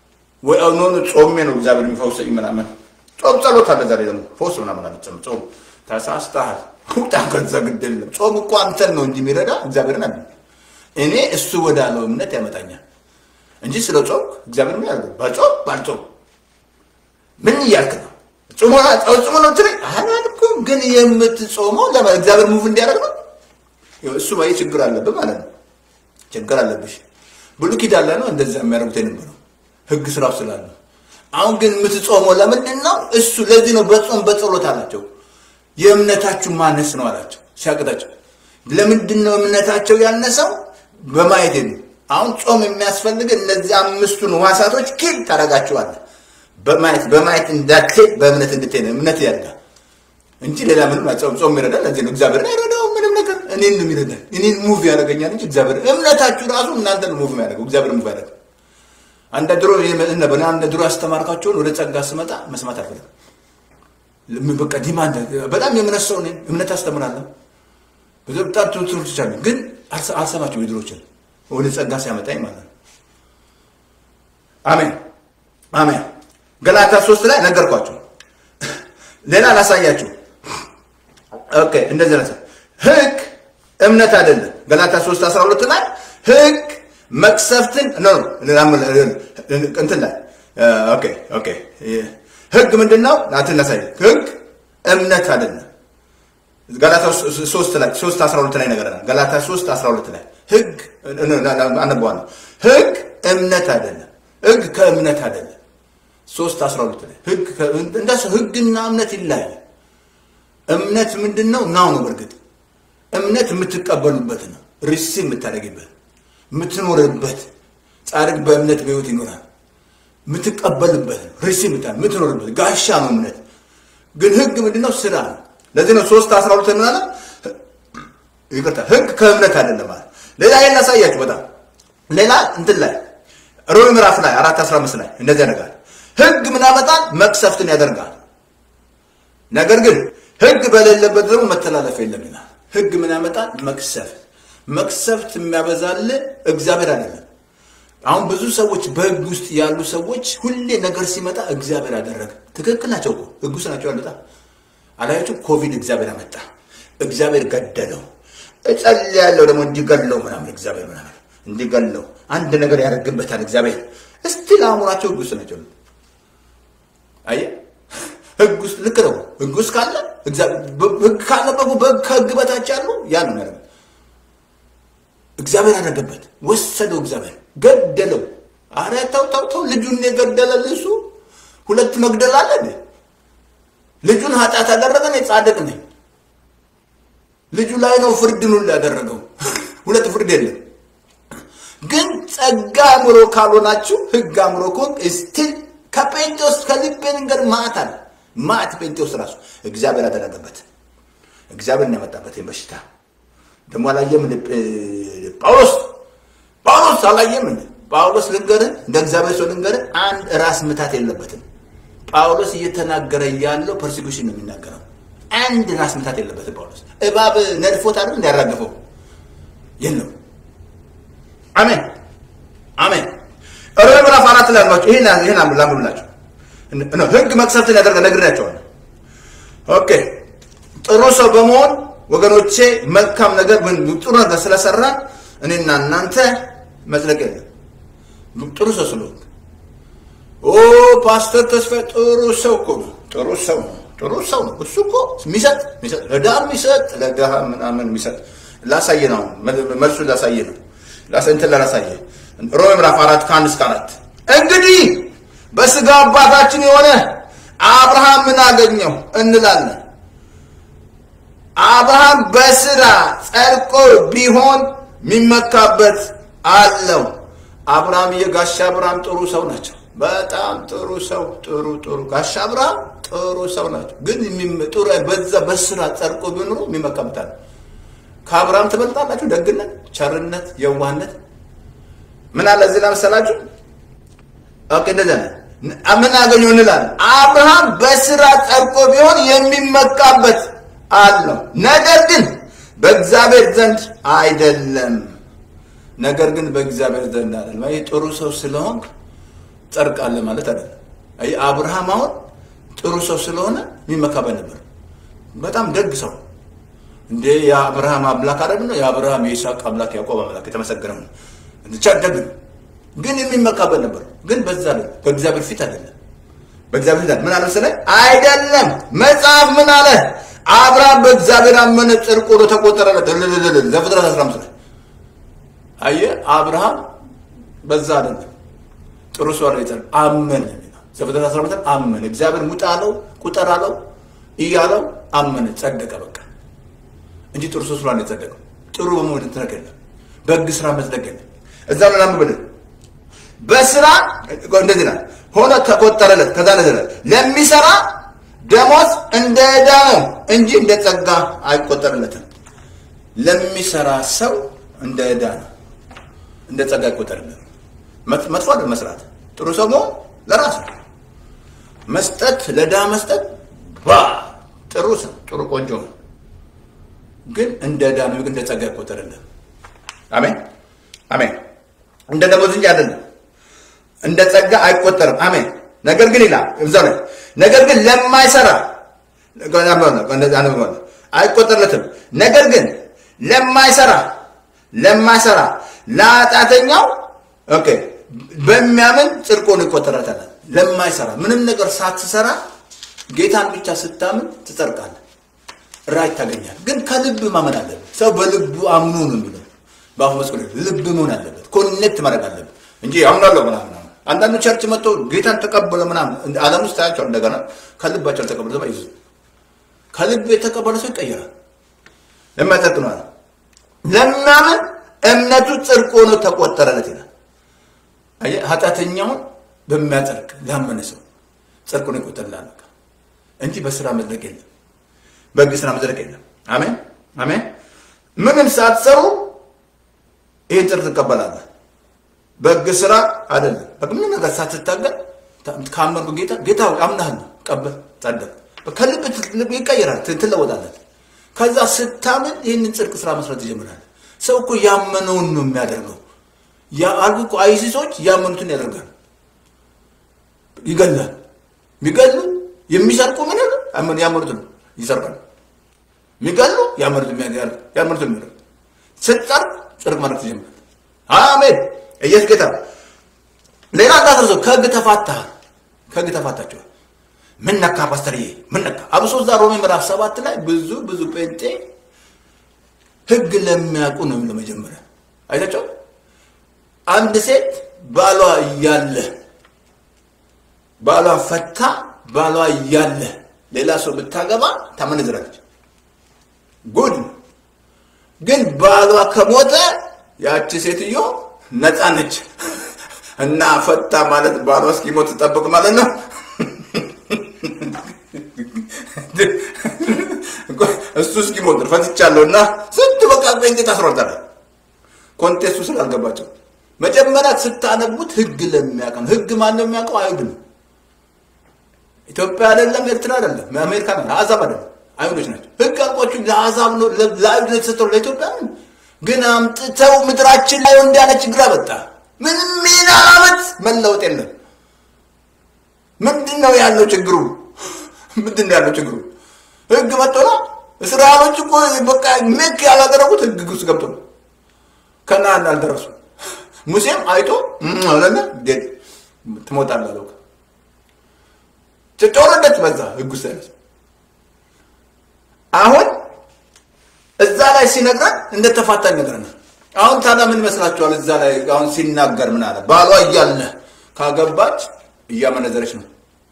ወይ ኖ ጾሜ ነው እግዚአብሔር የሚፈውሰኝ ምናምን ጾም ጸሎት አለ ዛሬ ደግሞ ፈውስ ምናምን አለ ጾም ጾም ተሳስተሃል ውጣ ከዛ ግድ የለም ጾም እኮ አንተን ነው እንጂ የሚረዳ እግዚአብሔርን አለ እኔ እሱ ወዳለው እምነት ያመጣኛል እንጂ ስለ ጾም እግዚአብሔር ምን ያደርገው በጾም ባልጾም ምን እያልክ ነው ጾሞ ጾሞ ነው ትለኝ አላልኩም ግን የምትጾመው ለማ እግዚአብሔር ሙቭ እንዲያደርግ ነው እሱ ባይ ችግር አለብህ ማለት ነው ችግር አለብሽ ብሉይ ኪዳን ላይ ነው እንደዛ የሚያደርጉት የነበረው ህግ ስራው ስላለ አሁን ግን የምትጾመው ለምንድን ነው እሱ ለዚህ ነው በጾም በጸሎት አላቸው የእምነታችሁ ማነስ ነው አላቸው ሲያቅታቸው ለምንድን ነው እምነታቸው ያነሰው በማየት የሉ አሁን ጾም የሚያስፈልግ እነዚህ አምስቱን ዋሳቶች ኪል ታደርጋቸዋለህ በማየት በማየት እንዳትሄድ በእምነት እንድትሄድ እምነት ያድጋል እንጂ ሌላ ምንም ጾም ጾም ይረዳል ለዚህ ነው እግዚአብሔር አይረዳው ምንም ነገር እኔን ነው የሚረዳል እኔን ሙቭ ያደርገኛል እንጂ እግዚአብሔር እምነታችሁ ራሱ እናንተ ነው ሙቭ ያደርገው እግዚአብሔር ሙቭ ያደርገው አንድ ድሮ ነበር አንድ ድሮ ያስተማርካቸውን ወደ ጸጋ ስመጣ መስማት አልፈልግም በቃ ዲማንድ በጣም የእምነት ሰው ነኝ እምነት አስተምራለሁ በጣም ትምህርቶች አሉ ግን አልሰማቸው የድሮችን ወደ ጸጋ ሲያመጣኝ ማለት ነው አሜን አሜን ገላታ ሶስት ላይ ነገርኳቸው ሌላ ላሳያችሁ ኦኬ እንደዚህ ነው ህግ እምነት አይደለም ገላታ 3 12 ላይ ህግ መቅሰፍትን ኖ እንትን ላይ ኦኬ ኦኬ ህግ ምንድን ነው ናትን ላሳይ ህግ እምነት አይደለም ገላታ 3 ላይ 3 12 ላይ ነገር ገላታ 3 12 ላይ ህግ አነበዋለሁ ህግ እምነት አይደለም ህግ ከእምነት አይደለም 3 12 ላይ ህግ እንደሱ ህግና እምነት ይለያል እምነት ምንድን ነው ናው ነው በእርግጥ እምነት የምትቀበሉበት ነው ሪሲ የምታደርግበት የምትኖርበት ጻድቅ በእምነት በህይወት ይኖራል የምትቀበልበት ነው ሪሲ የምትኖርበት ጋሻ ነው እምነት ግን ህግ ምንድነው ስራ ነው ለዚህ ነው ሶስት አስራ ሁለት ምናለ ይቅርታ ህግ ከእምነት አይደለም ማለት ሌላ ይሄን ላሳያችሁ በጣም ሌላ እንትን ላይ ሮሜ ምዕራፍ ላይ አራት አስራ አምስት ላይ እንደዚህ ያደርጋል ህግ ምን ያመጣል መቅሰፍትን ያደርጋል ነገር ግን ህግ በሌለበት ደግሞ መተላለፍ የለም ይላል ህግ ምን ያመጣል መቅሰፍት መቅሰፍት የሚያበዛል እግዚአብሔር አይደለም አሁን ብዙ ሰዎች በህግ ውስጥ ያሉ ሰዎች ሁሌ ነገር ሲመጣ እግዚአብሔር አደረገ ትክክል ናቸው እኮ ህግ ውስጥ ናቸው ያሉታ አላያችሁ ኮቪድ እግዚአብሔር አመጣ እግዚአብሔር ገደለው እጸልያለሁ ደግሞ እንዲገለው ምናምን እግዚአብሔር ምናምን እንዲገለው አንድ ነገር ያደርግበታል እግዚአብሔር እስቲ ለአእምሯቸው ህግ ውስጥ ናቸው አየ ህግ ውስጥ ልክ ነው ህግ ውስጥ ካለ ህግ ካለበቁ ከህግ በታች ያሉ ያ ነው ያደረገ እግዚአብሔር አደረገበት ወሰደው እግዚአብሔር ገደለው አረ ተው ተው ተው ልጁን የገደለ እሱ ሁለት መግደል አለ እንዴ ልጁን ኃጢአት ያደረገ እኔ ጻድቅ ነኝ ልጁ ላይ ነው ፍርድን ሁሉ ያደረገው ሁለት ፍርድ የለም ግን ጸጋ አእምሮ ካልሆናችሁ ህግ አእምሮ ከሆን ስቲል ከጴንጤዎስ ከልቤ ንገር ማት አለ ማት ጴንጤዎስ ራሱ እግዚአብሔር ያደረገበት እግዚአብሔር ነው ያመጣበት በሽታ ደግሞ አላየም ጳውሎስ ጳውሎስ አላየም ጳውሎስ ልንገርህ እንደ እግዚአብሔር ሰው ልንገርህ አንድ ራስ ምታት የለበትም ጳውሎስ እየተናገረ ያለው ፐርሲኩሽን ነው የሚናገረው አንድ ራስ ምታት የለበትም ጳውሎስ እባብ ነድፎት አይደል እንዲያራገፈው የለም አሜን አሜን ሮሜ ምዕራፍ አራት ላይ አልኳቸው ይህን ይህን ላምብላቸው ህግ መቅሰፍትን ያደርገ ነግሬያቸዋለሁ ኦኬ ጥሩ ሰው በመሆን ወገኖቼ መልካም ነገር ጥሩ ነገር ስለሰራን እኔና እናንተ መጽደቅ የለም ጥሩ ሰው ስለሆንክ ኦ ፓስተር ተስፋ ጥሩ ሰው እኮ ነው ጥሩ ሰው ነው ጥሩ ሰው ነው እሱ እኮ የሚሰጥ የሚሰጥ ለድሃ የሚሰጥ ለድሃ ምናምን የሚሰጥ ላሳየ ነው መልሱ ላሳየ ነው እንትን ላሳየ ሮሜ ምዕራፍ አራት ከአንድ እስከ አራት እንግዲህ በስጋ አባታችን የሆነ አብርሃም ምን አገኘው እንላለን አብርሃም በስራ ጸድቆ ቢሆን የሚመካበት አለው አብርሃም የጋሻ አብርሃም ጥሩ ሰው ናቸው በጣም ጥሩ ሰው ጥሩ ጥሩ ጋሻ አብርሃም ጥሩ ሰው ናቸው ግን ጥሩ በዛ በስራ ጸድቆ ቢኖሩ የሚመካበት አለ ከአብርሃም ትበልጣላችሁ ደግነት ቸርነት የዋህነት ምን አለ እዚህ ለመሰላችሁ ኦኬ እንደዚያ ምን አገኘው እንላለን አብርሃም በስራ ጸድቆ ቢሆን የሚመካበት አለው ነገር ግን በእግዚአብሔር ዘንድ አይደለም ነገር ግን በእግዚአብሔር ዘንድ አይደለም ይህ ጥሩ ሰው ስለሆንክ ጸድቃለህ ማለት አይደለም። አየህ አብርሃም አሁን ጥሩ ሰው ስለሆነ የሚመካበት ነበር። በጣም ደግ ሰው እንዴ የአብርሃም አምላክ አይደለም ነው የአብርሃም የይስሐቅ አምላክ ያዕቆብ አምላክ የተመሰገነ ነው። ብቻ ደግ ነው፣ ግን የሚመካበት ነበር። ግን በዛ አይደለም፣ በእግዚአብሔር ፊት አይደለም። በእግዚአብሔር ፊት ምን አለ መሰለህ? አይደለም መጽሐፍ ምን አለ? አብርሃም በእግዚአብሔር አመነ ጽድቅ ሆኖ ተቆጠረለት። እልልልል ዘፍጥረት 15 ላይ አየህ፣ አብርሃም በዛ አይደለም ጥሩ ሰው አለ ይላል አመነ ዘፍጥረት 15 አመነ እግዚአብሔር ሙጣ አለው ቁጠር አለው እያለው አመነ ጸደቀ በቃ እንጂ ጥሩ ሰው ስላለ የጸደቀው ጥሩ በመሆን ትነቅ የለም በሕግ ስራ መጽደቅ የለም እዛ ነው ላምብልህ በስራ እንደዚህ ናት ሆነ ተቆጠረለት ከዛ ነዘለ ለሚሰራ ደሞዝ እንደ ዕዳ ነው እንጂ እንደ ጸጋ አይቆጠርለትም ለሚሰራ ሰው እንደ ዕዳ ነው እንደ ጸጋ አይቆጠርለትም መጥፎ አይደል መስራት ጥሩ ሰው መሆን ለራስ ነው መስጠት ለድሃ መስጠት ዋ ጥሩ ሰው ጥሩ ቆንጆ ነው ግን እንደ ዕዳ ነው እንደ ጸጋ አይቆጠርልህ አሜን አሜን እንደ ደሞዝ እንጂ አይደለም እንደ ጸጋ አይቆጠርም አሜን ነገር ግን ይላል እዛ ላይ ነገር ግን ለማይሰራ አይቆጠርለትም ነገር ግን ለማይሰራ ለማይሰራ ለኃጢአተኛው ኦኬ በሚያምን ጽድቅ ሆኖ ይቆጠራታል። ለማይሰራ ምንም ነገር ሳትሰራ ጌታን ብቻ ስታምን ትጸድቃለህ፣ ራይ ታገኛል። ግን ከልብ ማመን አለበት። ሰው በልቡ አምኖ ነው የሚለው በአፉ መስቀል ልብ መሆን አለበት። ኮኔክት ማድረግ አለበት እንጂ አምናለሁ ምናምን አንዳንዱ ቸርች መጥቶ ጌታን ተቀበለ ምናምን ዓለም ውስጥ ታያቸው እንደገና ከልባቸው አልተቀበለ ሰው ይዙ ከልብ የተቀበለ ሰው ይቀየራል። ለማይጸድቅ ነው አለ ለሚያምን እምነቱ ጽድቅ ሆኖ ተቆጠረለት ይላል። አየህ ኃጢአተኛውን በሚያጸድቅ ላመነ ሰው ጽድቅ ሆኖ ይቆጠርልሃል እንጂ በስራ መጽደቅ የለም፣ በሕግ ስራ መጽደቅ የለም። አሜን አሜን። ምንም ሳትሰሩ ይህን ጽድቅ ትቀበላለህ። በሕግ ስራ አይደለም። ምንም ነገር ሳትታገል ካመንኩ ጌታ ጌታ አምናለሁ፣ ቀበል፣ ጸደቅ። ከልብ ይቀየራል፣ ትለወጣለህ። ከዛ ስታምን ይህንን ጽድቅ ስራ መስራት ይጀምራል። ሰው እኮ ያመነውን ነው የሚያደርገው። አልኩ እኮ አይሲሶች ያመኑትን ያደርጋል። ይገላል። የሚገሉ የሚሰርቁ ምን ያሉ ያመኑትን ይሰርቃል። የሚገሉ ያመኑትን ያመኑትን የሚያደርግ ስትጸድቅ ጽድቅ ማድረግ ትጀምራል። አሜን። ኢየሱስ ጌታ። ሌላ እንዳትረሳው ከህግ ተፋታሃል። ከህግ ተፋታችኋል። ምን ነካ ፓስተርዬ? ምን ነካ? አብሶ እዛ ሮሜ ምዕራፍ ሰባት ላይ ብዙ ብዙ ጴንጤ ህግ ለሚያውቁ ነው የሚለው መጀመሪያ አይታቸው አንድ ሴት ባሏ እያለ ባሏ ፈታ ባሏ እያለ ሌላ ሰው ብታገባ ታመነዝራለች። ጉድ ግን ባሏ ከሞተ ያቺ ሴትዮ ነፃ ነች እና ፈታ ማለት ባሏ እስኪሞት ትጠብቅ ማለት ነው። እሱ እስኪሞት ፈትቻለሁ እና ስንት በቃ ጴንጤ ታስሯታል። ኮንቴስቱ ስላልገባቸው መጀመሪያ ስታነቡት ህግ ለሚያውቅ ነው። ህግ ማን ነው የሚያውቀው? አይሁድ ነው። ኢትዮጵያ አይደለም፣ ኤርትራ አይደለም፣ አሜሪካ ነው፣ አሕዛብ አይደለም፣ አይሁዶች ናቸው። ህግ አልቋችሁ ለአሕዛብ ነው ለአይሁድ ነው የተሰጠው፣ ለኢትዮጵያ ነው። ግን አምጥተው ምድራችን ላይ እንዲህ ያለ ችግር አመጣ። ምንም ሚና አመት መለወጥ የለም። ምንድን ነው ያለው ችግሩ? ምንድን ነው ያለው ችግሩ? ህግ መጥቶ ነው። እስራኤሎች እኮ በቃ ሜክ ያላደረጉት ህግ ውስጥ ገብቶ ነው። ከነአን አልደረሱ። ሙሴም አይቶ አለና ትሞታለህ አለው። ተወረደች በዛ ህግ ውስጥ አይነት አሁን እዛ ላይ ሲነግረን እንደተፋታኝ ነግረናል። አሁን ታዲያ ምን ይመስላችኋል? እዛ ላይ አሁን ሲናገር ምን አለ? ባሏ እያለ ካገባች እያመነዘረች ነው።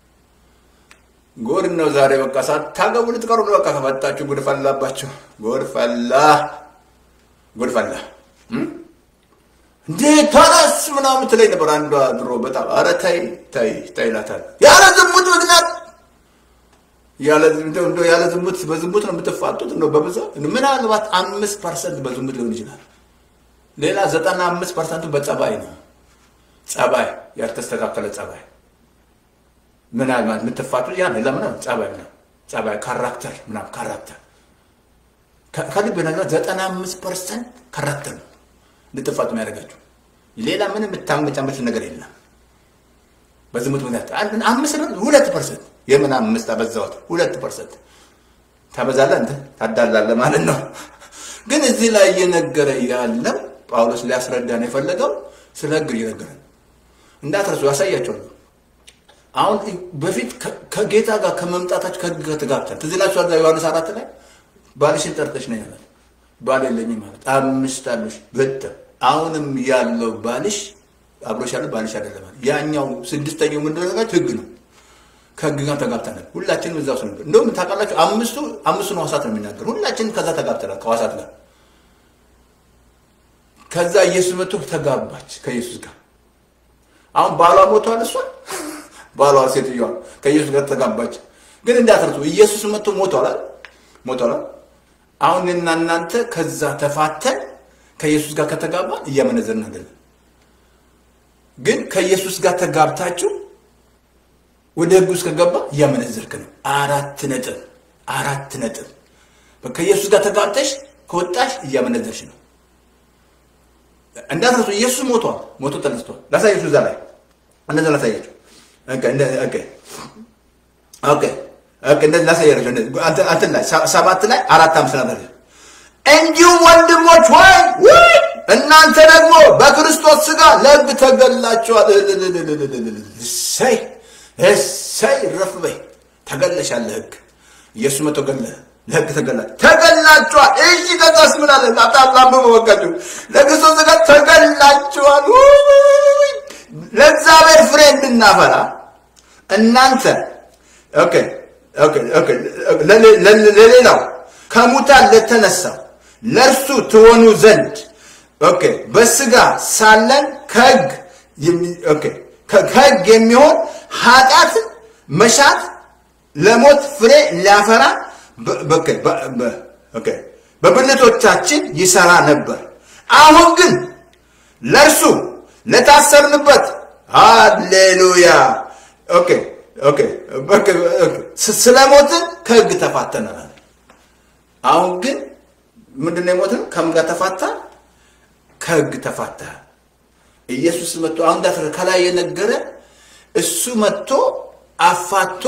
ጉድ ነው ዛሬ። በቃ ሳታገቡ ልትቀሩ ነው። በቃ ከፈታችሁ ጉድ ፈላባችሁ። ጉድ ፈላ፣ ጉድ ፈላ። እንዴ ታዲያስ ምናምን ትለኝ ነበር አንዷ ድሮ በጣም ኧረ ተይ ተይ ተይ እላታለሁ። ያለ ዝሙት ምክንያት ያለ ያለ ዝሙት በዝሙት ነው የምትፋጡት ነው በብዛት ምናልባት አምስት ፐርሰንት በዝሙት ሊሆን ይችላል። ሌላ ዘጠና አምስት ፐርሰንቱ በጸባይ ነው። ጸባይ ያልተስተካከለ ጸባይ ምናልባት የምትፋጡት ያ ለምን ጸባይ ነው ጸባይ ካራክተር ምናምን ካራክተር ከልብ ነገር ዘጠና አምስት ፐርሰንት ካራክተር ነው እንድትፋጡ የሚያደርጋችሁ ሌላ ምንም የምታመጫመች ነገር የለም። በዝሙት ምክንያት አንድ አምስት ነው ሁለት ፐርሰንት የምን አምስት አበዛሁት ሁለት ፐርሰንት ታበዛለህ እንትን ታዳላለህ ማለት ነው። ግን እዚህ ላይ እየነገረ ያለው ጳውሎስ ሊያስረዳን የፈለገው ስለ ህግ እየነገረ ነው። እንዳትረሱ ያሳያቸዋል። አሁን በፊት ከጌታ ጋር ከመምጣታችሁ ከህግ ጋር ተጋብተን ትዝ ይላችኋል። ዮሐንስ አራት ላይ ባልሽን ጠርተሽ ነው ያለ ባል የለኝም ማለት አምስት አሉሽ በጣም አሁንም ያለው ባልሽ አብሮሽ ያለው ባልሽ አይደለም ማለት ያኛው ስድስተኛው ምንድን ነው ህግ ነው። ከህግ ጋር ተጋብተናል። ሁላችንም እዛ ውስጥ ነበር። እንደውም ታውቃላችሁ አምስቱ አምስቱን ህዋሳት ነው የሚናገር። ሁላችንም ከዛ ተጋብተናል ከህዋሳት ጋር። ከዛ ኢየሱስ መጥቶ ተጋባች ከኢየሱስ ጋር። አሁን ባሏ ሞቷል። እሷ ባሏ ሴትዮዋ ከኢየሱስ ጋር ተጋባች። ግን እንዳትረሱ ኢየሱስ መጥቶ ሞቷል ሞቷል። አሁን እና እናንተ ከዛ ተፋተን ከኢየሱስ ጋር ከተጋባን እያመነዘርን አይደለም። ግን ከኢየሱስ ጋር ተጋብታችሁ ወደ ህግ ውስጥ ከገባ እያመነዘርክ ነው። አራት ነጥብ አራት ነጥብ። ከኢየሱስ ጋር ተጋብተሽ ከወጣሽ እያመነዘርሽ ነው። እንዳትረሱ ኢየሱስ ሞቷል፣ ሞቶ ተነስቷል። ላሳያችሁ እዛ ላይ እንደዛ ላሳያችሁ። ኦኬ ኦኬ ኦኬ ኦኬ እንደዚህ ላሳያችሁ። እንትን ላይ ሰባት ላይ አራት አምስት ነገር እንዲሁም ወንድሞች ሆይ ወይ እናንተ ደግሞ በክርስቶስ ስጋ ለህግ ተገላችኋል። እሰይ እሰይ ረፍ በይ ተገለሻል። ለህግ ኢየሱስ መቶ ገለ ለህግ ተገላ ተገላችኋል። እሺ ከዛስ ምን አለ? አጣላም በወቀዱ ለክርስቶስ ስጋ ተገላችኋል። ለእግዚአብሔር ፍሬ እንድናፈራ እናንተ ኦኬ ኦኬ ኦኬ ለሌላው ከሙታን ለተነሳው ለእርሱ ትሆኑ ዘንድ ኦኬ በስጋ ሳለን ከህግ ኦኬ ከህግ የሚሆን ኃጢአትን መሻት ለሞት ፍሬ ሊያፈራ በብልቶቻችን ይሰራ ነበር። አሁን ግን ለእርሱ ለታሰርንበት ሃሌሉያ ኦኬ ኦኬ ስለ ሞትን ከህግ ተፋተናል። አሁን ግን ምንድን ነው የሞትን ከምን ጋር ተፋታ? ከህግ ተፋታ። ኢየሱስ መጥቶ አሁን እንዳትረ ከላይ የነገረ እሱ መጥቶ አፋቶ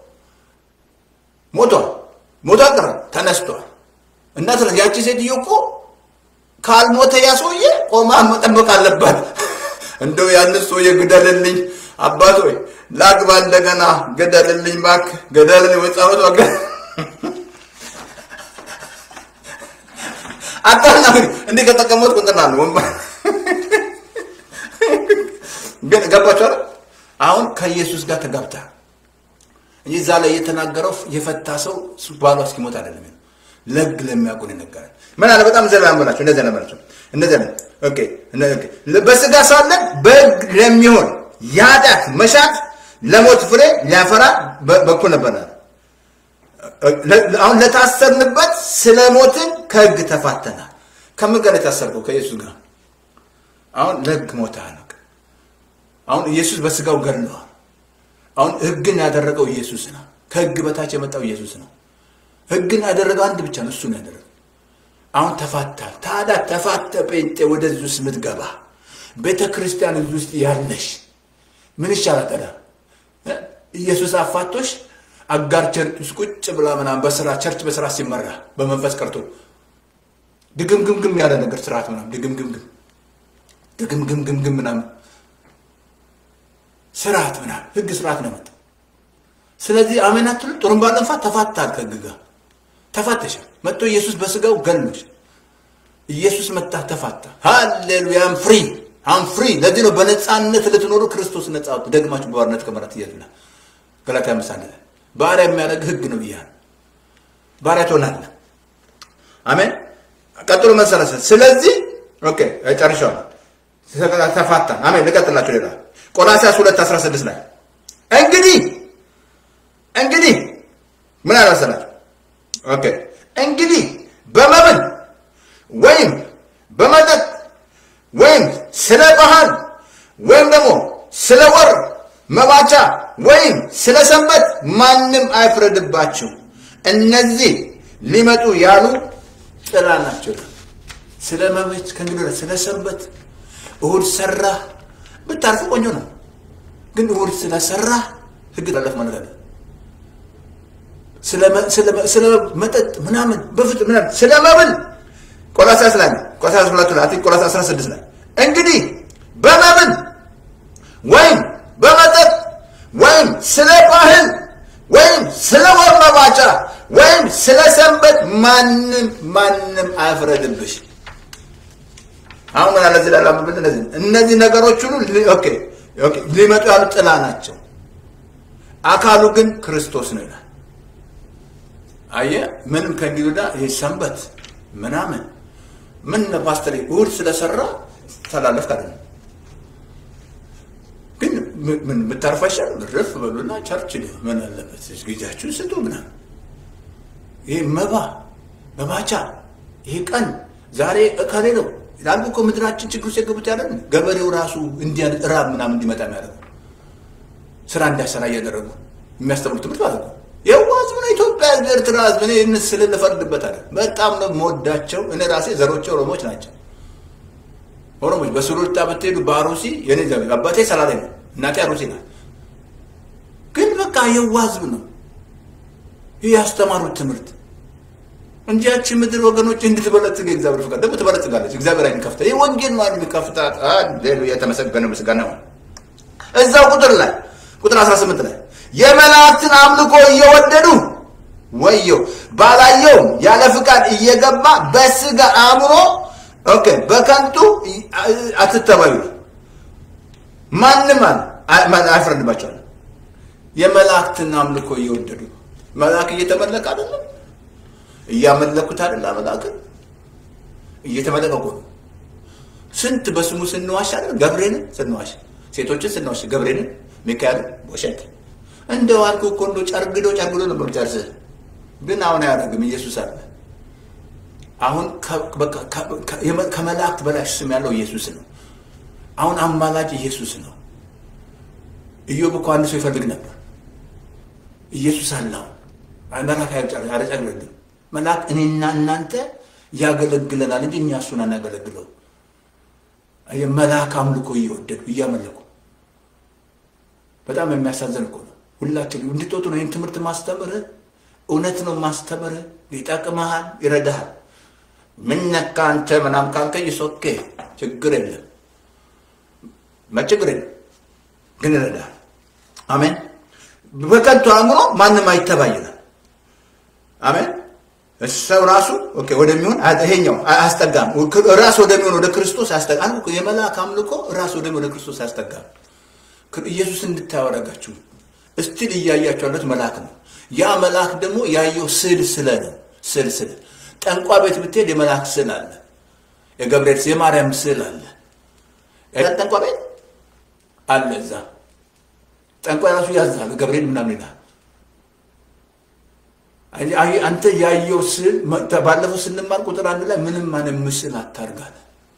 ሞቷል። ሞቶ አልቀረ ተነስቷል። እንዳትረ ያቺ ሴትዮ እኮ ካልሞተ ያ ሰውዬ ቆማ መጠበቅ አለባት። እንደው ያን ሰውዬ ግደልልኝ አባት ሆይ ላግባ እንደገና ገደልልኝ እባክህ ገደልልኝ ወይ ጸሎት ወገ አጣና እንዲህ ከተቀመጥኩ እንትና ነው ወንበር ግን ገባችሁ አይደል? አሁን ከኢየሱስ ጋር ተጋብታ እንጂ እዛ ላይ የተናገረው የፈታ ሰው ባሏ እስኪሞት አይደለም። ለግ ለሚያውቁ ይነገራል። ምን አለ በጣም ዘላ ያንበላቸው እንደዚህ ነበራቸው እንደዚህ ነው። ኦኬ በስጋ ሳለን በግ ለሚሆን የኃጢአት መሻት ለሞት ፍሬ ሊያፈራ በኩል ነበር። አሁን ለታሰርንበት ስለ ሞትን ከህግ ተፋተናል። ከምን ጋር የታሰርከው? ከኢየሱስ ጋር። አሁን ለህግ ሞተሃል። አሁን ኢየሱስ በስጋው ገድለዋል። አሁን ህግን ያደረገው ኢየሱስ ነው። ከህግ በታች የመጣው ኢየሱስ ነው። ህግን ያደረገው አንድ ብቻ ነው፣ እሱ ነው ያደረገው። አሁን ተፋታል። ታዲያ ተፋተ ጴንጤ ወደዚህ ውስጥ የምትገባ ቤተ ክርስቲያን እዚህ ውስጥ ያለሽ ምን ይሻላል ታዲያ? ኢየሱስ አፋቶሽ አጋር ቸርች ውስጥ ቁጭ ብላ ምናምን በስራ ቸርች በስራ ሲመራ በመንፈስ ቀርቶ ድግምግምግም ያለ ነገር ስርዓት ምናምን ድግምግምግም ድግምግምግምግም ምናምን ስርዓት ምናምን ህግ ስርዓት ነው መጣ። ስለዚህ አሜን አትሉ? ጥሩምባ ጠንፋ ተፋታል፣ ከህግ ጋር ተፋተሻል። መጥቶ ኢየሱስ በስጋው ገሎች ኢየሱስ መጣ ተፋታ። ሃሌሉያ አም ፍሪ አም ፍሪ። ለዚህ ነው በነፃነት ልትኖሩ ክርስቶስ ነፃ ወጥ ደግማችሁ በባርነት ከመራት እያሉና ገላትያ ምሳሌ ባሪያ የሚያደርግ ህግ ነው ብያለሁ። ባሪያ ትሆናለህ። አሜን። ቀጥሎ መሰረሰ ስለዚህ ኦኬ ጨርሻለሁ። ተፋታ። አሜን። ልቀጥላችሁ ሌላ ቆላሲያስ 2 16 ላይ እንግዲህ እንግዲህ ምን አለ መሰላችሁ? ኦኬ እንግዲህ በመብል ወይም በመጠጥ ወይም ስለ ባህል ወይም ደግሞ ስለ ወር መባቻ ወይም ስለ ሰንበት ማንም አይፍረድባችሁ። እነዚህ ሊመጡ ያሉ ጥላ ናቸው። ስለ መቤት ከእንግዲህ ወዲያ ስለ ሰንበት እሁድ ሰራ ብታርፍ ቆንጆ ነው። ግን እሑድ ስለሰራ ህግ ጠለፍ ማለት አለ። ስለ መጠጥ ምናምን በፍጹም ምናምን ስለ መብል ቆላስይስ ላይ ቆላስይስ ሁለቱ ላይ ቆላስይስ 16 ላይ እንግዲህ በመብል ወይም በመጠጥ ወይም ስለ ባህል ወይም ስለ ወር መባቻ ወይም ስለ ሰንበት ማንም ማንም አይፍረድብሽ። አሁን ምን አለ እዚህ ላይ ላምብል እነዚህ እነዚህ ነገሮች ሁሉ ኦኬ ኦኬ ሊመጡ ያሉ ጥላ ናቸው። አካሉ ግን ክርስቶስ ነው ይላል። አየህ ምንም ከእንግዲህ ወዲያ ይሄ ሰንበት ምናምን ምን ፓስተር እሑድ ስለሰራ ተላለፍ ካለ ግን ምን ምታርፋሻል ርፍ በሉና ቸርች ምን አለበት ጊዜያችሁን ስጡ ምናምን ይሄ መባ መባቻ ይሄ ቀን ዛሬ እከሌ ነው ይላሉ እኮ ምድራችን ችግር ውስጥ የገቡት ያለ ገበሬው ራሱ እንዲያን ራብ ምናምን እንዲመጣ የሚያደርጉ ስራ እንዳሰራ እያደረጉ የሚያስተምሩ ትምህርት ማለት ነው። የዋ ህዝብ ነው ኢትዮጵያ ህዝብ፣ ኤርትራ ህዝብ። እኔ ይህን ስል ልፈርድበታለሁ። በጣም ነው የምወዳቸው። እኔ ራሴ ዘሮቼ ኦሮሞች ናቸው። ኦሮሞች በሱሉልታ ብትሄዱ በአሩሲ የኔ ዘመድ አባቴ ሰላሌ ነው፣ እናቴ አሩሲ ናት። ግን በቃ የዋ ህዝብ ነው። ይህ ያስተማሩት ትምህርት እንጂ ያቺ ምድር ወገኖች እንድትበለጽግ የእግዚአብሔር ፍቃድ ደግሞ ትበለጽጋለች። እግዚአብሔር አይን ከፍታ ይህ ወንጌል ነው የሚከፍታት። ሌሉ የተመሰገነ ምስጋና ነው። እዛው ቁጥር ላይ ቁጥር 18 ላይ የመላእክትን አምልኮ እየወደዱ ወየው ባላየው ያለ ፍቃድ እየገባ በስጋ አእምሮ ኦኬ በከንቱ አትተባዩ። ማንም አይፈረድባቸዋል። የመላእክትን አምልኮ እየወደዱ መልአክ እየተመለከ አይደለም፣ እያመለኩት አይደለ? መልአክን እየተመለከ እኮ ነው። ስንት በስሙ ስንዋሽ አይደል? ገብርኤልን ስንዋሽ፣ ሴቶችን ስንዋሽ፣ ገብርኤልን፣ ሚካኤልን ቦሸት እንደው አልኩህ እኮ እንደው ጨርግዶ ጨርግዶ ነበር ጨርስህ። ግን አሁን አያደርግም። ኢየሱስ አለ። አሁን ከመላእክት በላይ ስም ያለው ኢየሱስ ነው። አሁን አማላጅ ኢየሱስ ነው። ኢዮብ እኮ አንድ ሰው ይፈልግ ነበር። ኢየሱስ አለው። መልአክ አያጨርግም። መልአክ እኔና እናንተ ያገለግለናል እንጂ እኛ እሱን አናገለግለው። መልአክ አምልኮ እየወደዱ እያመለኩ በጣም የሚያሳዝን እኮ ነው። ሁላችን እንድትወጡ ነው ይህን ትምህርት ማስተምርህ። እውነት ነው ማስተምርህ። ይጠቅመሃል፣ ይረዳሃል። ምን ነካ አንተ ምናምን ካልከኝ ኦኬ ችግር የለም መችግር የለም ግን ይረዳሃል። አሜን። በከንቱ አእምሮ ማንም አይተባይናል። አሜን። ሰው ራሱ ኦኬ ወደሚሆን ይሄኛው አያስጠጋም። ራስ ወደሚሆን ወደ ክርስቶስ አያስጠጋም። የመልአክ አምልኮ ራስ ወደሚሆን ወደ ክርስቶስ አያስጠጋም። ኢየሱስ እንድታዩ አደረጋችሁ። እስቲል እያያችሁ ያሉት መልአክ ነው። ያ መልአክ ደግሞ ያየው ስዕል ስለ ነው። ስዕል ስለ ጠንቋ ቤት ብትሄድ የመልአክ ስዕል አለ። የገብርኤል የማርያም ስዕል አለ። ጠንቋ ቤት አለ። እዛ ጠንቋ ራሱ ያዛል። ገብርኤል ምናምን ይላል። አንተ ያየው ስዕል ባለፈው ስንማር ቁጥር አንድ ላይ ምንም ማንም ምስል አታርጋለ።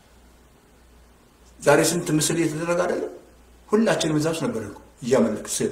ዛሬ ስንት ምስል እየተደረገ አይደለም? ሁላችንም እዛ ውስጥ ነበር እኮ እያመለክ ስል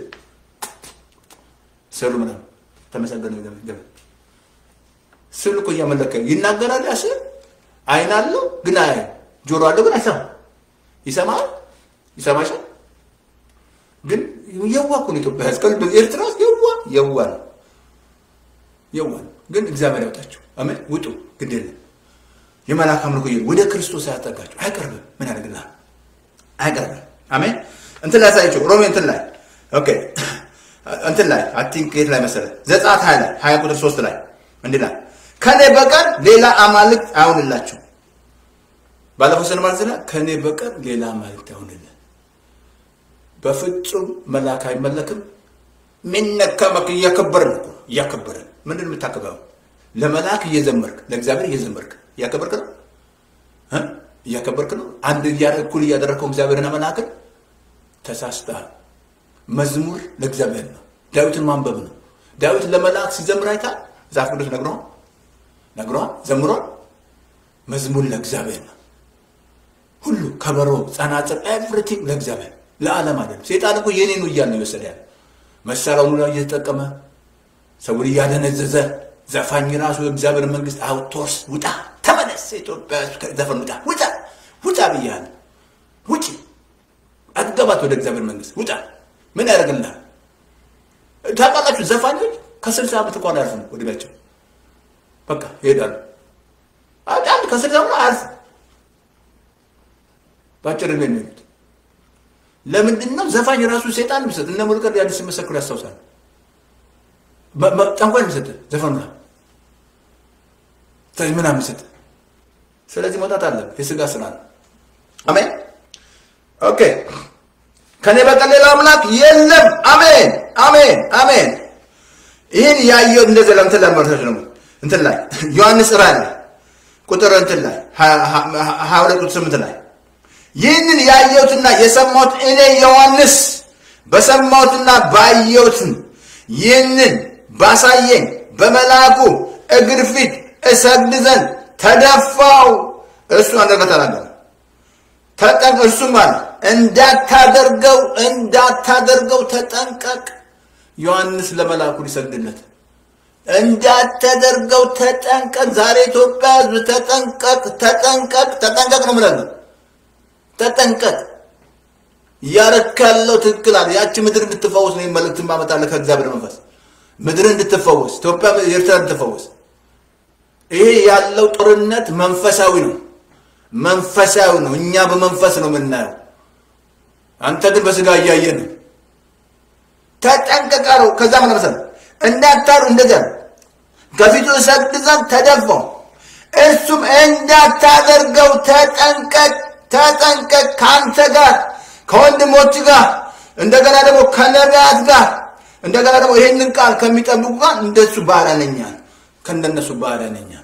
ስሉ ምናምን ተመሰገነ ገ ስል እኮ እያመለከ ይናገራል። ያ ስል አይን አለው ግን አይ ጆሮ አለው ግን አይሰማም። ይሰማል ይሰማሻል። ግን የዋ እኮ ነው ኢትዮጵያ ህዝብ ኤርትራ ውስጥ የዋ የዋ ነው የዋ ነው። ግን እግዚአብሔር ያውጣቸው። አሜን። ውጡ ግድ የለም የመልአክ አምልኮ ወደ ክርስቶስ አያጠጋቸው። አይቀርብም። ምን ያደርግልሃል? አይቀርብም። አሜን። እንትን ላይ ሳይቸው ሮሜ እንትን ላይ ኦኬ እንትን ላይ አይ ቲንክ የት ላይ መሰለ ዘጸአት ሀያ ላይ ሀያ ቁጥር ሶስት ላይ እንዲህ ላይ ከኔ በቀር ሌላ አማልክት አይሁንላችሁ። ባለፈው ስንማር ዝና ከኔ በቀር ሌላ አማልክት አይሁንልን። በፍጹም መልአክ አይመለክም። ሚነከመክ እያከበርን እኮ እያከበርን ምንድን የምታከበረው? ለመልአክ እየዘመርክ ለእግዚአብሔር እየዘመርክ እያከበርክ ነው እያከበርክ ነው። አንድ እኩል እያደረግከው እግዚአብሔርና መልአክን ተሳስተሃል። መዝሙር ለእግዚአብሔር ነው። ዳዊትን ማንበብ ነው። ዳዊት ለመልአክ ሲዘምር አይታል። መጽሐፍ ቅዱስ ነግሯል ነግሯል ዘምሯል። መዝሙር ለእግዚአብሔር ነው። ሁሉ ከበሮ፣ ጸናጽል፣ ኤቭሪቲንግ ለእግዚአብሔር ለዓለም አይደለም። ሴጣን እኮ የኔ ነው እያለ ነው የወሰደ ያለ መሳሪያውን ሁሉ እየተጠቀመ ሰውን እያደነዘዘ ዘፋኝ ራሱ የእግዚአብሔር መንግስት አውቶርስ ውጣ፣ ተመለስ፣ ኢትዮጵያ ዘፈን ውጣ፣ ውጣ፣ ውጣ ብያለሁ። ውጪ አትገባት ወደ እግዚአብሔር መንግስት ውጣ። ምን ያደርግልናል? ታውቃላችሁ ዘፋኞች ከስልሳ ዓመት እንኳን አያልፍም ወዲያቸው በቃ ይሄዳሉ። አንድ ከስልሳ ዓመት አያልፍም በአጭር ዕድሜ የሚሄዱት ለምንድን ነው? ዘፋኝ ራሱ ሴጣን የሚሰጥ እነ ሙሉቀን ያዲስ ሲመሰክሩ ያስታውሳል። ጠንቋይ የሚሰጥ ዘፈኑ ምናምን የሚሰጥ ስለዚህ መውጣት አለ። የስጋ ስራ ነው። አሜን። ኦኬ። ከኔ በቀር ሌላ አምላክ የለም። አሜን፣ አሜን፣ አሜን። ይህን ያየው እንደዚህ ለምትን ለመርቶች ነው እንትን ላይ ዮሐንስ ራእይ ላይ ቁጥር እንትን ላይ ሀያ ሁለት ቁጥር ስምንት ላይ ይህንን ያየሁትና የሰማሁት እኔ ዮሐንስ በሰማሁትና ባየሁትን ይህንን ባሳየኝ በመልአኩ እግር ፊት እሰግድ ዘንድ ተደፋው። እሱ አንድ ነገር ተናገረ። ተጠንቅ እርሱም አለ እንዳታደርገው እንዳታደርገው ተጠንቀቅ። ዮሐንስ ለመልአኩ ሊሰግድለት እንዳታደርገው ተጠንቀቅ። ዛሬ ኢትዮጵያ ሕዝብ ተጠንቀቅ፣ ተጠንቀቅ፣ ተጠንቀቅ ነው ምለን ተጠንቀቅ። እያረክ ያለው ትክክል አለ። ያቺ ምድር እንድትፈወስ ነው መልእክት ማመጣለ ከእግዚአብሔር መንፈስ ምድር እንድትፈወስ፣ ኢትዮጵያ ኤርትራ እንድትፈወስ። ይሄ ያለው ጦርነት መንፈሳዊ ነው፣ መንፈሳዊ ነው። እኛ በመንፈስ ነው የምናየው። አንተ ግን በስጋ እያየ ነው። ተጠንቀቃ ነው። ከዛ ምን መሰለህ እንዳታሩ እንደዚያ ነው። ከፊቱ እሰግድ ዘንድ ተደፋው። እርሱም እንዳታደርገው ተጠንቀቅ፣ ተጠንቀቅ ከአንተ ጋር ከወንድሞች ጋር እንደገና ደግሞ ከነቢያት ጋር እንደገና ደግሞ ይህንን ቃል ከሚጠብቁ ጋር እንደሱ ባሪያ ነኛል ከእንደነሱ ባሪያ ነኛል።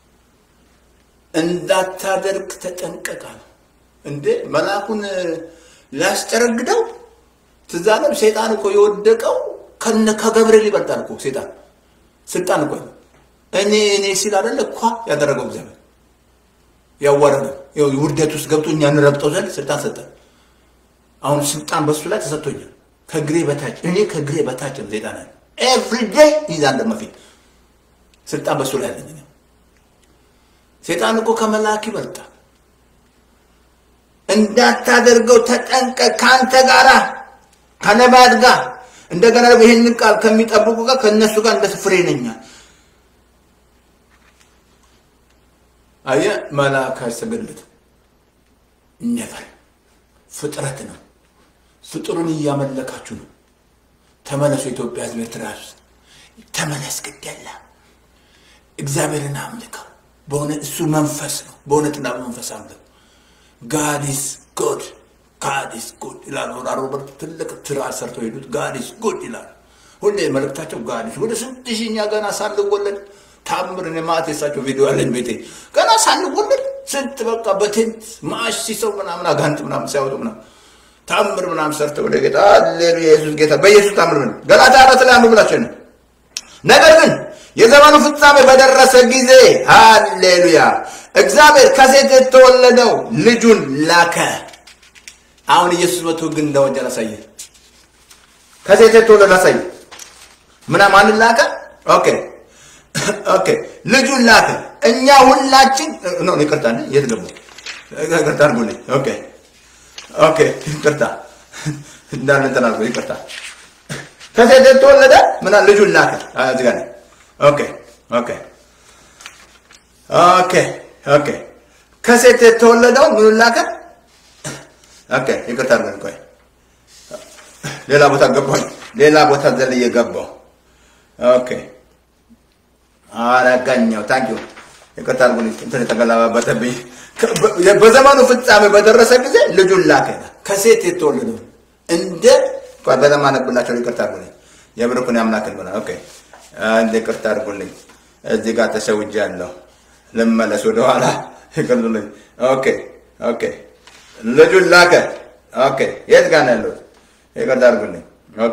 እንዳታደርግ ተጠንቀቃል። እንዴ መልአኩን ሊያስጨረግደው ትዝ አለም። ሴጣን እኮ የወደቀው ከነ ከገብርኤል ይበልጣል እኮ ሴጣን ስልጣን እኮ እኔ እኔ ሲል አይደለ እኳ ያደረገው እግዚአብሔር ያዋረደው ውርደት ውስጥ ገብቶ እኛ እንረግጠው ዘንድ ስልጣን ሰጠን። አሁን ስልጣን በሱ ላይ ተሰጥቶኛል። ከግሬ በታች እኔ ከግሬ በታች ነው ሴጣን ያለ ኤቭሪዴይ ይዛል ለመፊት ስልጣን በሱ ላይ ያለኝ ሴጣን እኮ ከመልአክ ይበልጣል። እንዳታደርገው ተጠንቀቅ፣ ከአንተ ጋራ ከነቢያት ጋር እንደገና ደግሞ ይህንን ቃል ከሚጠብቁ ጋር ከእነሱ ጋር እንደ ፍሬ ነኛል። አየህ መልአክ አይሰገድለትም። ነበር ፍጥረት ነው። ፍጡሩን እያመለካችሁ ነው። ተመለሱ። የኢትዮጵያ ሕዝብ ኤርትራ ውስጥ ተመለስ፣ ግድ የለም እግዚአብሔርን አምልከው። በእውነት እሱ መንፈስ ነው። በእውነትና በመንፈስ አምልከው። ጋዲስ ጎድ ጋዲስ ጉድ ይላሉ። ሮበርት ትልቅ ትራስ ሰርተው ሄዱት። ጋዲስ ጉድ ይላሉ። ሁሌ መልእክታቸው ጋዲስ ወደ ስንት ሺኛ ገና ሳልወለድ ታምር እኔ ማት የሳቸው ቪዲዮ ያለኝ ቤቴ ገና ሳልወለድ ስንት በቃ በቴንት ማሽ ሲሰው ምናምን አጋንት ምናምን ሲያወጡ ምናምን ታምር ምናምን ሰርተው ወደ ጌታ አሌሉያ ኢየሱስ ጌታ በኢየሱስ ታምር ምን ገላታ አራት ላይ አንብብላቸው ነው። ነገር ግን የዘመኑ ፍጻሜ በደረሰ ጊዜ ሃሌሉያ እግዚአብሔር ከሴት የተወለደው ልጁን ላከ። አሁን ኢየሱስ መቶ ግን እንደወንጀል አሳየ። ከሴት የተወለደ አሳየ። ምና ማንን ላከ? ኦኬ ኦኬ ልጁን ላከ። እኛ ሁላችን ኖ ይቅርታ፣ የት ገቡ? ይቅርታ አድርጉልኝ። ኦኬ ኦኬ ይቅርታ እንዳለ እንትን አድርጎ ይቅርታ። ከሴት የተወለደ ምና ልጁን ላከ። እዚህ ጋር ኦኬ ኦኬ ኦኬ ኦኬ ከሴት የተወለደው ምኑን ላከ? ኦኬ ይቅርታ አድርገን ቆይ፣ ሌላ ቦታ ገባኝ። ሌላ ቦታ ዘልዬ ገባሁ። ኦኬ አረጋኛው ታንኪዩ ይቅርታ አድርጉልኝ። እንትን የተገላባበጠብኝ። በዘመኑ ፍጻሜ በደረሰ ጊዜ ልጁን ላከ። ከሴት የተወለደው እንደ ቆይ በደምብ አነብላቸው። ይቅርታ አድርጉልኝ። የብርኩን ያምላክን ብላ ኦኬ አንድ ይቅርታ አድርጉልኝ። እዚህ ጋር ተሰውጃለሁ። ልመለስ ወደኋላ። ይቅርቱልኝ። ኦኬ ኦኬ ልጁን ላከ። ኦኬ የት ጋር ነው ያለሁት? ይቅርታ አድርጉልኝ። ኦኬ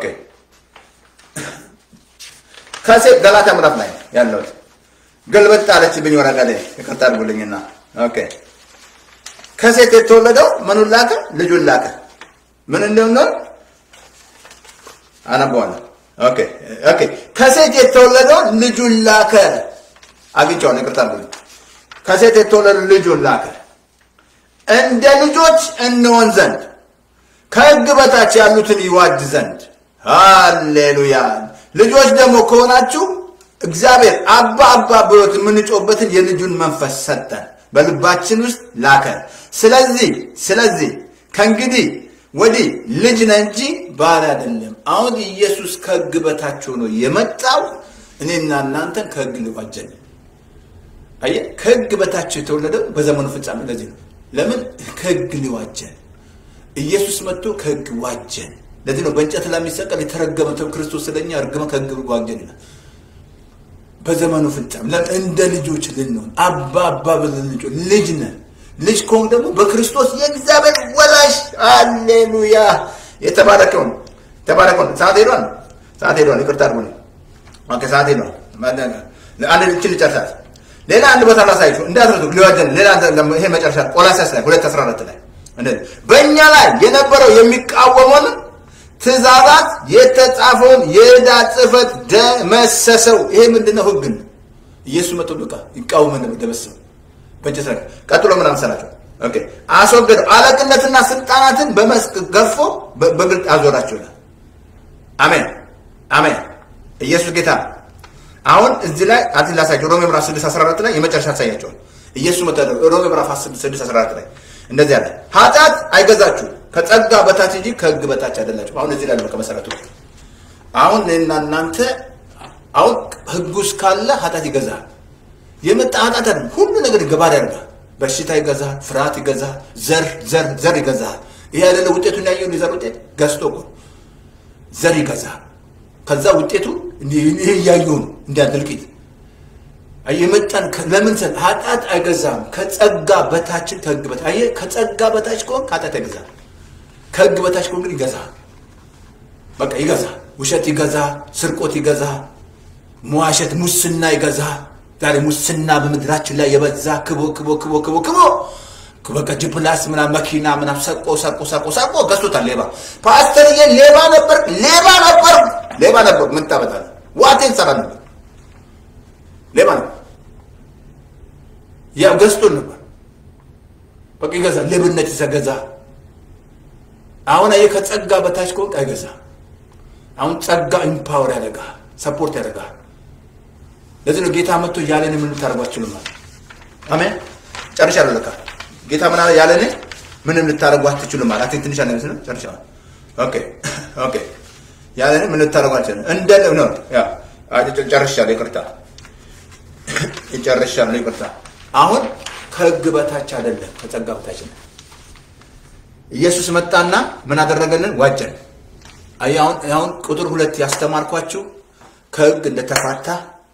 ከሴት ገላትያ ምዕራፍ ላይ ያለሁት ግልብጥ አለችብኝ ወረቀ ላይ ይቅርታ አድርጉልኝና፣ ኦኬ ከሴት የተወለደው ምኑን ላከ? ልጁን ላከ። ምን እንደምንሆን አነበዋለሁ። ኦኬ ኦኬ ከሴት የተወለደው ልጁን ላከ። አግኝቼዋለሁ። ይቅርታ አድርጉልኝ። ከሴት የተወለደው ልጁን ላከ እንደ ልጆች እንሆን ዘንድ ከሕግ በታች ያሉትን ይዋጅ ዘንድ። ሃሌሉያ። ልጆች ደግሞ ከሆናችሁ እግዚአብሔር አባ አባ ብሎት የምንጮህበትን የልጁን መንፈስ ሰጠን፣ በልባችን ውስጥ ላከ። ስለዚህ ስለዚህ ከእንግዲህ ወዲህ ልጅ ነህ እንጂ ባሪያ አይደለም። አሁን ኢየሱስ ከሕግ በታች ሆኖ የመጣው እኔና እናንተን ከሕግ ሊዋጀን አየህ፣ ከሕግ በታች የተወለደው በዘመኑ ፍጻሜ ለዚህ ነው። ለምን ከሕግ ሊዋጀን ኢየሱስ መጥቶ ከሕግ ዋጀን። ለዚህ ነው በእንጨት ላይ የሚሰቀል የተረገመ ተው ክርስቶስ ስለኛ እርግመ ከሕግ ዋጀን ይላል። በዘመኑ ፍጻሜ ለምን እንደ ልጆች ልንሆን አባ አባ ብለን ልጆች ልጅ ነን። ልጅ ከሆን ደግሞ በክርስቶስ የእግዚአብሔር ወላጅ አሌሉያ። የተባረከው ነው የተባረከው ነው። ሰዓት ሄዷል፣ ሰዓት ሄዷል። ይቅርታ አድርጉልኝ። ኦኬ ሰዓት ሄዷል። አንድ ልችን ልጨርሳት። ሌላ አንድ ቦታ ላሳያችሁ እንዳትረሱ። ሊዋጀን ሌላ ይሄ መጨረሻ ቆላስይስ ላይ ሁለት አስራ አራት ላይ እንደዚህ በእኛ ላይ የነበረው የሚቃወመውን ትእዛዛት የተጻፈውን የዕዳ ጽሕፈት ደመሰሰው። ይሄ ምንድነው? ህግ ነው። ኢየሱስ መጥቶ በቃ ይቃወመን ደመሰሰው በእንጨት ላይ። ቀጥሎ ምን መሰላቸው? ኦኬ አስወገደው፣ አለቅነትና ስልጣናትን በመስክ ገፎ በግልጥ አዞራቸው ይላል። አሜን አሜን። ኢየሱስ ጌታ ነው። አሁን እዚህ ላይ አት ላሳያቸው ሮሜ ምዕራፍ 6 14 ላይ የመጨረሻ ያሳያቸዋል። ኢየሱስ መጥቶ ሮሜ ምዕራፍ 6 14 ላይ እንደዚህ አለ፣ ኃጢአት አይገዛችሁ ከጸጋ በታች እንጂ ከህግ በታች አይደላችሁ። አሁን እዚህ ላይ ነው ከመሰረቱ። አሁን እኔና እናንተ አሁን ህጉ እስካለ ኃጢአት ይገዛል። የመጣ ኃጢአት አይደለም፣ ሁሉ ነገር ገባር ያደርጋል። በሽታ ይገዛል፣ ፍርሃት ይገዛል፣ ዘር ዘር ዘር ይገዛል። ይሄ አይደለ ውጤቱን ያየውን የዘር ውጤት ገዝቶ እኮ ዘር ይገዛል። ከዛ ውጤቱ ይሄ እያየሁ ነው እንዲያን ድልቂት የመጣን ለምን ሰ ኃጢአት አይገዛም። ከጸጋ በታችን ከህግ በታች አየህ፣ ከጸጋ በታች ከሆን ኃጢአት አይገዛም። ከህግ በታች ከሆን ግን ይገዛል። በቃ ይገዛል። ውሸት ይገዛል። ስርቆት ይገዛል። መዋሸት፣ ሙስና ይገዛል። ዛሬ ሙስና በምድራችን ላይ የበዛ ክቦ ክቦ ክቦ ክቦ ክቦ በቃ ጅፕላስ ምናምን መኪና ምናምን ሰቆ ሰቆ ሰቆ ሰቆ ገዝቶታል። ሌባ ፓስተርዬ ሌባ ነበር ሌባ ነበር ሌባ ነበር። ምን ታመጣለህ? ዋቴን ሰራ ነበር ሌባ ነበር። ያው ገዝቶን ነበር። በቃ ይገዛል። ሌብነት ይዘገዛ። አሁን አየህ ከጸጋ በታች ከሆንክ አይገዛ። አሁን ጸጋ ኢምፓወር ያደርጋል፣ ሰፖርት ያደርጋል። ለዚህ ነው ጌታ መጥቶ ያለን ምን ልታደርጓችሁ ማለት አሜን። ጨርሻለሁ። ለካ ጌታ ምን አለ? ያለን ምንም ልታደርጉ አትችሉም ማለት አትኝ ትንሽ አነስ ነው። ጨርሻለሁ። ኦኬ ኦኬ። ያለን ምን ልታደርጉ አትችሉም እንደ ነው ያ ጨርሻለሁ። ይቅርታ ይጨርሻለሁ። ይቅርታ አሁን ከህግ በታች አይደለም፣ ከጸጋ በታች ነው። ኢየሱስ መጣና ምን አደረገልን? ዋጀን። አሁን አሁን ቁጥር ሁለት ያስተማርኳችሁ ከህግ እንደተፋታ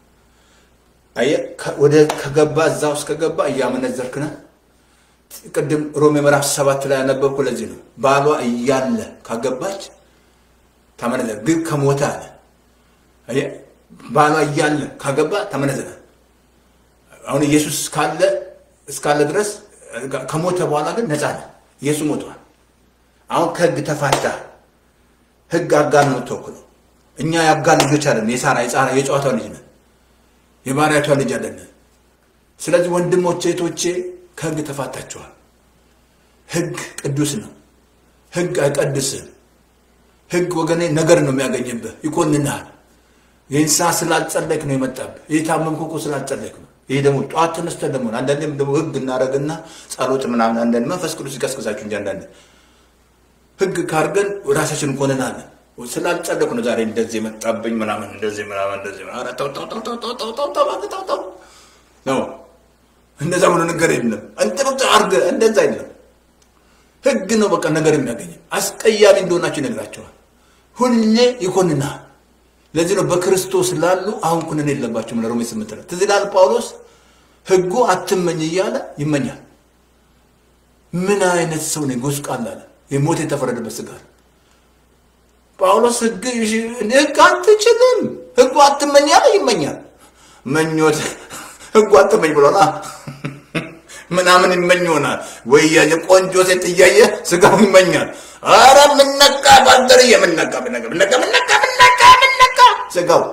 አየህ፣ ወደ ከገባ እዛ ውስጥ ከገባ እያመነዘርክ ነህ። ቅድም ሮሜ ምዕራፍ ሰባት ላይ ያነበብኩ ለዚህ ነው። ባሏ እያለ ካገባች ተመነዘር፣ ግን ከሞተ አለ። አየህ፣ ባሏ እያለ ካገባ ተመነዘረ። አሁን ኢየሱስ ካለ እስካለ ድረስ ከሞተ በኋላ ግን ነፃ ነህ። ኢየሱስ ሞቷል። አሁን ከህግ ተፋታ። ህግ አጋር ነው የምትወክለው። እኛ የአጋር ልጆች አይደለም። የሳራ የጻራ የጨዋታው ልጅ ነን። የባሪያቷ ልጅ አይደለም። ስለዚህ ወንድሞቼ እህቶቼ ከህግ ተፋታችኋል። ህግ ቅዱስ ነው። ህግ አይቀድስም። ህግ ወገኔ ነገር ነው የሚያገኝብህ፣ ይኮንንሃል። የእንስሳ ስላልጸለይክ ነው የመጣብህ። የታመምክ እኮ ስላልጸለይክ ነው። ይሄ ደግሞ ጠዋት ተነስተን ደግሞ አንዳንዴም ደግሞ ህግ እናደርግና ጸሎት ምናምን አንዳንድ መንፈስ ቅዱስ ይቀስቅሳችሁ እንጂ አንዳንድ ህግ ካርገን ራሳችን እንኮንናለን። ስላልጸለይኩ ነው ዛሬ እንደዚህ የመጣብኝ ምናምን እንደዚህ ምናምን እንደዚህ ኧረ ተው ተው ተው ተው ተው ተው ተው ተው እባክህ ተው ተው ነው። እንደዛ ብሎ ነገር የለም። እንጥብጥ አድርገህ እንደዛ የለም። ህግ ነው በቃ ነገር የሚያገኝ አስቀያሚ እንደሆናችሁ ይነግራቸዋል። ሁሌ ይኮንናል። ለዚህ ነው በክርስቶስ ላሉ አሁን ኩነኔ የለባቸውም። ለሮሜ ስምንት ነው ትዝ ይላል ጳውሎስ ህጉ አትመኝ እያለ ይመኛል። ምን አይነት ሰው ነው? ጎስቋላ አለ። የሞት የተፈረደበት ስጋ ጳውሎስ ህግ ህግ አትችልም፣ ህጉ አትመኝ ያለ ይመኛል። መኞት ህጉ አትመኝ ብሎና ምናምን ይመኝ ይሆናል ወይ ቆንጆ ሴት እያየ ስጋው ይመኛል። አረ ምነቃ ባልደርዬ ምነቃ ምነቃ ምነቃ ምነቃ ምነቃ ምነቃ ስጋው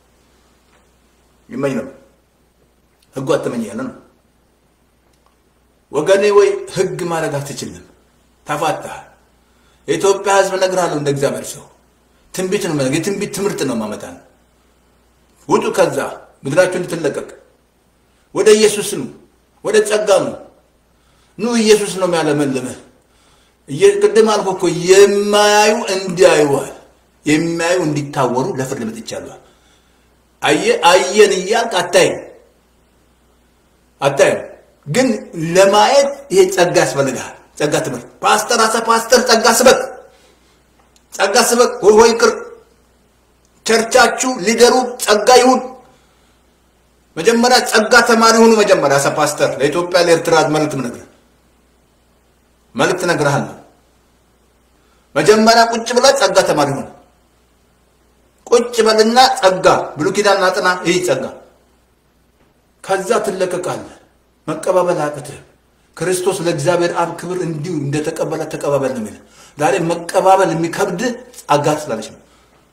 ይመኝ ነው። ህጉ አትመኝ ያለ ነው ወገኔ። ወይ ህግ ማድረግ አትችልም፣ ተፋታህ። የኢትዮጵያ ሕዝብ እነግርሃለሁ እንደ እግዚአብሔር ሰው ትንቢት ነው የትንቢት ትምህርት ነው ማመጣ ነው። ውጡ ከዛ ምድራችሁ እንድትለቀቅ ወደ ኢየሱስ ነው፣ ወደ ጸጋ ነው። ኑ ኢየሱስ ነው የሚያለመልምህ። ቅድም አልኩ እኮ የማያዩ እንዲያዩዋል፣ የሚያዩ እንዲታወሩ ለፍርድ መጥቻለሁ። አየ አየን እያልክ አታይም አታይም፣ ግን ለማየት ይሄ ጸጋ ያስፈልግሃል። ጸጋ ትምህርት ፓስተር አሰ ፓስተር ጸጋ ስበክ ጸጋ ስበክ ወይ ወይ ቅር ቸርቻችሁ ሊደሩ ጸጋ ይሁን። መጀመሪያ ጸጋ ተማሪ ሁኑ። መጀመሪያ አሰ ፓስተር ለኢትዮጵያ ለኤርትራ መልእክት ምነግርህ መልእክት እነግርሃለሁ። መጀመሪያ ቁጭ ብለህ ጸጋ ተማሪ ሁን። ቁጭ በልና ጸጋ ብሉይ ኪዳን አጥና። ይህ ጸጋ ከዛ ትለቀቃለህ። መቀባበል አቅትህ ክርስቶስ ለእግዚአብሔር አብ ክብር እንዲሁ እንደተቀበለ ተቀባበል ነው የሚለው። ዛሬ መቀባበል የሚከብድ ጸጋ ስላለች ነው።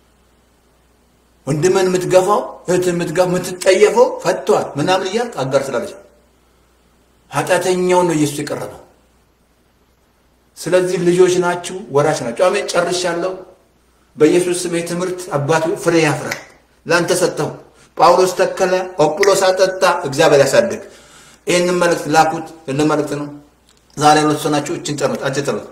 ወንድምን የምትገፋው እህትን የምትገፋው የምትጠየፈው ፈቷል ምናምን እያልክ አጋር ስላለች ነው። ኃጢአተኛውን ነው ኢየሱስ የቀረበው። ስለዚህ ልጆች ናችሁ፣ ወራሽ ናችሁ። አሜን። ጨርሻለሁ። በኢየሱስ ስም ትምህርት አባቱ ፍሬ ያፍራል። ለአንተ ሰጠሁ። ጳውሎስ ተከለ፣ ኦጵሎስ አጠጣ፣ እግዚአብሔር ያሳድግ። ይህንን መልእክት ላኩት። ልን መልእክት ነው። ዛሬ ሁለት ሰው ናችሁ። እችን ጨርሱት። አጭር ጨርሱት።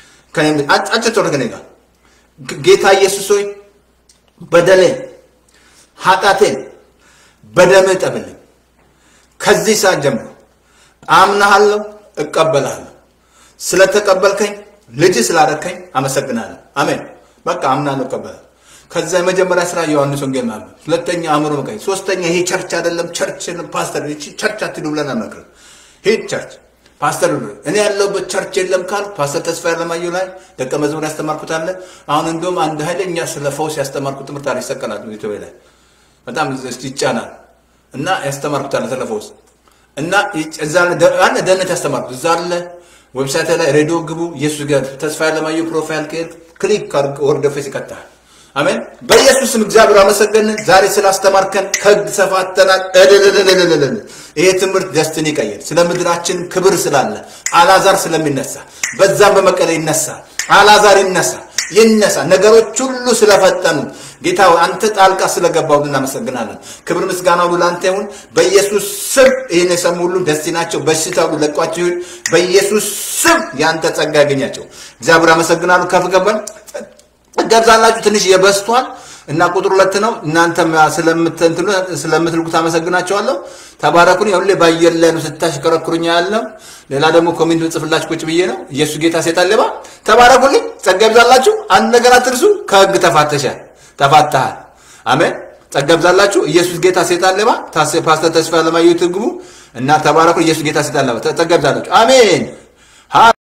አጭር ጨርሱት። ከእኔ ጋር ጌታ ኢየሱስ ሆይ በደሌን ኃጢአቴን በደምህ ጠብልኝ። ከዚህ ሰዓት ጀምሮ አምናሃለሁ፣ እቀበልሃለሁ። ስለተቀበልከኝ ልጅ ስላደረከኝ አመሰግናለሁ። አሜን። በቃ አምናለሁ፣ እቀበላለሁ። ከዛ የመጀመሪያ ስራ ዮሐንስ ወንጌል ማንበብ፣ ሁለተኛ አእምሮ መቀኝ፣ ሶስተኛ ይሄ ቸርች አይደለም ቸርች ፓስተር ቸርች አትሂዱ ብለን አንመክርም። ሂድ ቸርች ፓስተር እኔ ያለሁበት ቸርች የለም ካል ፓስተር ተስፋ ያለማየሁ ላይ ደቀ መዝሙር ያስተማርኩት አለ። አሁን እንዲሁም አንድ ኃይለኛ ስለ ፈውስ ያስተማርኩት ትምህርት አለ ይሰቀላል ኢትዮጵያ ላይ በጣም ይጫናል እና ያስተማርኩት አለ ስለ ፈውስ እና እዛ አለ ደህንነት ያስተማርኩት እዛ አለ ዌብሳይት ላይ ሬዲዮ ግቡ። ኢየሱስ ጋር ተስፋ ያለማየሁ ፕሮፋይል ከሄድክ ክሊክ ወርደ ፌስ ይከታል። አሜን። በኢየሱስም እግዚአብሔር አመሰገንን። ዛሬ ስላስተማርከን ከህግ ተፋተናል። እልልልልልልል ይሄ ትምህርት ደስትን ይቀይር። ስለ ምድራችን ክብር ስላለ አላዛር ስለሚነሳ በዛም በመቀለ ይነሳ አላዛር ይነሳ ይነሳ። ነገሮች ሁሉ ስለፈጠኑ ጌታ አንተ ጣልቃ ስለገባው እናመሰግናለን። ክብር ምስጋና ሁሉ ለአንተ ይሁን። በኢየሱስ ስም ይህን የሰሙ ሁሉ ደስ ናቸው። በሽታ ሁሉ ለቋቸው ይሁን። በኢየሱስ ስም የአንተ ጸጋ ያገኛቸው። እግዚአብሔር አመሰግናለሁ። ከፍ ገባን ገብዛላችሁ ትንሽ የበስቷል እና ቁጥር ሁለት ነው። እናንተም ስለምትልኩት አመሰግናቸዋለሁ። ተባረኩን። ሁሌ በአየር ላይ ነው ስታሽከረክሩኛ ያለው። ሌላ ደግሞ ኮሜንት ጽፍላችሁ ቁጭ ብዬ ነው። ኢየሱስ ጌታ ሴጣን ሌባ። ተባረኩልኝ። ጸጋ ይብዛላችሁ። አንድ ነገር አትርሱ። ከህግ ተፋተሻል፣ ተፋተሃል። አሜን። ጸጋ ይብዛላችሁ። ኢየሱስ ጌታ ሴጣን ሌባ። ፓስተር ተስፋ ለማየት ግቡ እና ተባረኩ። ኢየሱስ ጌታ ሴጣን ሌባ። ጸጋ ይብዛላችሁ። አሜን።